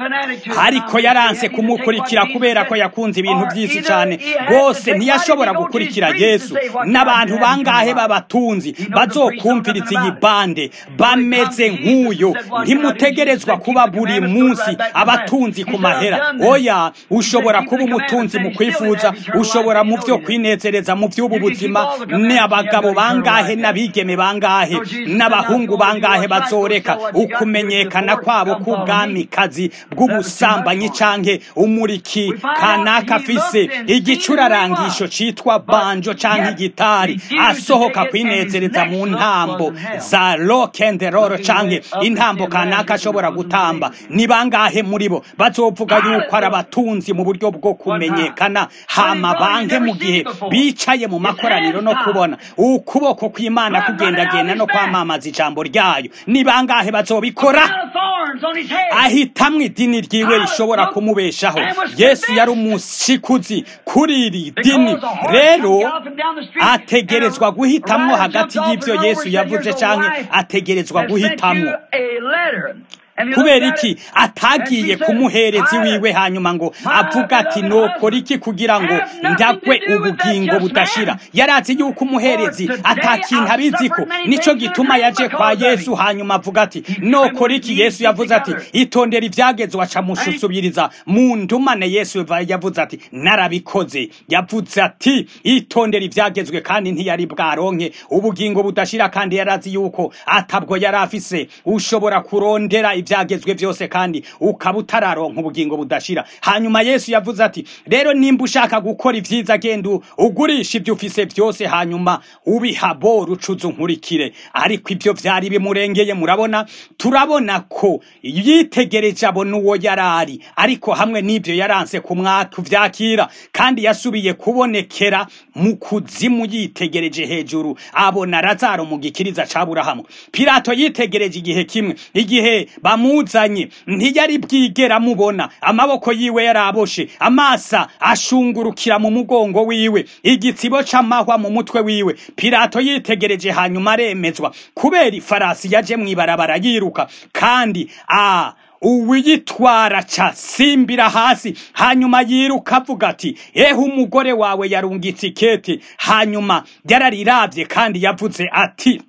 ariko yaranse kumukurikira kubera ko yakunze ibintu byinshi cyane rwose ntiyashobora gukurikira yesu n'abantu bangahe b'abatunzi bazokumviriza iyi bande bameze nk'uyo ntimutegerezwa kuba buri munsi abatunzi ku mahera oya ushobora kuba umutunzi mu kwifuza ushobora mu byo kwinezereza mu by'ubu buzima ni abagabo bangahe n'abigeme bangahe n'abahungu bangahe bazoreka ukumenyekana kwabo k'ubwamikazi bw'ubusambanyi canke umuriki kanaka afise igicurarangisho citwa banjo canke igitari asohoka kwinezereza mu ntambo za rock and roll canke intambo kanaka ashobora gutamba ni bangahe muri bo bazovuga yuko ari abatunzi mu buryo bwo kumenyekana hama banke mu gihe bicaye mu makoraniro no kubona ukuboko kw'imana kugendagenda no kwamamaza ijambo ryayo ni bangahe bazobikora ahitamwo idini ryiwe rishobora kumubeshaho yesu yari umushikuzi kuri iri dini rero ategerezwa guhitamwo hagati y'ibyo yesu yavuze canke ategerezwa guhitamwo kubera iki atagiye kumuhereza iwiwe hanyuma ngo avuga ati nokora iki kugira ngo ndagwe ubugingo budashira yarazi yuko umuherezi atakintu abizi ko nico gituma yaje kwa yesu hanyuma avuga ati nokora iki yesu yavuze ati itondera ivyagezwe aca mushusubiriza mu ndumane yesu yavuze ati narabikoze yavuze ati itondera ivyagezwe kandi ntiyari bwaronke ubugingo budashira kandi yarazi yuko atabwo yari afise ushobora kurondera ivyagezwe vyose kandi ukaba utararonka ubugingo budashira hanyuma yesu yavuze ati rero nimba ushaka gukora ivyiza genda ugurisha ivyo ufise vyose hanyuma ubiha bora ucuza unkurikire ariko ivyo vyari bimurengeye murabona turabona ko yitegereje abona uwo yarari ariko hamwe n'ivyo yaranse kuvyakira kandi yasubiye kubonekera mu kuzimu yitegereje hejuru abona razaro mu gikiriza ca burahamu pilato yitegereje igihe kimwe igihe bamuzanye ntiyari bwigera amubona amaboko yiwe yaraboshe amasa ashungurukira mu mugongo wiwe igitsibo c'amahwa mu mutwe wiwe pilato yitegereje hanyuma aremezwa kubera ifarasi yaje mw'ibarabara yiruka kandi a uwiyitwara ca simbira hasi hanyuma yiruka avuga ati ehe umugore wawe yarungitse ikete hanyuma yarariravye kandi yavuze ati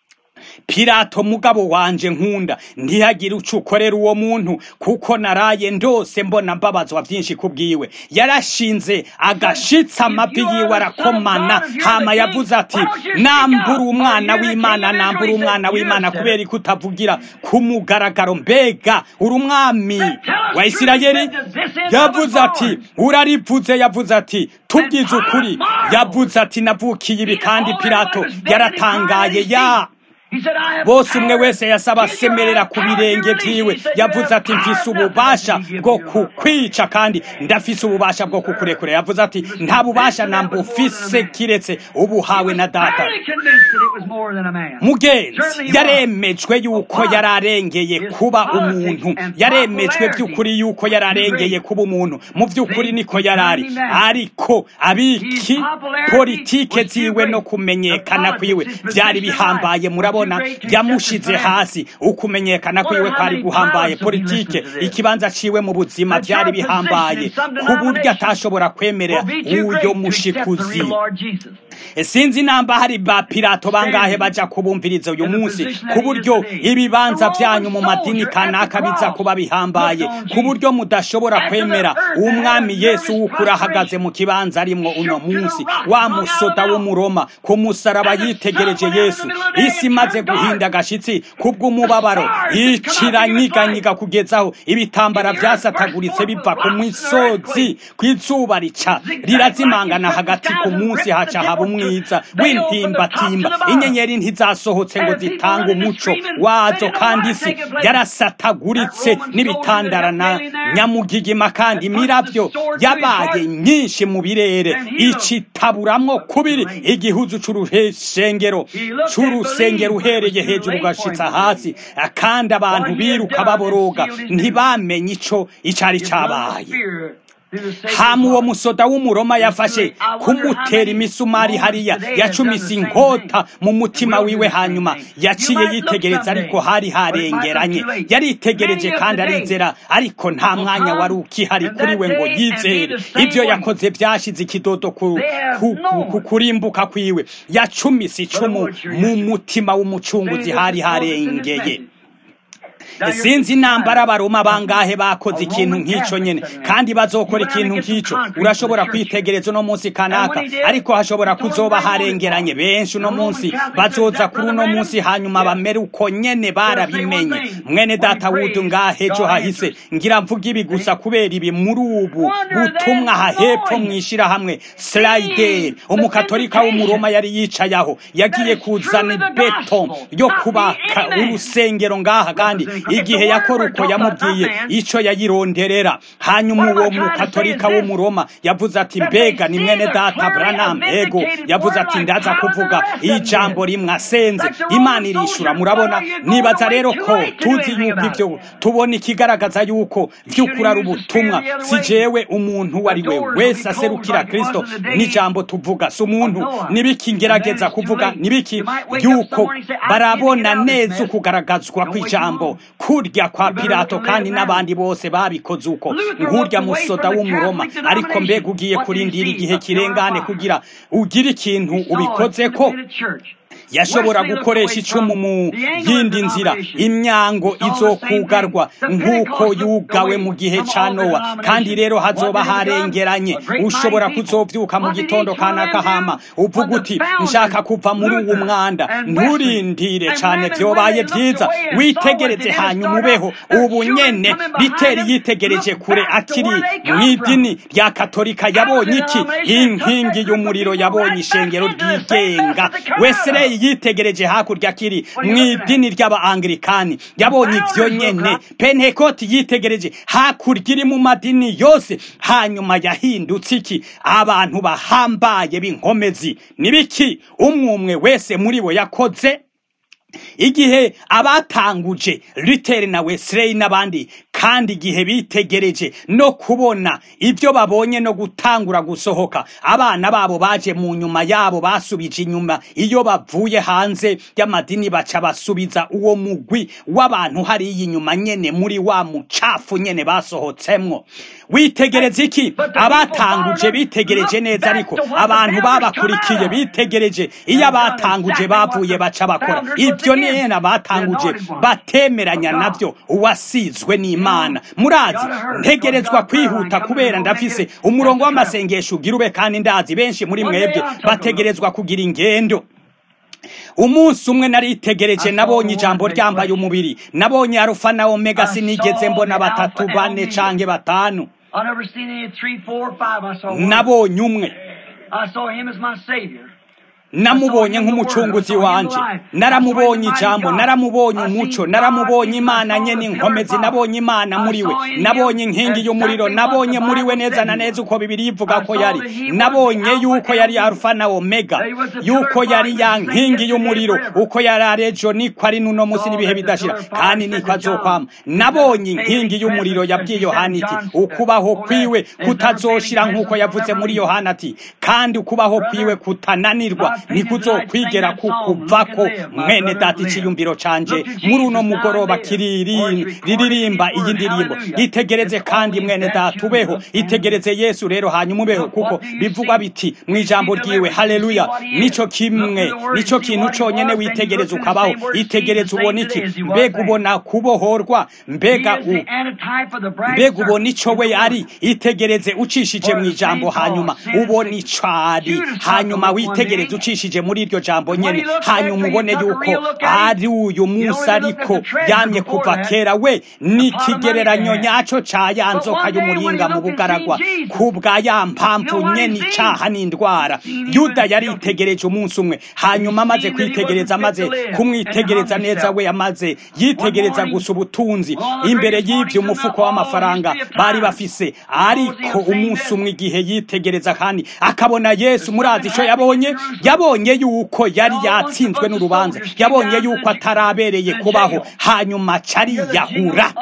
pilato mugabo wanje nkunda ntihagire uco ukorera uwo muntu kuko naraye ndose mbona mbabazwa vyinshi kubwiwe yarashinze agashitsa amavi yiwe arakomana hama yavuze ati nambura umwana w'imana nambura umwana w'imana kubera ko utavugira ku mugaragaro mbega uri umwami wa isirayeli yavuze ati urarivuze yavuze ati tubwize ukuri yavuze ati navukiye ibi kandi pilato yaratangaye ya bose umwe wese yasaba asemerera ku birenge vyiwe yavuze ati mfise ububasha bwo kukwica kandi ndafise ububasha bwo kukurekura yavuze ati nta bubasha namba ufise kiretse ubuhawe na data mugenzi yaremejwe yuko yararengeye kuba umuntu yaremejwe by'ukuri yuko yararengeye kuba umuntu mu by'ukuri niko yarari ariko abiki politike ziwe no kumenyekana kwiwe byari bihambaye murabona yamushize hasi ukumenyekana kwiwe kwari guhambaye politike ikibanza ciwe mu buzima byari bihambaye ku buryo atashobora kwemerera uyo mushikuzi sinzi namba hari ba pilato bangahe baja kubumviriza uyu munsi ku buryo ibibanza vyanyu mu madini kanaka biza kuba bihambaye ku buryo mudashobora kwemera umwami yesu w'ukuri ahagaze mu kibanza arimwo uno munsi wa musoda w'umuroma ku musaraba yitegereje yesu isi imaze guhinda agashitsi kubw'umubabaro iciranyiganyiga kugezaho ibitambara vyasataguritse biva ku misozi kw'izuba rica rirazimangana hagati ku munsi haca haba umwiza w'intimbatimba inyenyeri ntizasohotse ngo zitange umuco wazo kandi isi yarasataguritse n'ibitandara na nyamugigima kandi imirabyo yabaye nyinshi mu birere icitaburamwo kubiri igihuzu c'urushengero c'urusengero uhereye hejuru ugashitsa hasi kandi abantu biruka baboroga ntibamenye ico icari cabaye hama uwo musoda w'umuroma yafashe kumutera imisumari hariya yacumise inkota mu mutima wiwe hanyuma yaciye yitegereza ariko hari harengeranye yaritegereje kandi arizera ariko nta mwanya wari ukihari kuri we ngo yizere ibyo yakoze byashize ikidodo ku, ku, ku, kurimbuka kwiwe yacumise icumu mu mutima w'umucunguzi hari harengeye sinzi nambara abaroma bangahe bakoze ikintu nk'ico nyene kandi bazokora ikintu nk'ico urashobora kwitegereza uno munsi kanaka ariko hashobora kuzoba harengeranye benshi uno munsi bazoza kuri uno munsi hanyuma bamere uko nyene barabimenye mwene data wudu ngahe ejo hahise ngira mvuga ibi gusa kubera ibi muri ubu butumwa hahepfo mwishira hamwe slider umukatolika w'umuroma yari yicaye aho yagiye kuzana beto yo kubaka urusengero ngaha kandi igihe yakora uko yamubwiye ico yayironderera hanyuma uwo mukatolika w'umuroma yavuze ati mbega ni mwene data branam ego yavuze ati ndaza kuvuga ijambo rimwe asenze imana irishura murabona nibaza rero ko tuzi yuko ivyo tubona ikigaragaza yuko vy'ukuri ari ubutumwa si jewe umuntu uwo ari we wese aserukira kristo n'ijambo tuvuga si umuntu nibiki ngerageza kuvuga nibiki yuko barabona neza ukugaragazwa kw'ijambo kurya kwa pilato kandi n'abandi bose babikoze uko nkurya musoda w'umuroma ariko mbega ugiye kurindira igihe kirengane kugira ugire ikintu ubikoze ko yashobora gukoresha icumu mu yindi nzira imyango izokugarwa nk'uko yugawe mu gihe ca nowa kandi rero hazoba harengeranye ushobora kuzovyuka mu gitondo kanaka hama uvuga uti nshaka kuva muri uwu mwanda nturindire cane vyobaye vyiza witegereze hanyuma ubeho ubu nyene biteri yitegereje kure akiri mw'idini rya katolika yabonye iki inkingi y'umuriro yabonye ishengero ryigenga wesley yitegereje hakurya kiri mw'idini ry'abaanglikani yabonye ivyo nyene pentekoti yitegereje hakurya iri mu madini yose hanyuma yahindutse iki abantu bahambaye b'inkomezi nibiki umwumwe wese muri bo yakoze igihe abatanguje Luther na Wesley n'abandi kandi igihe bitegereje no kubona ibyo babonye no gutangura gusohoka abana babo baje mu nyuma yabo basubije inyuma iyo bavuye hanze y'amadini baca basubiza uwo mugwi w'abantu hariya inyuma nyene muri wa mucafu nyene basohotsemwo witegereze iki abatanguje bitegereje neza ariko abantu babakurikiye bitegereje iyo abatanguje bavuye baca bakora ibyo nena batanguje batemeranya navyo uwasizwe n'imana murazi ntegerezwa kwihuta kubera ndafise umurongo w'amasengesho ugira ube kandi ndazi benshi muri mwebwe bategerezwa kugira ingendo umunsi umwe naritegereje nabonye ijambo ryambaye umubiri nabonye arufa na omega sinigeze mbona batatu bane canke batanu nabonye umwe namubonye nk'umucunguzi wanje naramubonye ijambo naramubonye umuco naramubonye imana nyene inkomezi nabonye imana muri we nabonye inkingi y'umuriro nabonye muri we neza na neza uko bibiri ivuga ko yari nabonye yuko yari alfa na omega yuko yari ya nkingi y'umuriro uko yari arejo niko ari nuno musi n'ibihe bidashira kandi niko azokwama nabonye inkingi y'umuriro yabwiye yohana iti ukubaho kwiwe kutazoshira nk'uko yavuze muri yohana ati kandi ukubaho kwiwe kutananirwa nikuzokwigera kukuvako mwene data iciyumviro canje muri uno mugoroba riririmba iyi ndirimbo itegereze kandi mwene data ubeho itegereze yesu rero hanyuma ubeho kuko bivugwa biti mu ijambo ryiwe haleluya nico kimwe nico kintu conyene witegereza ukabaho itegereze ubona iki mbega ubona kubohorwa mbega mbega ubona ico we ari itegereze ucishije mu ijambo hanyuma ubona ico ari hanyuma witegereze ucishije muri iryo jambo nyene hanyuma ubone yuko ari uyu munsi ariko yamye kuva kera we n'ikigereranyo nyaco ca ya nzoka y'umuringa mu bugaragwa kubwa ya mpamvu nyene icaha n'indwara yuda yaritegereje umunsi umwe hanyuma amaze kwitegereza amaze kumwitegereza neza we amaze yitegereza gusa ubutunzi imbere y'ivyo umufuko w'amafaranga bari bafise ariko umunsi umwe igihe yitegereza kandi akabona yesu murazi ico yabonye yabonye yuko yari yatsinzwe n'urubanza yabonye yuko atarabereye kubaho hanyuma cariyahura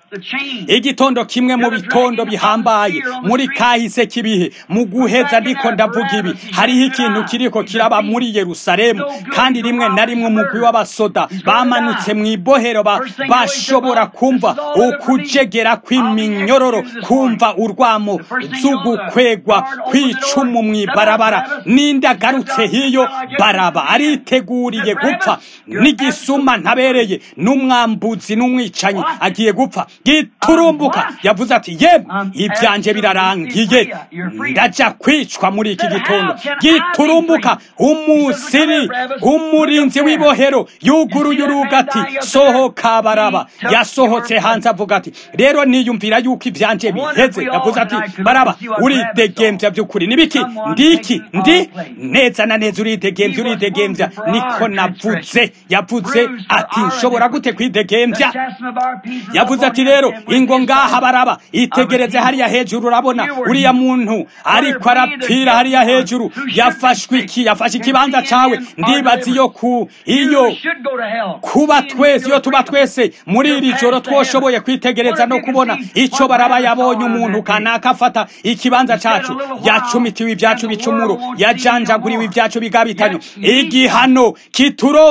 igitondo kimwe mu bitondo bihambaye muri kahise kibihe mu guheza ariko ndavuga ibi hariho ikintu kiriko kiraba muri yerusalemu kandi rimwe na rimwe umugwi w'abasoda bamanutse mu ibohero bashobora kumva ukujegera kw'iminyororo kumva urwamo z'ugukwegwa kw'icumu mu ibarabara n'indagarutse hiyo baraba ariteguriye gupfa n'igisuma ntabereye n'umwambuzi n'umwicanyi agiye gupfa giturumbuka yavuze ati yemwe ibyanje birarangiye ndaja kwicwa muri iki gitondo giturumbuka umusiri umurinzi w'ibohero yuguruye uruga ati sohoka baraba yasohotse hanze avuga ati rero niyumvira yuko ibyanje biheze yavuze ati baraba uridegembya by'ukuri nibiki ndiki ndi neza na neza uridegembya uridegembya niko navuze yavuze ati nshobora gute kwidegembya yavuze ati rero ingo ngaha baraba itegereze hariya hejuru urabona uriya muntu ariko arapfira hariya hejuru yafashwe iki yafashe ikibanza cawe ndibaza iyo ku iyo kuba twese iyo tuba twese muri iri joro twoshoboye kwitegereza no kubona ico baraba yabonye umuntu kanaka afata ikibanza cacu yacumitiwe ibyacu bicumuro yajanjaguriwe ibyacu bigabitanyo igihano kituronsa amahoro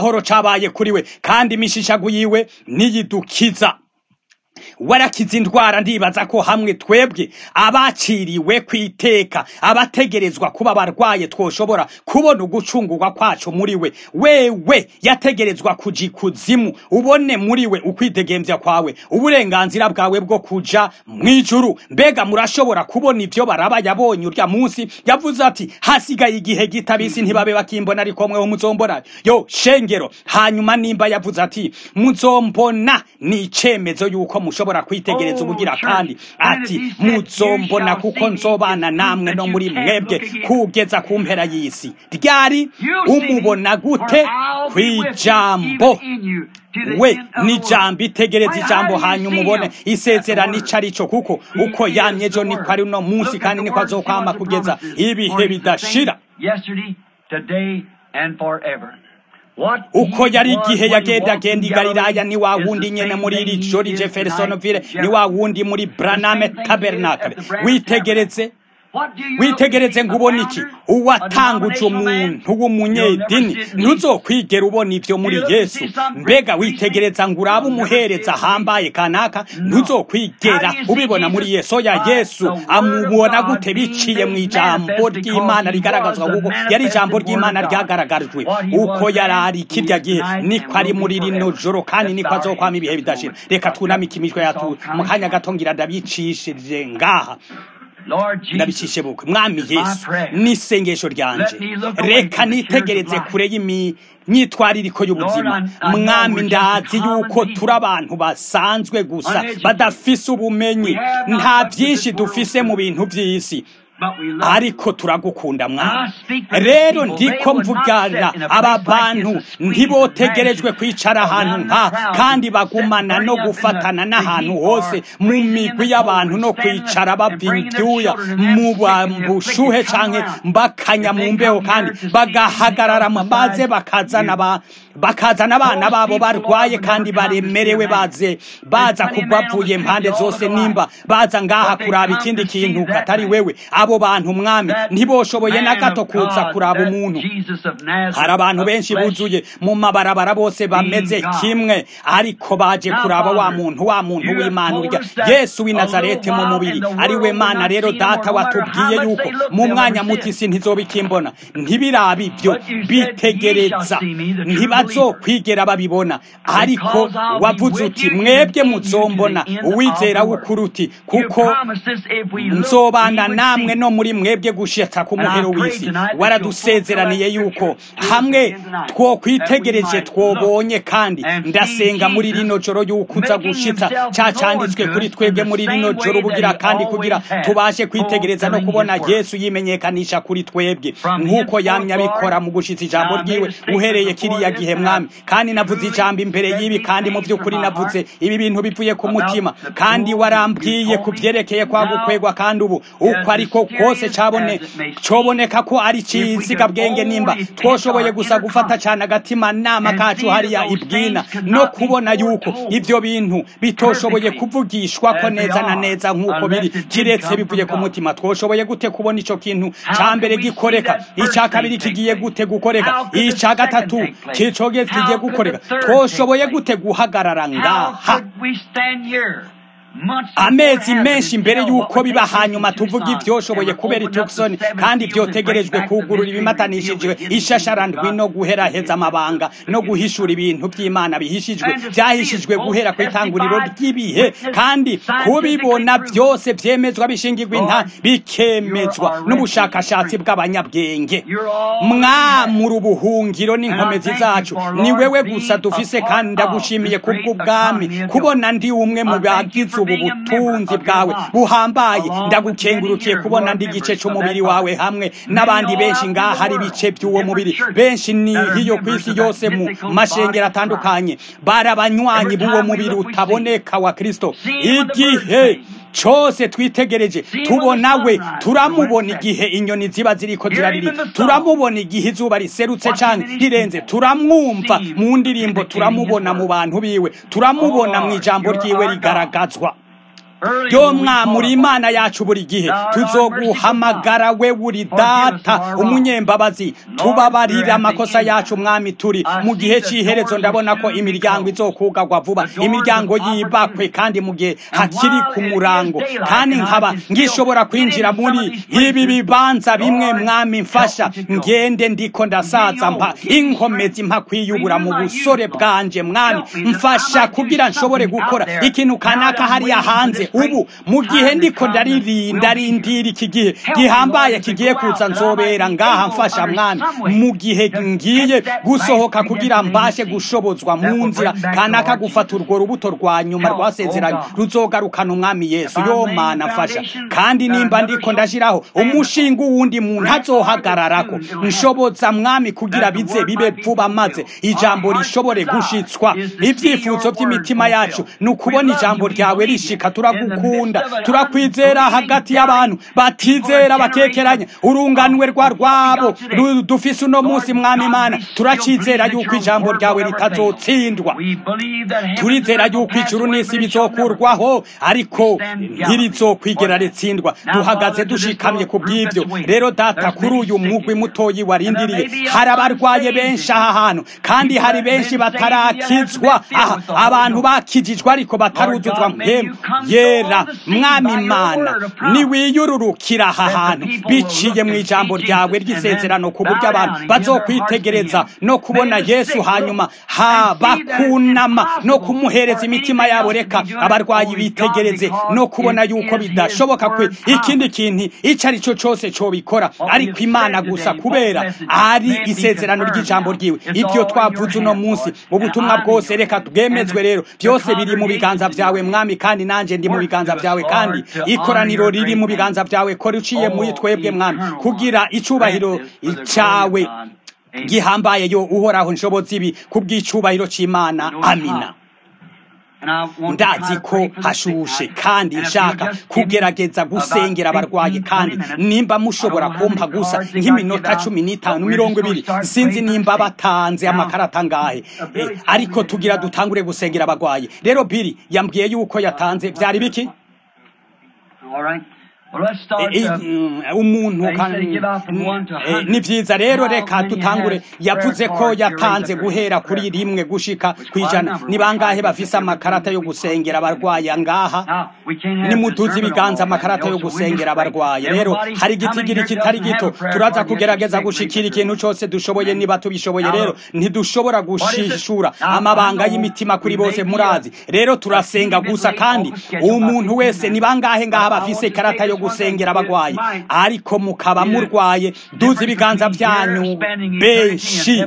amahoro cabaye kuri we kandi imishishago yiwe niyidukiza warakiza indwara ndibaza ko hamwe twebwe abaciriwe ku iteka abategerezwa kuba barwaye twoshobora kubona ugucungurwa kwacu muri we wewe yategerezwa kuja ikuzimu ubone muri we ukwidegemvya kwawe uburenganzira bwawe bwo kuja mw'ijuru mbega murashobora kubona ivyo baraba yabonye urya munsi yavuze ati hasigaye igihe gitabisi ntibabe bakimbona ariko mweho muzombona yo shengero hanyuma nimba yavuze ati muzombona ni icemezo yuko mushobora kwitegereza ubugira kandi ati muzombona kuko nzobana namwe no muri mwebwe kugeza ku mpera y'isi ryari umubona gute kw'ijambo we ni jambo itegereza ijambo hanyuma ubone isezerano ico arico kuko uko yamye ejo niko ari uno munsi kandi niko azokwama kugeza ibihe bidashira uko yari igihe yagendagenda i galilaya ni wa wundi nyene muri iri jori jeffersonville ni wa wundi muri braname tabernacle witegereze witegereze ngo ubone iki uwatanguje umuntu w'umunyedini ntuzokwigera ubona ivyo muri yesu mbega witegereza ngo urabe umuhereza ahambaye kanaka ntuzokwigera ubibona muri yesu oya yesu amubona gute biciye mu ijambo ry'imana rigaragazwa kuko yari ijambo ry'imana ryagaragajwe uko yari ari kirya gihe niko ari muri rino joro kandi niko azokwama ibihe bidashira reka twunamike imitwe yatu mu kanya gato ngira ndabicishije ngaha ndabicishe bukwe mwami yesu n'isengesho ryanje reka nitegereze kure y'imyitwaririko y'ubuzima mwami ndazi yuko turi abantu basanzwe gusa badafise ubumenyi nta byinshi dufise mu bintu by'isi ariko turagukunda mwana rero ndiko mvugana aba bantu ntibotegerejwe kwicara ahantu nka kandi bagumana no gufatana n'ahantu hose mu migwi y'abantu no kwicara bava ibyuya mu bushuhe canke bakanya mu mbeho kandi bagahagarara maze bakazana ba bakazana abana babo barwaye kandi baremerewe baze baza kubavuye impande zose nimba baza ngaha kuraba ikindi kintu katari wewe abo bantu mwami ntiboshoboye na gato kuza kuraba umuntu hari abantu benshi buzuye mu mabarabara bose bameze kimwe ariko baje kuraba wa muntu wa muntu w'imana urya yesu w'i nazareti mu mubiri ari we mana rero data watubwiye yuko mu mwanya muto isi ntizoba ikimbona ntibirabe ibyo bitegereza ntibazokwigera babibona ariko wavuze uti mwebwe muzombona uwizera w'ukuri uti kuko nzobana namwe no muri mwebwe gushitsa ku muhero w'isi waradusezeraniye yuko hamwe twokwitegereje twobonye kandi ndasenga muri rino joro yuko uza gushitsa ca canditswe kuri twebwe muri rino joro ubugira kandi kugira tubashe kwitegereza no kubona yesu yimenyekanisha kuri twebwe nk'uko yamye abikora mu gushitsa ijambo ryiwe uhereye kiriya gihe mwami kandi navuze ijambo imbere y'ibi kandi mu by'ukuri navuze ibi bintu bivuye ku mutima kandi warambwiye ku byerekeye kwa gukwegwa kandi ubu uko ariko kose cabone coboneka ko ari ciziga bwenge nimba twoshoboye gusa gufata cyane agatima nama kacu hariya ibwina no kubona yuko ivyo bintu bitoshoboye kuvugishwa ko neza na neza nk'uko biri kiretse bivuye ku mutima twoshoboye gute kubona ico kintu ca mbere gikoreka ica kabiri kigiye gute gukoreka ica gatatu kicoge kigiye gukoreka twoshoboye gute guhagarara ngaha amezi menshi mbere y'uko biba hanyuma tuvuga ivyoshoboye kubera itukisoni kandi vyotegerejwe kugurura ibimatanishijwe ishasharandwi no guheraheza amabanga no guhishura ibintu vy'imana bihishijwe vyahishijwe guhera ku itanguriro ry'ibihe kandi kubibona vyose vyemezwa bishingirwa inta bikemezwa n'ubushakashatsi bw'abanyabwenge mwamura ubuhungiro n'inkomezi zacu ni wewe gusa dufise kandi ndagushimiye kubw'ubwami kubona ndi umwe mu bagize ubu butunzi bwawe buhambaye ndagukengurukiye kubona ndi igice c'umubiri wawe hamwe n'abandi benshi ngaha hari ibice by'uwo mubiri benshi ni hiyo ku isi yose mu mashengero atandukanye bari abanywanyi b'uwo mubiri utaboneka wa kristo igihe cose twitegereje tubona we turamubona igihe inyoni ziba ziriko zirarira turamubona igihe izuba riserutse canke rirenze turamwumva mu ndirimbo turamubona mu bantu biwe turamubona mu ijambo ryiwe rigaragazwa yo mwamuri imana yacu buri gihe tuzoguhamagara we buri data umunyembabazi tubabarira amakosa yacu mwami turi mu gihe cy'iherezo ndabona ko imiryango izokugagwa vuba imiryango yibakwe kandi mu gihe hakiri ku murango kandi nkaba ngishobora kwinjira muri ibi bibanza bimwe mwami mfasha ngende ndiko ndasaza mpa inkomezi mpa kwiyubura mu busore bwanje mwami mfasha kugira nshobore gukora ikintu kanaka hariya hanze ubu mu gihe ndiko ndaririnda rindira iki gihe gihambaye kigiye kuza nzobera ngaha mfasha mwami mu gihe ngiye gusohoka kugira mbashe gushobozwa mu nzira kanaka gufata urwo rubuto rwa nyuma rwasezeranye ruzogarukana umwami yesu yo mana mfasha kandi nimba ndiko ndashiraho umushinga wundi muntu azohagararako nshoboza mwami kugira bize bibe vuba maze ijambo rishobore gushitswa ibyifuzo by'imitima yacu ni ukubona ijambo ryawe rishika turagukunda turakwizera hagati y'abantu batizera bakekeranya urunganwe rwa rwabo dufise uno munsi mwami imana turacizera yuko ijambo ryawe ritazotsindwa turizera yuko ijuru n'isi bizokurwaho ariko ntirizokwigera ritsindwa duhagaze dushikamye ku bw'ibyo rero data kuri uyu mugwi mutoyi warindiriye hari abarwaye benshi aha hantu kandi hari benshi batarakizwa aha abantu bakijijwe ariko bataruzuzwa mpemu yera mwami imana niwiyururukira aha hantu biciye mu ijambo ryawe ry'isezerano ku buryo abantu bazokwitegereza no kubona yesu hanyuma ha bakunama no kumuhereza imitima yabo reka abarwayi bitegereze no kubona yuko bidashoboka kwe ikindi kintu icyo ari cyo cyose cobikora ariko imana gusa kubera ari isezerano ry'ijambo ryiwe ibyo twavuze uno munsi ubutumwa bwose reka bwemezwe rero byose biri mu biganza byawe mwami kandi nanjye ndi mu biganza byawe kandi ikoraniro riri mu biganza byawe ko riciye muri twebwe mwami kugira icubahiro cyawe gihambaye yo uhoraho nshobozi ibi kubw'icubahiro cy'imana amina ndazi ko hashushe kandi nshaka kugerageza gusengera abarwayi kandi nimba mushobora kumpa gusa nk'iminota cumi n'itanu mirongo ibiri sinzi nimba batanze amakarata ngahe ariko tugira dutangure gusengera abarwayi rero biri yambwiye yuko yatanze byari biki umuntu ni byiza rero reka dutangure yavuze ko yatanze guhera kuri rimwe gushika ku ijana ni bangahe bafise amakarata yo gusengera abarwayi ngaha nimutuze ibiganza amakarata yo gusengera abarwayi rero hari igitigiri kitari gito turaza kugerageza gushikira ikintu cyose dushoboye niba tubishoboye rero ntidushobora gushishura amabanga y'imitima kuri bose murazi rero turasenga gusa kandi umuntu wese ni bangahe ngaha bafise ikarata yo gusengera abagwayi ariko mukaba murwaye duze ibiganza byanyu benshi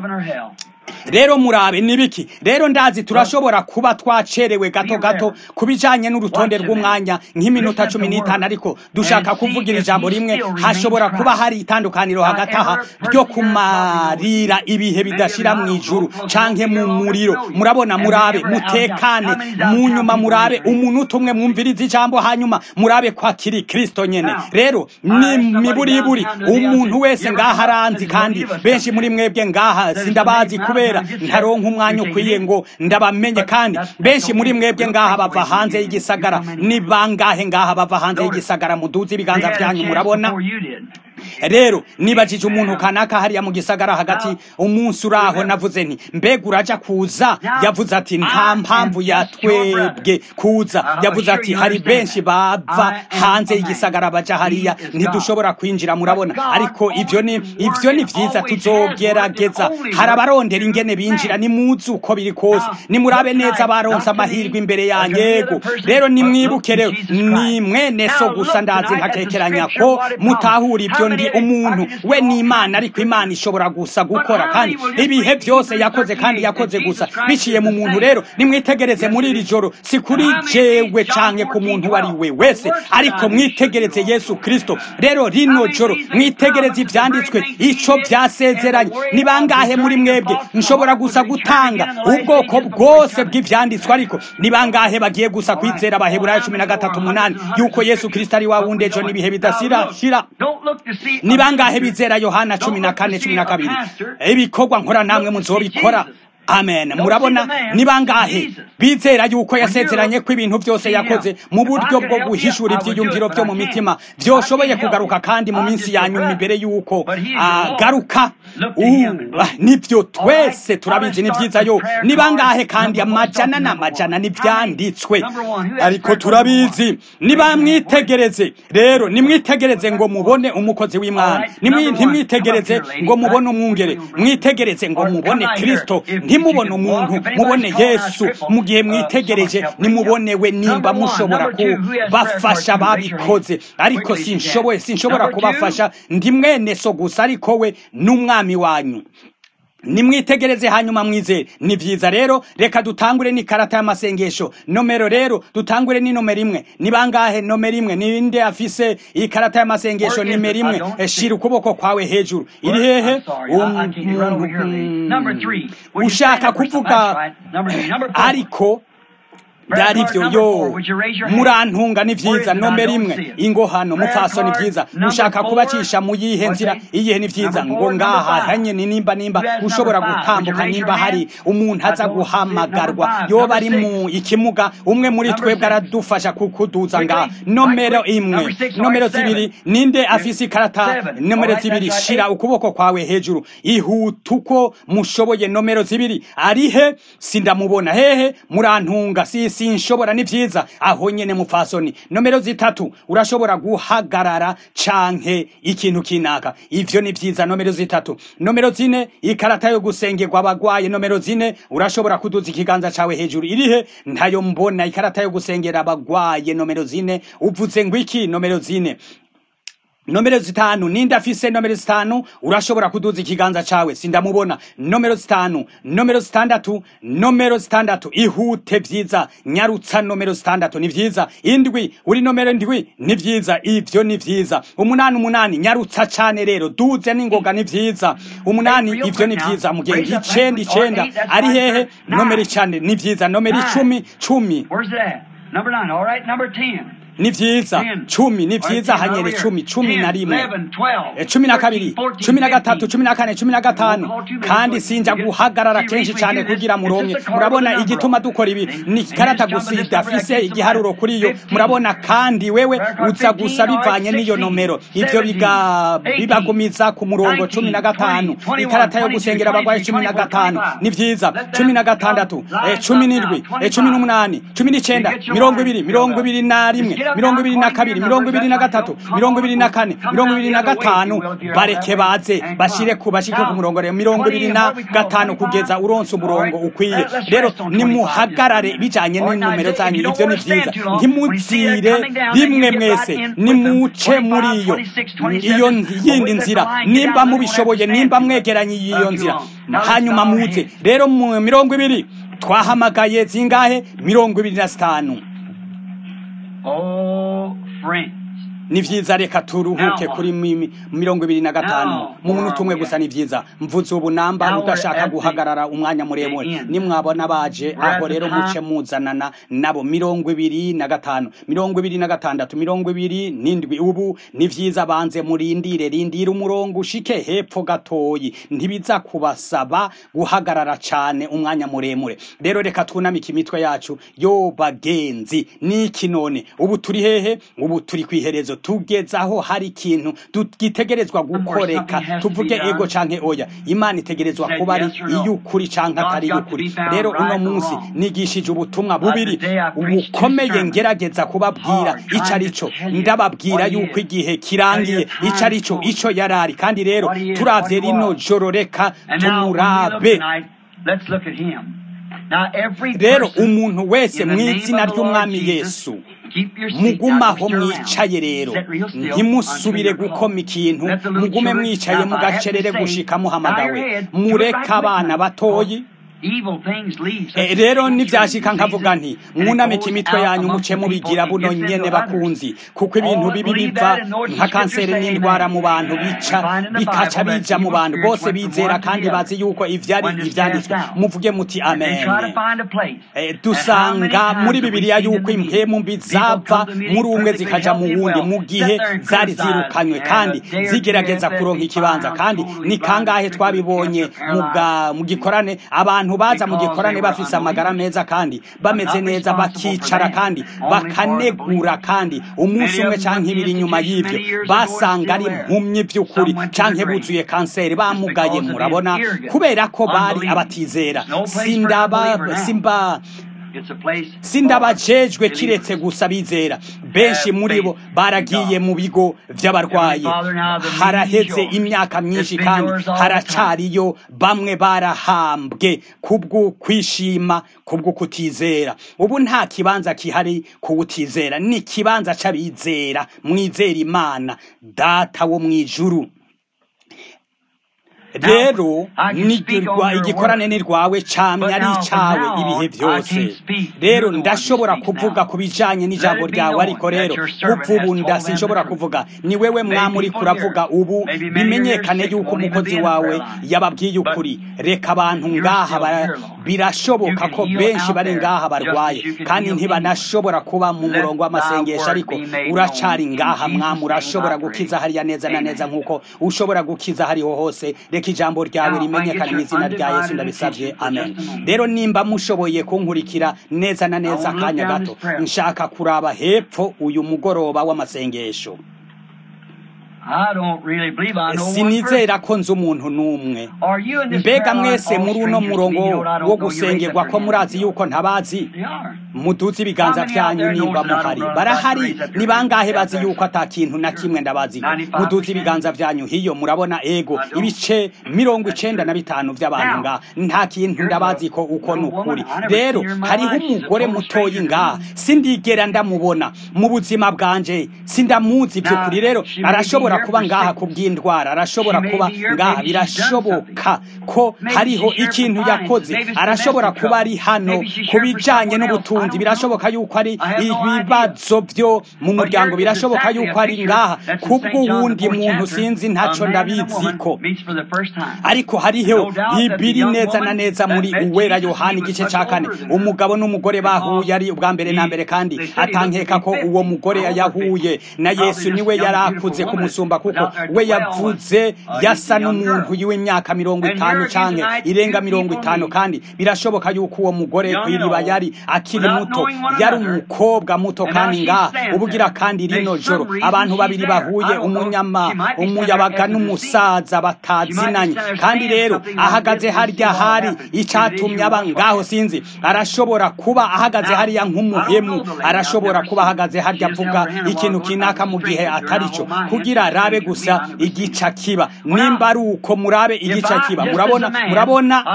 rero murabe nibiki rero ndazi turashobora kuba twacerewe gato gato kubijanye n'urutonde rw'umwanya nk'iminota cumi n'itanu ariko dushaka kuvugira ijambo rimwe hashobora kuba hari itandukaniro hagati aha ryo kumarira ibihe bidashira mu ijuru canke mu muriro murabona murabe mutekane mu nyuma murabe umuntu umwe mwumviriza ijambo hanyuma murabe ko akiri kristo nyene rero ni miburiburi umuntu wese ngaha aranzi kandi benshi muri mwebwe ngaha sindabazi kubera ntaronka umwanya ukwiye ngo ndabamenye kandi benshi muri mwebwe ngaha bava hanze y'igisagara ni bangahe ngaha bava hanze y'igisagara muduze ibiganza byanyu murabona rero nibajije umuntu kanaka hariya mu gisagara hagati umunsi uraho navuze nti mbega uraja kuza yavuze ati nta mpamvu yatwebwe kuza yavuze ati hari benshi bava hanze y'igisagara baja hariya ntidushobora kwinjira murabona ariko ivyo ni ivyo ni vyiza tuzogerageza hari abarondera ingene binjira ni muzi uko biri kose nimurabe neza baronse amahirwe imbere ya yego rero nimwibuke rero ni mwene so gusa ndazi nkakekeranya ko mutahura ibyo ndi umuntu we ni imana ariko imana ishobora gusa gukora kandi ibihe byose yakoze kandi yakoze gusa biciye mu muntu rero nimwitegereze muri iri joro si kuri jewe canke ku muntu uwo ari we wese ariko mwitegereze yesu kristo rero rino joro mwitegereze ivyanditswe ico vyasezeranye ni bangahe muri mwebwe nshobora gusa gutanga ubwoko bwose bw'ivyanditswe ariko ni bangahe bagiye gusa kwizera abaheburayo cumi na gatatu umunani yuko yesu kristo ari wa wundi ejo n'ibihe bidasira shira ni bangahe bizera yohana cumi na kane cumi na kabiri ibikorwa nkora namwe muzobikora amen murabona ni bangahe bizera yuko yasezeranye ko ibintu byose yakoze mu buryo bwo guhishura ibyiyumviro byo mu mitima byoshoboye kugaruka kandi mu minsi ya nyuma imbere yuko agaruka nibyo twese turabizi ni byiza yo ni bangahe kandi amajana n'amajana n'ibyanditswe ariko turabizi nibamwitegereze rero nimwitegereze ngo mubone umukozi w'imana ntimwitegereze ngo mubone umwungere mwitegereze ngo mubone kirisito ntimubone umuntu mubone yesu mu gihe mwitegereje nimubonewe nimba mushobora kubafasha babikoze ariko sinshoboye sinshobora kubafasha ndi mwene so gusa ariko we n'umwami wanyu nimwitegereze hanyuma mwizere ni byiza rero reka dutangure n'ikarata y'amasengesho nomero rero dutangure ni nomero imwe ni bangahe nomero imwe ninde afise iyi karata y'amasengesho nimero imwe shira ukuboko kwawe hejuru iri hehe ushaka kuvuga ariko byari byo yo murantunga ni byiza nomero imwe ingo hano mupfaso ni byiza ushaka kubacisha mu yihe nzira iyihe ni byiza ngo ngaha hanye ni nimba nimba ushobora gutambuka nimba hari umuntu aza guhamagarwa yoba ari mu ikimuga umwe muri twebwe aradufasha kukuduza ngaha nomero imwe nomero zibiri ninde afise ikarata nomero zibiri shira ukuboko kwawe hejuru ihuta uko mushoboye nomero zibiri arihe sindamubona hehe murantunga si sinshobora ni byiza aho nyene mupfasoni nomero zitatu urashobora guhagarara canke ikintu kinaka ivyo ni byiza nomero zitatu nomero zine ikarata yo gusengerwa abagwaye nomero zine urashobora kuduza ikiganza cawe hejuru irihe ntayo mbona ikarata yo gusengera abagwaye nomero zine uvuze ngo iki nomero zine nomero zitanu ninde afise nomero zitanu urashobora kuduza ikiganza cawe sindamubona nomero zitanu nomero zitandatu nomero zitandatu ihute vyiza nyarutsa nomero zitandatu ni vyiza indwi uri nomero ndwi ni vyiza ivyo ni vyiza umunani umunani nyarutsa cane rero duze n'ingoga ni vyiza umunani ivyo ni vyiza mugenzi icenda icenda ari hehe nomero icane ni vyiza nomero icumi cumi ni vyiza cumi ni vyiza hanyere cumi cumi na rimwe cumi na kabiri cumi na gatatu cumi na kane cumi na gatanu kandi sinja guhagarara kenshi cyane kugira muronke murabona igituma dukora ibi ni ikarata gusa idafise igiharuro kuri yo murabona kandi wewe uza gusa bivanye n'iyo nomero ivyo bibagumiza ku murongo cumi na gatanu ikarata yo gusengera abagwayi cumi na gatanu ni vyiza cumi na gatandatu cumi n'indwi cumi n'umunani cumi n'icenda mirongo ibiri mirongo ibiri na rimwe mirongo ibiri na kabiri mirongo ibiri na gatatu mirongo ibiri na kane mirongo ibiri na gatanu bareke baze bashire ku bashike ku murongo rero mirongo ibiri na gatanu kugeza uronse umurongo ukwiye rero nimuhagarare bijanye n'inomero zanyu ivyo ni vyiza ntimuzire rimwe mwese nimuce muri iyo iyo yindi nzira nimba mubishoboye nimba mwegeranye iyo nzira hanyuma muze rero mu mirongo ibiri twahamagaye zingahe mirongo ibiri na zitanu Oh, friends. ni vyiza reka turuhuke kuri mirongo ibiri na gatanu mu munota umwe gusa ni vyiza mvuze ubu namba udashaka guhagarara umwanya muremure nimwabona baje aho rero muce muzanana nabo mirongo ibiri na gatanu mirongo ibiri na gatandatu mirongo ibiri n'indwi ubu ni vyiza banze murindire rindira umurongo ushike hepfo gatoyi ntibiza kubasaba guhagarara cane umwanya muremure rero reka twunamike imitwe yacu yo bagenzi niki none ubu turi hehe ubu turi kwiherezo tugeze aho hari ikintu gitegerezwa gukoreka tuvuge ego canke oya imana itegerezwa kuba ari iy'ukuri canke atari iy'ukuri rero uno munsi nigishije ubutumwa bubiri bukomeye ngerageza kubabwira ico ari co ndababwira yuko igihe kirangiye ico ari co ico yarari kandi rero turavye rino joro reka tumurabe rero umuntu wese mu izina ry'umwami yesu mugumaho mwicaye rero ntimusubire gukoma ikintu mugume mwicaye mugacerere gushika muhamagawe mureke abana batoyi rero nibyashika nkavuga nti mwunamike imitwe yanyu muce mubigira buno nyene bakunzi kuko ibintu bibi biva nka kanseri n'indwara mu bantu bica bikaca bija mu bantu bose bizera kandi bazi yuko ivyari ivyanditswe muvuge muti amen dusanga muri bibiliya yuko impemu mbi zava muri umwe zikaja mu wundi mu gihe zari zirukanywe kandi zigerageza kuronka ikibanza kandi ni kangahe twabibonye mu gikorane abantu abantu baza mu gikorane bafise amagara meza kandi bameze neza bakicara kandi bakanegura kandi umunsi umwe canke ibiri inyuma y'ivyo basanga ari impumyi by'ukuri canke buzuye kanseri bamugaye murabona kubera ko bari abatizera sindaba simba sindabajejwe kiretse gusa bizera benshi muri bo baragiye mu bigo vy'abarwayi haraheze imyaka myinshi kandi haracariyo bamwe barahambwe kubwo kwishima kubwo kutizera ubu nta kibanza kihari kuwutizera ni ikibanza c'abizera mwizera imana data wo mw'ijuru rero igikorane ni rwawe camye ari icawe ibihe byose rero ndashobora kuvuga ku bijanye n'ijambo ryawe ariko rero kuva ubu ndasinshobora kuvuga ni wewe mwami uriko uravuga ubu bimenyekane yuko umukozi wawe yababwiye ukuri reka abantu ngaha birashoboka ko benshi bari ngaha barwaye kandi ntibanashobora kuba mu murongo w'amasengesho ariko uracari ngaha mwami urashobora gukiza hariya neza na neza nk'uko ushobora gukiza hariho hose reka ijambo ryawe rimenyekane mu izina rya yesu ndabisabye amen rero nimba mushoboye kunkurikira neza na neza akanya gato nshaka kuraba hepfo uyu mugoroba w'amasengesho sinizera ko nzi umuntu n'umwe mbega mwese muri uno murongo wo gusengerwa ko murazi yuko ntabazi muduze ibiganza byanyu nimba muhari barahari ni bangahe bazi yuko ata kintu na kimwe ndabazi muduze ibiganza byanyu hiyo murabona ego ibice mirongo icenda na bitanu by'abantu ngaha nta kintu ndabazi ko uko ni ukuri rero hariho umugore mutoyi ngaha sindigera ndamubona mu buzima bwanje sindamuzi by'ukuri rero arashobora kuba ngaha kubw'indwara arashobora kuba ngaha birashoboka ko hariho ikintu yakoze arashobora kuba ari hano ku bijanye n'ubutunzi birashoboka yuko ari ibibazo byo mu muryango birashoboka yuko ari ngaha kubw'uwundi muntu sinzi ntaco ndabiziko ariko hariho ibiri neza na neza muri uwera yohani igice ca kane umugabo n'umugore bahuye ari ubwa mbere na mbere kandi atankeka ko uwo mugore yahuye na yesu niwe yari akuze kumusumba kuko we yavuze yasa n'umuntu w'imyaka mirongo itanu canke irenga mirongo itanu kandi birashoboka yuko uwo mugore kw'iriba yari akiri muto yari umukobwa muto kandi ngaha ubugira kandi rino joro abantu babiri bahuye umunyama umuyabaga n'umusaza batazinanye kandi rero ahagaze harya hari icatumye aba ngaho sinzi arashobora kuba ahagaze hariya nk'umuhemu arashobora kuba ahagaze harya avuga ikintu kinaka mu gihe atari cyo kugira rabe gusa igica kiba nimba ari uko murabe igica kiba murabona murabona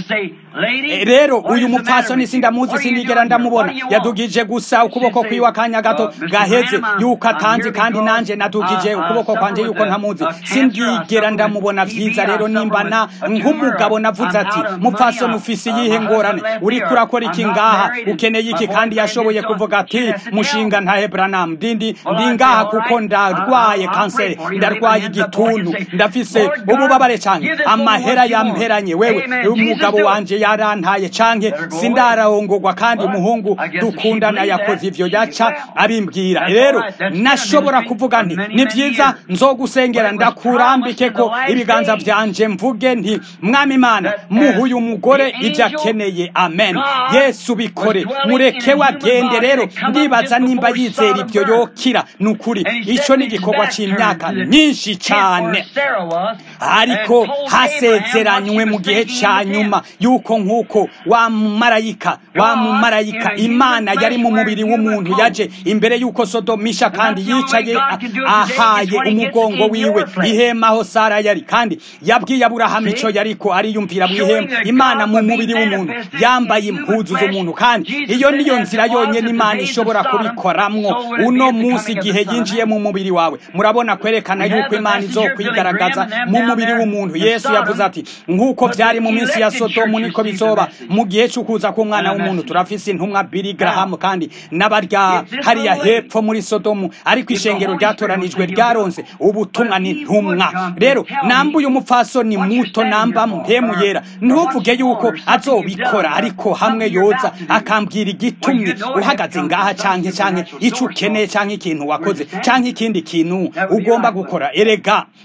rero uyu mupfasoni sindamuzi sindigera ndamubona yadugije gusa ukuboko kwiwe akanya gato gaheze yuko atanzi kandi nanje nadugije ukuboko kwanje yuko ntamuzi sindigera ndamubona vyiza rero nimba na nk'umugabo navuze ati mupfasoni ufise iyihe ngorane uriko urakora iki ngaha ukeneye iki kandi yashoboye kuvuga ati mushinga ntahe branam ndindi ndi ngaha kuko ndarwaye kanseri ndarwaye igituntu ndafise ububabare canke amahera yamperanye wewe umugabo wanje yarantaye canke sindararongorwa kandi umuhungu dukundana yakoze ivyo yaca abimbwira rero nashobora kuvuga nti ni vyiza nzogusengera ndakurambike ko ibiganza vyanje mvuge nti mwami imana muhuye umugore ivyo akeneye amen yesu bikore mureke wagende rero ndibaza nimba yizera ivyo yokira ni ukuri ico ni igikorwa c'imyaka myinshi cane ariko hasezeranywe mu gihe ca nyuma yuko nk'uko wa mumarayika wa mumarayika imana yari mu mubiri w'umuntu yaje imbere y'uko sodomisha kandi yicaye ahaye umugongo wiwe ihema aho sara yari kandi yabwiye aburahamu ico yariko ariyumvira mu ihema imana mu mubiri w'umuntu yambaye impuzu z'umuntu kandi iyo niyo nzira yonyene imana ishobora kubikoramwo uno munsi igihe yinjiye mu mubiri wawe murabona kwerekana yuko imana izokwigaragaza mu mubiri w'umuntu yesu yavuze ati nk'uko vyari mu minsi ya sodomu niko bizoba mu gihe c'ukuza k'umwana w'umuntu turafise intumwa bili garahamu kandi n'abarya hariya hepfo muri sodomu ariko ishengero ryatoranijwe ryaronse ubutumwa n'intumwa rero namba uyu mupfasoni muto namba mpemu yera ntuvuge yuko azobikora ariko hamwe yoza akambwira igitumye uhagaze ngaha canke canke ico ukeneye canke ikintu wakoze canke ikindi kintu ugomba gukora erega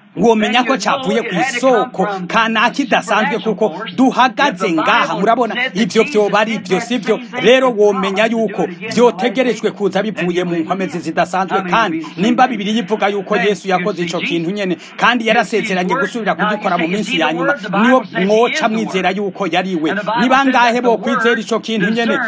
womenya ko cyavuye ku isoko kanaka idasanzwe kuko duhagaze ngaha murabona ibyo byoba ari ibyo si byo rero womenya yuko byotegerejwe kuza bivuye mu nkomezi zidasanzwe kandi nimba bibiri yivuga yuko yesu yakoze icyo kintu nyine kandi yarasezeranye gusubira kugikora mu minsi ya nyuma niyo mwoca mwizera yuko yari we ni bangahe bo kwizera icyo kintu nyine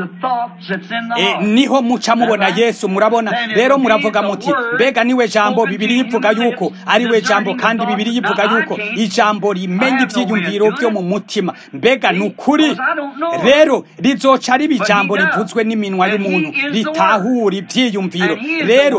niho muca mubona yesu murabona rero muravuga muti mbega niwe jambo bibiri yivuga yuko ari we jambo kandi bibiri yivuga yuko ijambo rimenya ibyiyumviro byo mu mutima mbega ni ukuri rero rizoca riba ijambo rivuzwe n'iminwa y'umuntu ritahura ibyiyumviro rero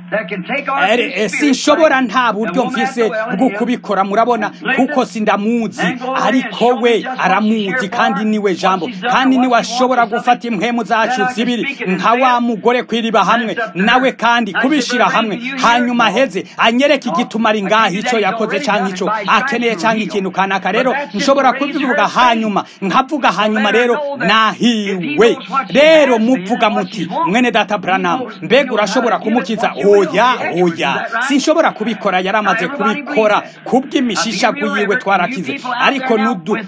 sinshobora nta buryo mfise bwo kubikora murabona kuko sindamuzi ariko we aramuzi kandi niwe jambo kandi niwe ashobora gufata impwemu zacu zibiri nka wa mugore kwiriba hamwe nawe kandi kubishira hamwe hanyuma heze anyereke igituma ari ngaho icyo yakoze cyangwa icyo akeneye cyangwa ikintu kanaka rero nshobora kubivuga hanyuma nkavuga hanyuma rero nahiwe rero muvuga muti mwene data buranamu mbega urashobora kumukiza oya oya sinshobora kubikora yaramaze kubikora kubw'imishishagu yiwe twarakize ariko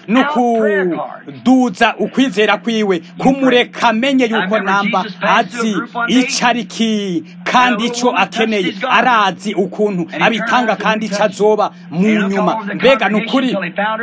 nukuduza ukwizera kwiwe kumureka amenye yuko namba azi icyo ari ki kandi icyo akeneye arazi ukuntu abitanga kandi icyo azoba mu nyuma mbega ni ukuri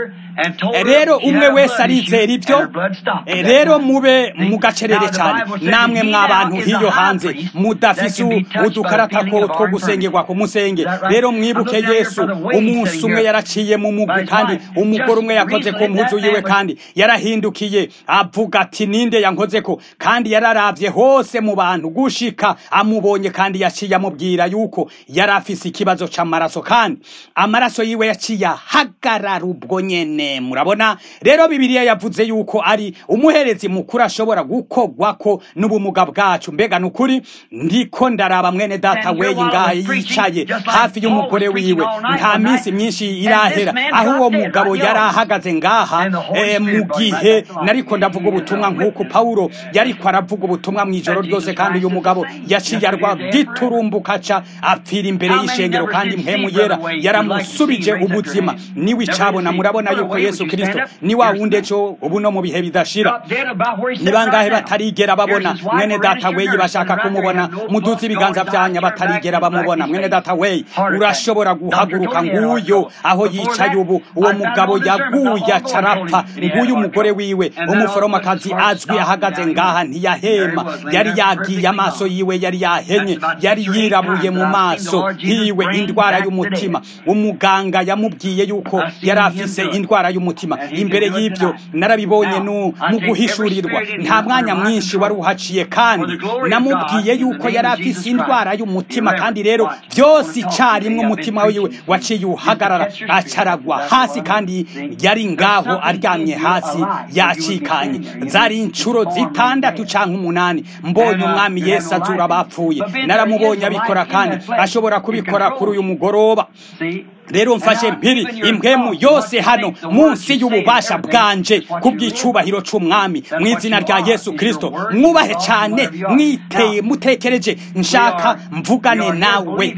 rero umwe wese arizera ibyo rero mube mugacerere cyane namwe mw'abantu hiyo hanze mudafise udukarata two gusengerwa ku musenge rero mwibuke yesu umunsi umwe yaraciye mu mugwi kandi umugore umwe yakoze ku mpuzu yiwe kandi yarahindukiye avuga ati ninde yankoze ko kandi yararavye hose mu bantu gushika amubonye kandi yaciye amubwira yuko yari afise ikibazo c'amaraso kandi amaraso yiwe yaciye ahagarara ubwo nyene murabona rero bibiliya yavuze yuko ari umuherezi mukuru ashobora gukogwako n'ubumuga bwacu mbega ni ukuri ndiko ndaraba mwene data weyi ngaha yicaye hafi y'umugore wiwe nta minsi myinshi irahera aho uwo mugabo yari ahagaze ngaha mu gihe nariko ndavuga ubutumwa nk'uko pawulo yariko aravuga ubutumwa mu ijoro ryose kandi uyu mugabo yaciye arwa giturumbuka ca apfira imbere y'ishengero kandi mpemu yera yaramusubije ubuzima niwe icabona murabona yuko yesu kirisito ni wa wundi ejo ubu no mu bihe bidashira ni bangahe batarigera babona mwene data weyi bashaka kumubona muduze ibiganza vyanya batarigera bamubona mwene data weyi urashobora guhaguruka nguyo aho yicaye ubu uwo mugabo yaguye acarapfa nguyu umugore wiwe umuforomokazi azwi ahagaze ngaha ntiyahema yari yagiye amaso yiwe yari yahenye yari yirabuye mu maso hiwe indwara y'umutima umuganga yamubwiye yuko yari afise indwara y'umutima imbere y'ibyo narabibonye mu guhishurirwa nta mwanya mwinshi wari uhaciye kandi namubwiye yuko yari afise indwara y'umutima kandi rero byose icyarimwe umutima wiwe waciye uhagarara acaragwa hasi kandi yari ngaho aryamye hasi yacikanye zari inshuro zitandatu cyangwa umunani mbonye umwami yesu azura abapfuye naramubonye abikora kandi ashobora kubikora kuri uyu mugoroba rero mfashe mpiri impwemu yose hano munsi y'ububasha bwanje kubw'icubahiro c'umwami mu izina rya yesu kristo mwubahe cyane mwiteye mutekereje nshaka mvugane nawe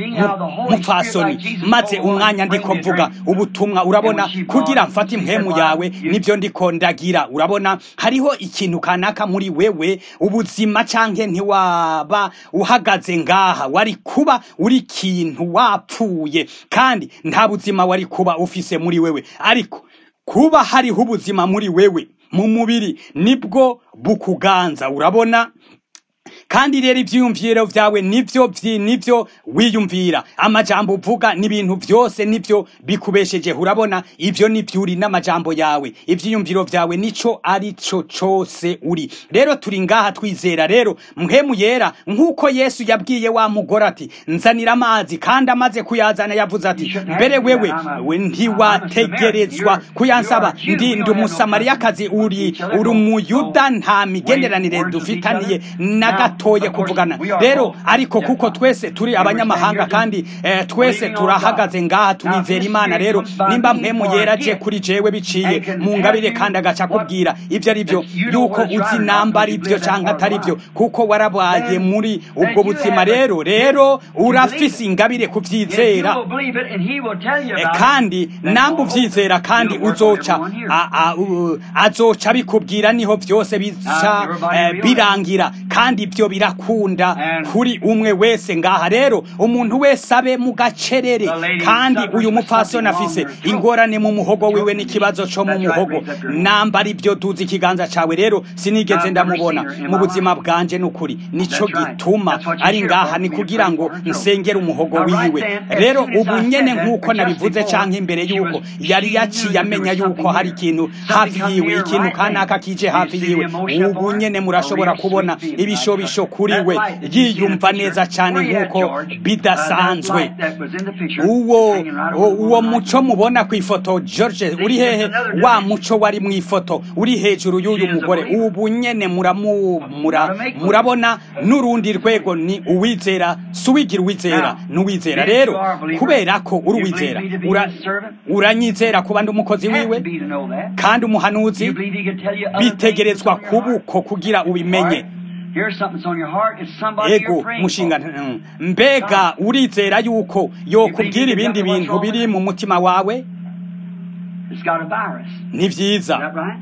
mupfasoni maze umwanya ndiko mvuga ubutumwa urabona kugira mfate impwemu yawe nibyo ndiko ndagira urabona hariho ikintu kanaka muri wewe ubuzima canke ntiwaba uhagaze ngaha wari kuba uri ikintu wapfuye kandi nta buzima wari kuba ufise muri wewe ariko kuba hariho ubuzima muri wewe mu mubiri nibwo bukuganza urabona kandi rero ibyiyumviro byawe nibyo nibyo wiyumvira amajambo uvuga n'ibintu byose nibyo bikubesheje urabona ibyo nibyo uri n'amajambo yawe ibyiyumviro byawe nico ari cyo cyose uri rero turi ngaha twizera rero mpemu yera nk'uko yesu yabwiye wa mugore ati nzanira amazi kandi amaze kuyazana yavuze ati mbere wewe we ntiwategerezwa kuyansaba ndi ndi umusamariyakazi uri uri umuyuda nta migenderanire dufitaniye na gato batoye kuvugana rero ariko kuko twese turi abanyamahanga kandi eh, twese turahagaze ngaha turizera imana rero nimba mpemu yeraje kuri jewe biciye mu ngabire kandi agaca kubwira ibyo ari byo yuko uzi namba ari byo cyangwa atari byo kuko warabaye muri ubwo buzima rero rero urafise ingabire kubyizera You will believe it, and he will tell you Eh, about kandi it. That namba always uvyizera kandi will work on uzoca everyone here. a- a- u- azoca bikubwira niho byose bica everybody eh, realize. birangira kandi ibyo birakunda And- kuri umwe wese ngaha rero umuntu wese abe mu gacerere The lady kandi suffers uyu with mupfasoni something afise wrong in her throat. ingorane mu muhogo wiwe n'ikibazo co mu That's right, muhogo raise up your hand. namba ari byo duzi ikiganza cawe rero sinigeze I've never ndamubona seen her in mu my buzima life. bwanje n'ukuri nico That's right. gituma That's what you're ari here ngaha for, ni me to kugira pray ngo for her throat. nsengere umuhogo Now, right wiwe then, as rero soon as ubu I nyene said that, nk'uko just nabivuze before, canke imbere she yuko was- yari she yaciye knew there amenya was yuko something hari here. ikintu Something hafi come yiwe near ikintu right kanaka then. kije You hafi see yiwe the emotion ubu upon her? nyene A murashobora real kubona sweet feeling, ibishobisho I trust. kuri That we light that you see in the yiyumva picture, neza cane where you at, nk'uko George? Uh, that bidasanzwe light that was in the picture, uwo hanging right uwo- over uwo the muco mubona ku ifoto george uri hehe wa muco wari mu ifoto uri hejuru y'uyu mugore ubu nyene muramu mura- murabona n'urundi rwego ni uwizera si uwigira uwizera n'uwizera rero kubera ko uri uwizera ura- uranyizera kuba ndi umukozi Has wiwe to be to know that. kandi umuhanuzi You believe he could tell you other bitegerezwa things that's on your kubuko kugira heart? ubimenye All right. Here's something that's on your heart. It's somebody ego you're praying mushinga for. mm, mbega urizera yuko yokubwira ibindi bintu biri mu mutima wawe It's got a virus. ni Is vyiza that right?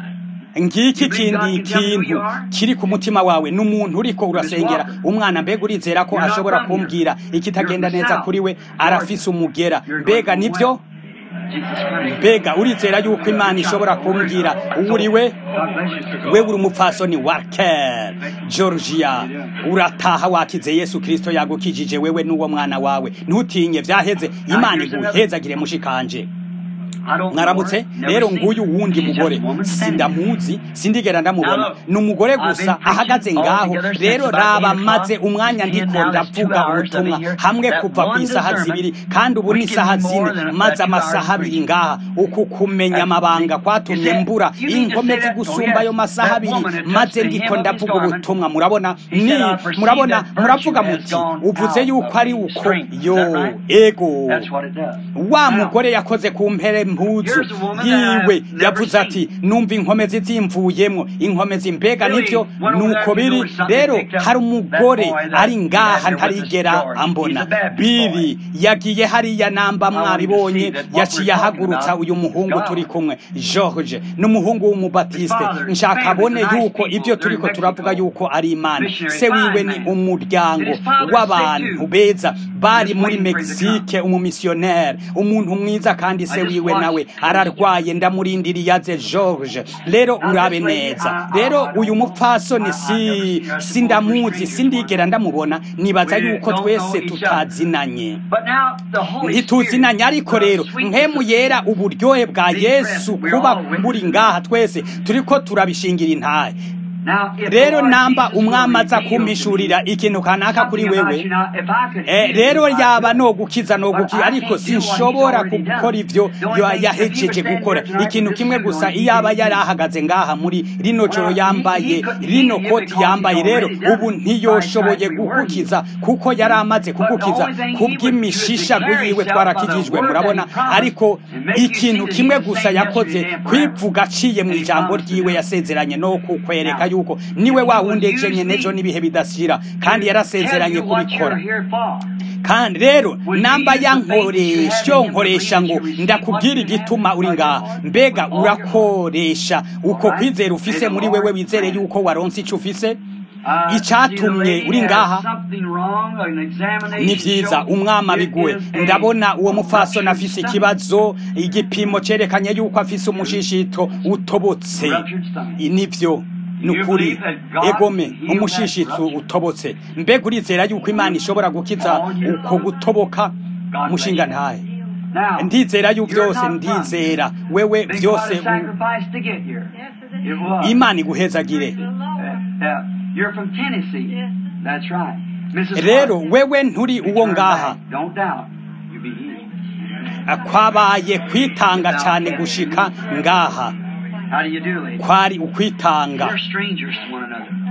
ngiki kindi kintu kiri ku mutima wawe n'umuntu uriko urasengera umwana mbega urizera ko ashobora kumbwira ikitagenda neza kuri we arafise umugera mbega nibyo Jesus Christ. mbega urizera yuko imana ishobora kumbwira uwo uri we God bless you, sister. wewe uri umupfasoni warker georgia urataha wakize yesu kristo yagukijije wewe n'uwo mwana wawe ntutinye vyaheze imana iguhezagire mushikanje I don't know mwaramutse her, never rero seen nguyu her. wundi She's just mugore a woman standing sindamuzi sindigera ndamubona Now look, ni umugore I've gusa been preaching ahagaze ngaho altogether since rero about raba eight maze o'clock. umwanya It's ten ndiko now, that's two ndavuga hours I've been ubutumwa here. hamwe That kuva ku one isaha discernment zibiri kandi ubu ni will give isaha you more zine than maze that two amasaha hours abiri preaching. ngaha uku kumenya That- amabanga you kwatumye said- mbura you mean to inkomezi say that- gusumba oh, ayo yes, masaha that abiri woman had maze touched the ndiko hem of his ndavuga garment. ubutumwa murabona He ni said, "I perceive murabona that muravuga virtue has muti gone uvuze out yuko of ari me. uko Strength. Is yo that right? ego That's what it does. wa Now, mugore yakoze ku mpere mpuzu Here's a woman that yiwe I've never yavuze ati numva inkomezi zimvuyemwo inkomezi mbega Really, nivyo went over nuko there to biri do something, rero picked up hari umugore that boy that ari he ngaha had there with us, ntarigera George. ambona He's a Baptist biri yagiye hariya namba I want you to mwabibonye see that what yaciye we're talking ahagurutsa about uyu muhungu is turi God. kumwe george n'umuhungu w'umubatiste His father, his nshaka family, abone the nice yuko people, ivyo they're turiko in turavuga Mexico. yuko ari imana Missionary, se wiwe fine ni man. umuryango And his father's w'abantu sick too. beza bari Just muri waiting for him to mexique umumisiyoneri umuntu mwiza kandi se I just wiwe watched nawe it. ararwaye ndamurindiriye aze george rero Now, urabe this lady, neza I- I- rero I don't uyu know. mupfasoni I- si I've never seen her. sindamuzi sindigera ndamubona nibaza We yuko don't twese know each other. tutazinanye But now, the Holy ntituzinanye Spirit, ariko the rero sweetness nkemu of yera uburyohe bwa being yesu present. We're kuba all witnesses. muri ngaha twese turiko turabishingira intahe Now, if the rero Lord namba Jesus will umwami aza reveal to me kumpishurira ikintu kanaka kuri something about wewe you. Now, if I could Eh, heal rero you, I yaba could. no gukiza no But gukiza I ariko can't do what he's sinshobora already done. gukora ivyo The only yo- thing is, if he yahejeje was standing gukora here tonight ikintu with kimwe this gusa suit on, iyo aba he could yari do it. ahagaze ngaha muri rino joro Well, he- yambaye he couldn't rino heal you koti because yambaye he's rero already done ubu it. ntiyoshoboye By stripes we were kugukiza kuko yari amaze But the kugukiza only thing he would do is kubw'imishishago declare yiwe himself by the twarakijijwe word murabona that he promised ariko and make you ikintu see that kimwe he's the gusa same yakoze yesterday and forever. kwivuga aciye mu And he ijambo promised to ryiwe do it. yasezeranye no kukwereka Now, yuko niwe if wa he would wundi use ejenye me nejo n'ibihe bidashira kandi Tell yarasezeranye you what kubikora you're here for. kandi rero Would namba you use the faith that you yankoresha have yo in him to nkoresha believe ngo that you receive ndakubwira what you igituma have uri from the ngaha Lord mbega with all your heart? urakoresha uko Alright? kwizera May ufise the muri Lord wewe wizere grant yuko waronse ico ufise Uh, icatumye see, the uri lady ngaha had something wrong, an examination ni vyiza showed umwami it abiguwe is a ndabona uwo mupfasoni ruptured afise stomach. ikibazo igipimo cerekanye yuko afise umushishito utobotse Ruptured stomach. nivyo nukuri believe that God egome can heal umushishito that rupture? utobotse mbega urizera yuko imana ishobora gukiza All year uko long? gutoboka God mushinga bless you. ntahe Now, ndizera yu you're byose not ndizera from- wewe Big byose what a u- sacrifice to get here. It was. imana iguhezagire Uh, uh, you're from Tennessee. That's right. Mrs. rero Hart, wewe nturi you uwo turn ngaha back. Don't doubt. You'll be healed. kwabaye kwitanga cyane gushika ngaha How do you do, ladies? kwari ukwitanga We're strangers to one another.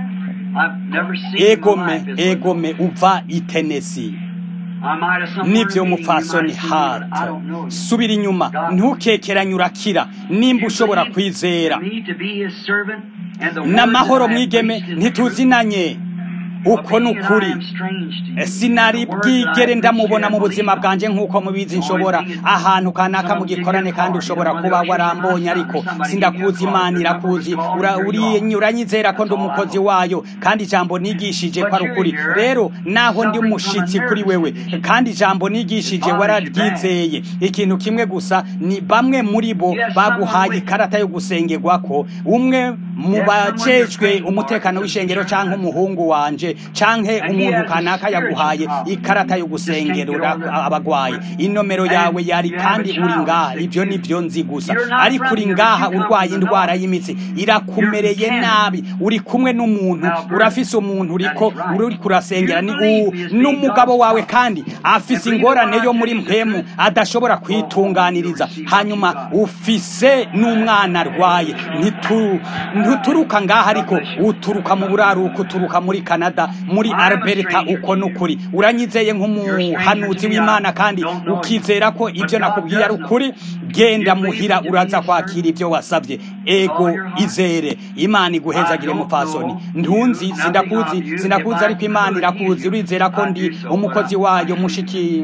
I've never seen in my egome life is egome uva i Tennessee I might have some nivyo meeting, you mupfasoni might see me, hart but I don't know you. subira inyuma ntukekeranye urakira nimba ushobora kwizera Me to be his servant and the n'amahoro words that I mwigeme preached in ntituzinanye uko ni ukuri sinari bwigere ndamubona mu buzima bwanjye nk'uko mubizi nshobora ahantu kanaka mu gikorane kandi ushobora kuba warambonye ariko sindakuzi imana irakuzi Ura- uri- uranyizera ko ndi umukozi wayo kandi ijambo nigishije ko ari ukuri rero naho ndi umushitsi kuri wewe kandi ijambo nigishije wararyizeye ikintu kimwe gusa ni bamwe muri bo baguhaye ikarata yo gusengerwa ko umwe mu bajejwe umutekano w'ishengero cyangwa umuhungu wanje canke umuntu kanaka yaguhaye ikarata yo gusengerura abagwaye inomero yawe yari kandi uri ngaha ibyo nibyo nzi gusa ariko uri ngaha urwaye indwara y'imitsi irakumereye nabi uri kumwe n'umuntu urafise umuntu uriko uri kurasengera ni u- n'umugabo wawe kandi afise ingorane yo muri mpemu adashobora kwitunganiriza hanyuma ufise n'umwana arwaye Ntitu- ntuturuka ngaha ariko uturuka mu buraruko uturuka muri canada muri alberta uko n'ukuri uranyizeye nk'umuhanuzi w'imana kandi ukizera ko ibyo nakubwiye ari ukuri genda muhira uraza kwakira ibyo wasabye ego izere imana iguhezagire mupfasoni ntunzi sindakuzi sindakuzi ariko imana irakuzi urizera ko ndi umukozi wayo mushiki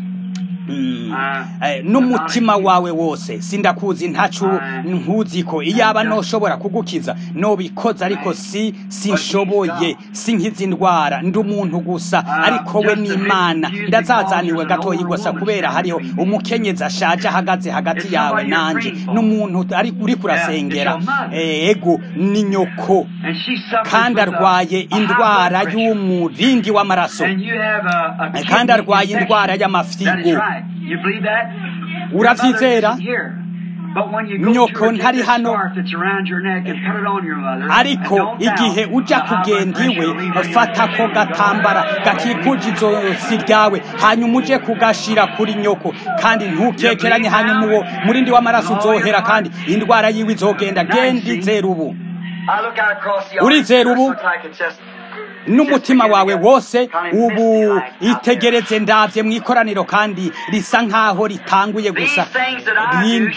Mm. Eh, n'umutima wawe wose sindakuzi ntacu nkuzi ko iyaba noshobora kugukiza nobikoza ariko si sinshoboye sinkiza indwara ndi umuntu gusa ariko we n'imana ndazazaniwe gatoyi gusa kubera hariho umukenyezi ashaje ahagaze hagati yawe nanje n'umuntu ari uri kurasengera Eh, ego ni nyoko kandi arwaye indwara y'umurindi w'amaraso kandi arwaye indwara y'amafyigo Uravyizera? Nyoko ntari hano. ariko igihe ujya kugenda iwe fata ako gatambara gakikuje izosi ryawe hanyuma uje kugashira kuri nyoko kandi ntukekeranye hanyuma uwo murindi w'amaraso uzohera kandi indwara yiwe izogenda genda izera ubu Urizera ubu? n'umutima wawe wose ubu itegereze ndavye mu ikoraniro kandi risa nkaho ritanguye gusa Rin-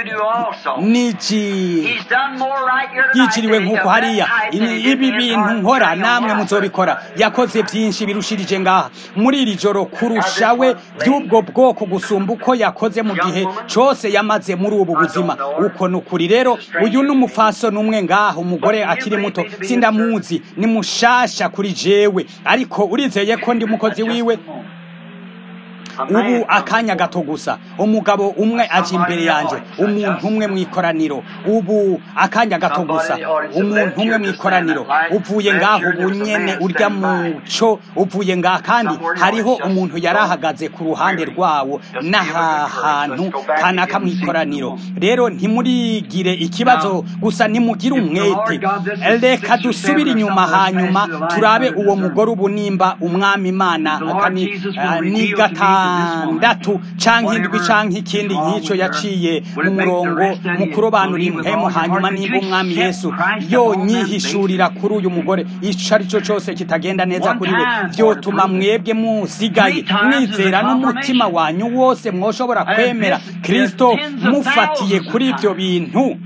niji yiciriwe nk'uko hariya Ini- ibi bintu nkora namwe muzobikora yakoze byinshi birushirije ngaha muri iri joro kurusha we by'ubwo bwoko gusumba uko yakoze mu gihe cyose yamaze muri ubu buzima uko ni ukuri rero uyu ni umufaso n'umwe ngaha umugore akiri muto sindamuzi ni mushasha kuri jewe ariko urizeye ko ndi umukozi wiwe ubu akanya gato gusa umugabo umwe aje imbere yanjye umuntu umwe mu ikoraniro ubu akanya gato gusa umuntu umwe mu ikoraniro uvuye ngaho ubu nyene urya muco uvuye ngaha kandi hariho umuntu yari ahagaze ku ruhande rwawo n'aha hantu kanaka mu ikoraniro rero ntimurigire ikibazo gusa nimugire umwete reka dusubire inyuma hanyuma turabe uwo mugore ubu nimba umwami imana akani- ah, ni gatandatu canke indwi canke ikindi nk'ico yaciye mu murongo mu kurobanura impemu hanyuma nimba umwami yesu yonyihishurira kuri uyu mugore ico ari cyo cose kitagenda neza kuri we vyotuma mwebwe musigaye mwizera n'umutima wanyu wose mwoshobora kwemera kristo mufatiye kuri ivyo bintu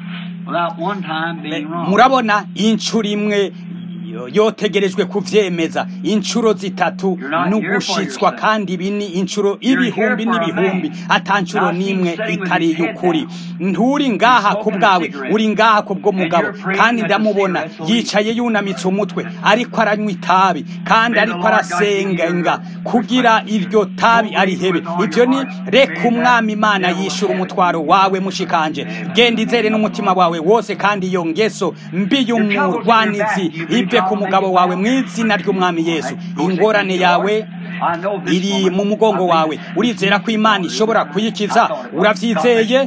murabona inshuro imwe yo- yotegerejwe kuvyemeza inshuro zitatu n'ugushitswa kandi ibi ni inshuro ibihumbi n'ibihumbi ata nshuro n'imwe itari y'ukuri nturi ngaha ku bwawe uri ngaha ku bw'umugabo kandi ndamubona yicaye yunamitse umutwe ariko aranywa itabi kandi ariko arasengenga kugira iryo tabi arihebe ibyo ni reka umwami imana yishura umutwaro wawe mushikanje genda izere n'umutima wawe wose kandi iyo ngeso mbi y'umurwanizi ive ku mugabo wawe mu izina ry'umwami yesu ingorane yawe iri mu mugongo wawe urizera ko imana ishobora kuyikiza uravyizeye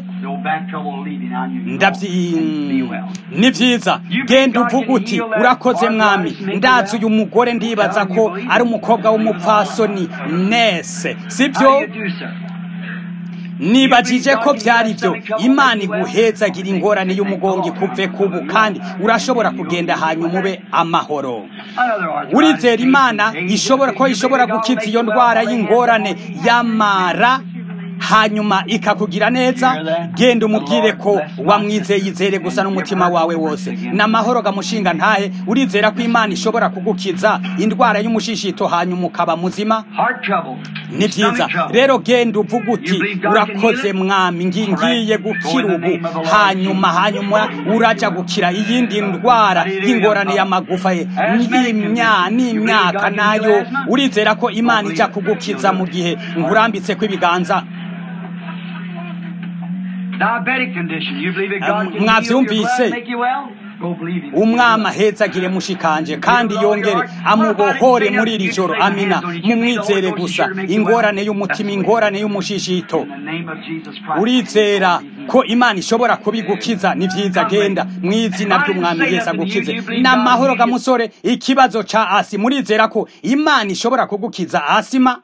ndavyi ni vyiza genda uvuga uti urakoze mwami ndazi uyu mugore ndibaza ko ari umukobwa w'umupfasoni nese sibyo nibajije ko byari byo imana iguhezagira ingorane y'umugongo ikuve kubu kandi urashobora kugenda hanyuma ube amahoro urizera imana ishobora ko ishobora gukiza iyo ndwara y'ingorane y'amara hanyuma ikakugira neza genda umubwire ko wamwizeye izere gusa n'umutima wawe wose n'amahoro gamushinga ntahe urizera ko imana ishobora kugukiza indwara y'umushishito hanyuma ukaba muzima ni byiza rero genda uvuga uti urakoze mwami ngiye gukira ubu hanyuma hanyuma uraja gukira iyindi ndwara y'ingorane y'amagufa ye n'imyaka nayo urizera ko imana ijya kugukiza mu gihe nkurambitse kw'ibiganza mwabyumvise umwami ahetsagire mushikanje kandi yongere amubohore muri iri joro amina mumwizere gusa ingorane y'umutima ingorane y'umushishito urizera ko imana ishobora kubigukiza ni byiza genda mu izina ry'umwami yesu agukize ni amahoro ga musore ikibazo ca asi murizera ko imana ishobora kugukiza asima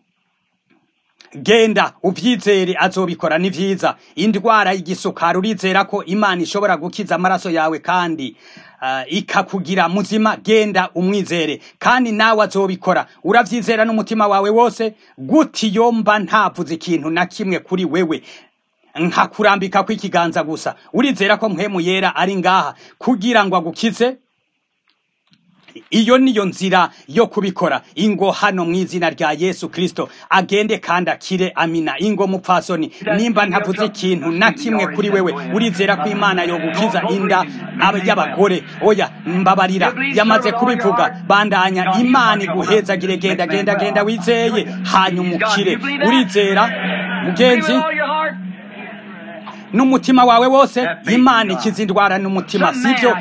genda ubyizere azobikora ni byiza indwara y'igisukari urizera ko imana ishobora gukiza amaraso yawe kandi ikakugira muzima genda umwizere kandi nawe azobikora urabyizera n'umutima wawe wose guti yomba ntavuze ikintu na kimwe kuri wewe nkakurambika kw'ikiganza gusa urizera ko mpemu yera ari ngaha kugira ngo agukize iyo niyo nzira yo kubikora ingo hano mu izina rya yesu kirisito agende kandi akire amina ingo mupfasoni nimba ntavuze ikintu na kimwe kuri wewe urizera ko imana yo gukiza inda y'abagore oya mbabarira yamaze kubivuga bandanya imana iguhezagire genda genda genda wizeye hanyuma ukire urizera mugenzi n'umutima wawe wose imana ikiza indwara n'umutima sibyo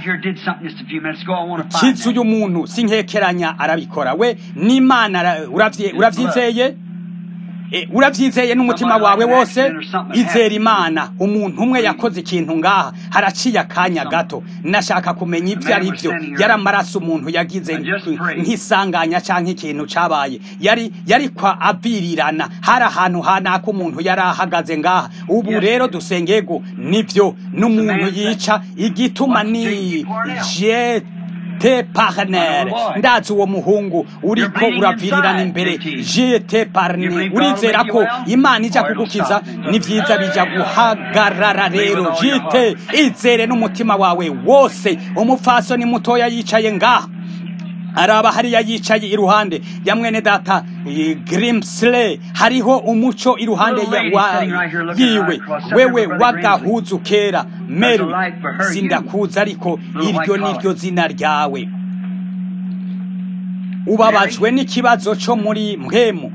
kiza uyu muntu si nkekeranya arabikora we n'imana urabyizeye urabyizeye n'umutima wawe wose izera imana umuntu umwe yakoze ikintu ngaha haraciye akanya gato nashaka kumenya ibyo ari byo yari amaraso umuntu yagize nk'isanganya cyangwa ikintu cyabaye yari yari kwa abirirana hari ahantu hanaka umuntu yari ahagaze ngaha ubu rero dusengego nibyo n'umuntu yica igituma ni jete te parnere ndazi uwo muhungu uriko uravirirana imbere jete parne urizera ko imana ijya kugukiza ni byiza bijya guhagarara rero jite izere n'umutima wawe wose umupfasoni mutoya yicaye ngaha araba hariya yicaye iruhande ya mwene data grimsley hariho umuco iruhande yiwe wewe wagahuzu kera mary sindakuza ariko iryo niryo zina ryawe ubabajwe n'ikibazo cyo muri mpemu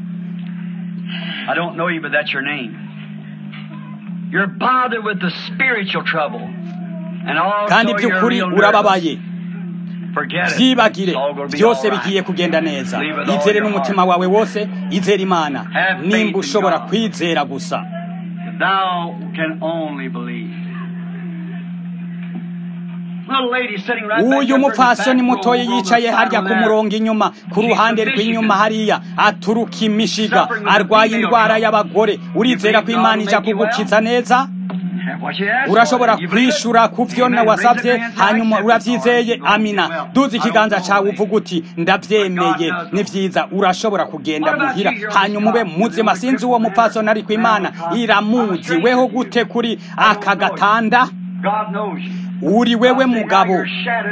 kandi by'ukuri urababaye byibagire byose bigiye kugenda neza izere n'umutima wawe wose izere imana nimba ushobora kwizera gusa uyu mupfasoni mutoya yicaye harya ku murongo inyuma ku ruhande rw'inyuma hariya aturuka imishiga arwaye indwara y'abagore urizera ko imana ijya kugukiza neza urashobora kwishura ku byo wasabye hanyuma urabyizeye amina duze ikiganza cyawe uvuga uti ndabyemeye ni byiza urashobora kugenda muhira hanyuma ube muzima sinzi uwo mupfasoni ariko imana iramuzi weho gute kuri aka gatanda uri wewe mugabo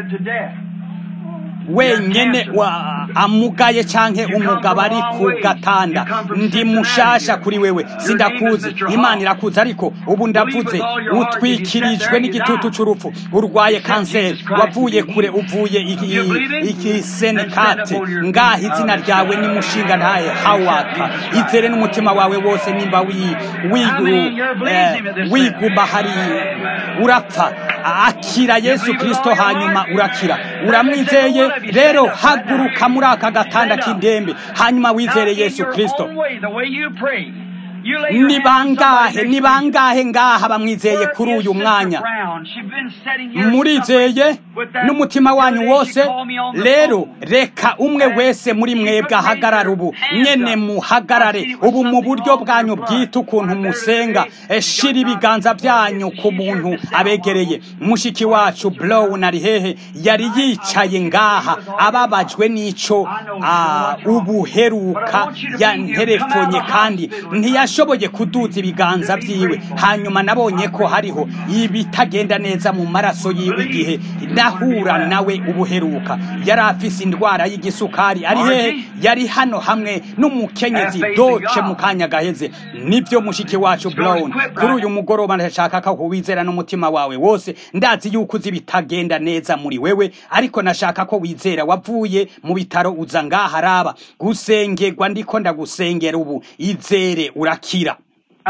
wenyene amugaye canke umugabo ari ku gatanda ndi mushasha kuri wewe sindakuzi imana irakuzi ariko ubu ndavuze utwikirijwe n'igitutu c'urupfu urwaye kanseri wavuye kure uvuye ikisenikate ngaha izina ryawe ni mushinga ntaye hawaka izere n'umutima wawe wose nimba wiguma hari urapfa akira yesu kirisito hanyuma urakira uramwizeye rero haguruka muri aka gatanda k'indembe hanyuma wizere yesu kirisito You lay your ni hand on bangahe somebody ni next to you. bangahe ngaha bamwizeye kuri uyu mwanya murizeye n'umutima wanyu wose rero reka umwe wese muri mwebwe ahagarara ubu nyene muhagarare ubu mu buryo bwanyu bwite ukuntu musenga Eh, shira ibiganza byanyu ku muntu abegereye mushiki wacu blow nari hehe yari yicaye ngaha ababajwe n'ico ah, ubuheruka yanterefonye kandi ntiyashoboye kuduza ibiganza byiwe hanyuma nabonye ko hariho ibitagenda neza mu maraso yiwe igihe nahura nawe ubuheruka yari afise indwara y'igisukari ari hehe yari hano hamwe n'umukenyezi doce mu kanya gaheze nibyo mushiki wacu brown kuri uyu mugoroba ndashaka ko wizera n'umutima wawe wose ndazi yuko uzi bitagenda neza muri wewe ariko nashaka ko wizera wavuye mu bitaro uza ngaha araba gusengerwa ndiko ndagusengera ubu izere urakira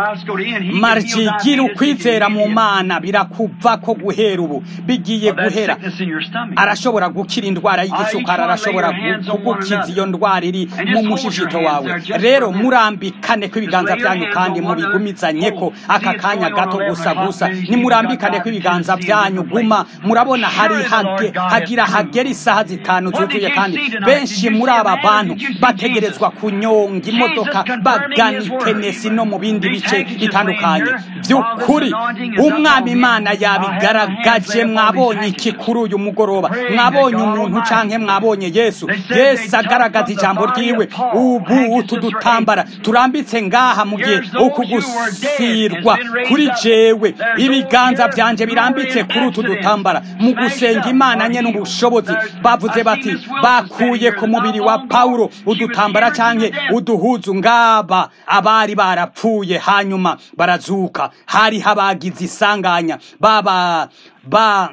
marci gira ukwizera mu mana birakuva ko guhera ubu bigiye guhera arashobora gukira indwara y'igisukari arashobora gu- kugukiza iyo ndwara iri mu mushishito wawe rero murambikane ko ibiganza byanyu kandi mubigumizanye ko aka kanya gato gusa gusa nimurambikane ko ibiganza byanyu guma murabona hari hage, hagira hagera isaha zitanu zuzuye kandi benshi muri aba bantu bategerezwa kunyonga imodoka bagana i tenesi no mu bindi bice bitandukanye by'ukuri umwami imana yabigaragaje mwabonye iki kuri uyu mugoroba mwabonye umuntu canke mwabonye yesu yesu agaragaza ijambo ryiwe ubu utu dutambara turambitse ngaha mu gihe ukugusirwa kuri jewe ibiganza byanje birambitse kuri utu dutambara mu gusenga imana nye n'ubushobozi bavuze bati bakuye ku mubiri wa pawulo udutambara canke uduhuzu ngaba abari barapfuye hanyuma barazuka hari habagize isanganya baba ba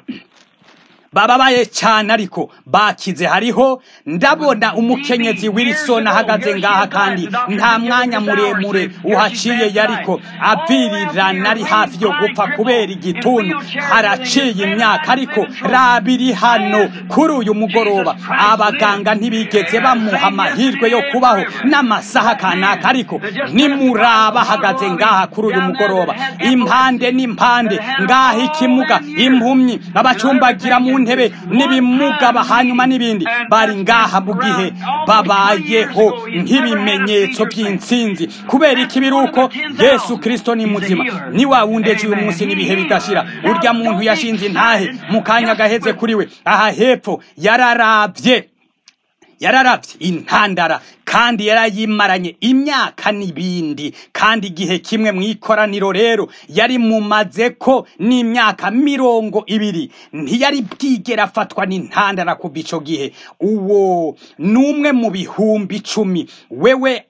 bababaye cyane ariko bakize hariho ndabona umukenyezi Wilson ahagaze ngaha kandi nta mwanya muremure uhaciye yariko avirirana ari hafi yo gupfa kubera igituntu haraciye imyaka ariko rabiri hano kuri uyu mugoroba abaganga ntibigeze bamuha amahirwe yo kubaho n'amasaha kanaka ariko nimuraba ahagaze ngaha kuri uyu mugoroba impande n'impande ngaha ikimuga impumyi abacumbagira mu ntebe n'ibimugaba hanyuma n'ibindi bari ngaha mu gihe babayeho nk'ibimenyetso by'intsinzi kubera iki biri uko yesu kirisito ni muzima ni wa wundi ejo uyu munsi n'ibihe bidashira urya muntu yashinze intahe mu kanya gaheze kuri we aha hepfo yararabye yararavye intandara kandi yarayimaranye imyaka n'ibindi kandi igihe kimwe mu ikoraniro rero yari mumaze ko n'imyaka mirongo ibiri ntiyari bwigera afatwa n'intandara kuva ico gihe uwo n'umwe mu bihumbi icumi wewe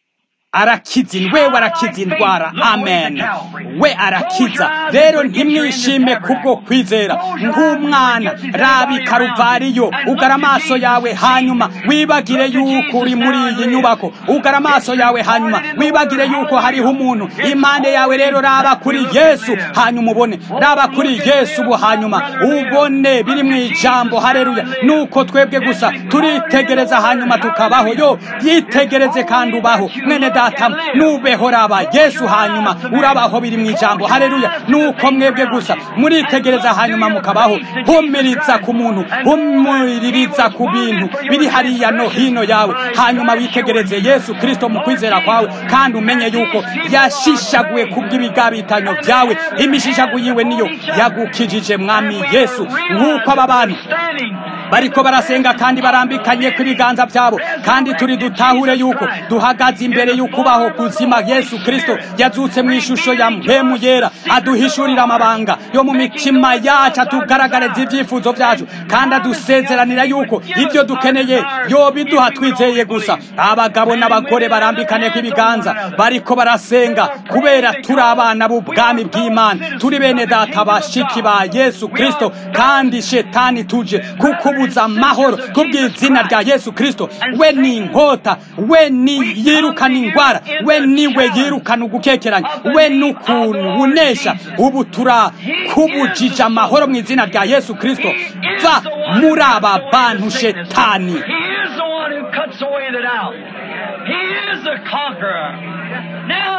arakiza wewe arakiza indwara amen we arakiza rero ntimwishime kubwo kwizera nk'umwana rabi karuvariyo ugara amaso yawe hanyuma wibagire yuko uri muri iyi nyubako ugara amaso yawe hanyuma wibagire yuko hariho umuntu impande yawe rero raba kuri yesu hanyuma ubone raba kuri yesu ubu hanyuma ubone biri mu ijambo hareruya nuko twebwe gusa turitegereza hanyuma tukabaho yo yitegereze kandi ubaho mwene data nubeho raba yesu hanyuma urabaho biri mu ijambo hareruya nuko mwebwe gusa muritegereza hanyuma mukabaho humiriza ku muntu humuririza ku bintu biri hariya no hino yawe hanyuma witegereze yesu kristo mu kwizera kwawe kandi umenye yuko yashishaguye kubw'ibigabitanyo byawe imishishagu yiwe niyo yagukijije mwami yesu nk'uko aba bantu bariko barasenga kandi barambikanye ku ibiganza byabo kandi turi dutahure yuko duhagaze imbere y'ukubaho kuzima yesu kristo yazutse mu ishusho ya mpemu yera aduhishurira amabanga yo mu mitima yacu atugaragariza ibyifuzo byacu kandi adusezeranira yuko ibyo dukeneye yobiduha twizeye gusa abagabo n'abagore barambikane ku ibiganza bariko barasenga kubera turi abana b'ubwami bw'imana turi bene data bashiki ba yesu kristo kandi shetani tuje kukubuza amahoro kubw'izina rya yesu kristo we ni inkota we ni yirukana ingwara we niwe yirukana ugukekeranya we n'ukuntu unesha ubu turakubujije amahoro mu izina rya yesu kristo va muri aba bantu shetani He is the one who cuts away the doubt. He is the conqueror. Now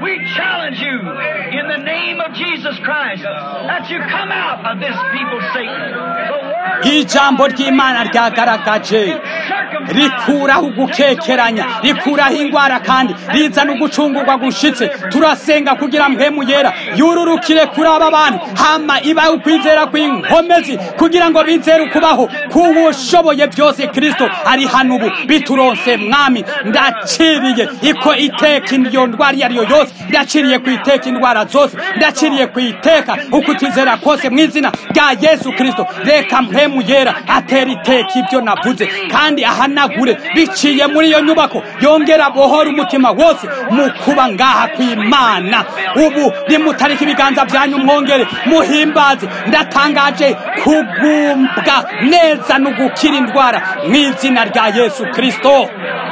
We challenge you in the name of Jesus Christ that you come out of this people, Satan. The word ijambo ry'imana ryagaragaje rikuraho ugukekeranya rikuraho ingwara kandi rizana ugucungurwa gushitse turasenga kugira mpemu yera yururukire kuri aba bantu hama ibahe ukwizera kw'inkomezi kugira ngo bizere ukubaho k'uwushoboye byose kristo ari hano ubu bituronse mwami ndaciriye iko iteka iyo ndwara iyo ari yo yose ndaciriye ku iteka indwara zose ndaciriye ku iteka ukutizera kose mu izina rya yesu kristo reka mpemu yera atera iteka ibyo navuze kandi ahanagure biciye muri iyo nyubako yongera bohora umutima wose mu kuba ngaha kw'imana ubu nimutarika ibiganza byanyu mwongere muhimbaze ndatangaje kugumbwa neza no gukira indwara mu izina rya yesu kristo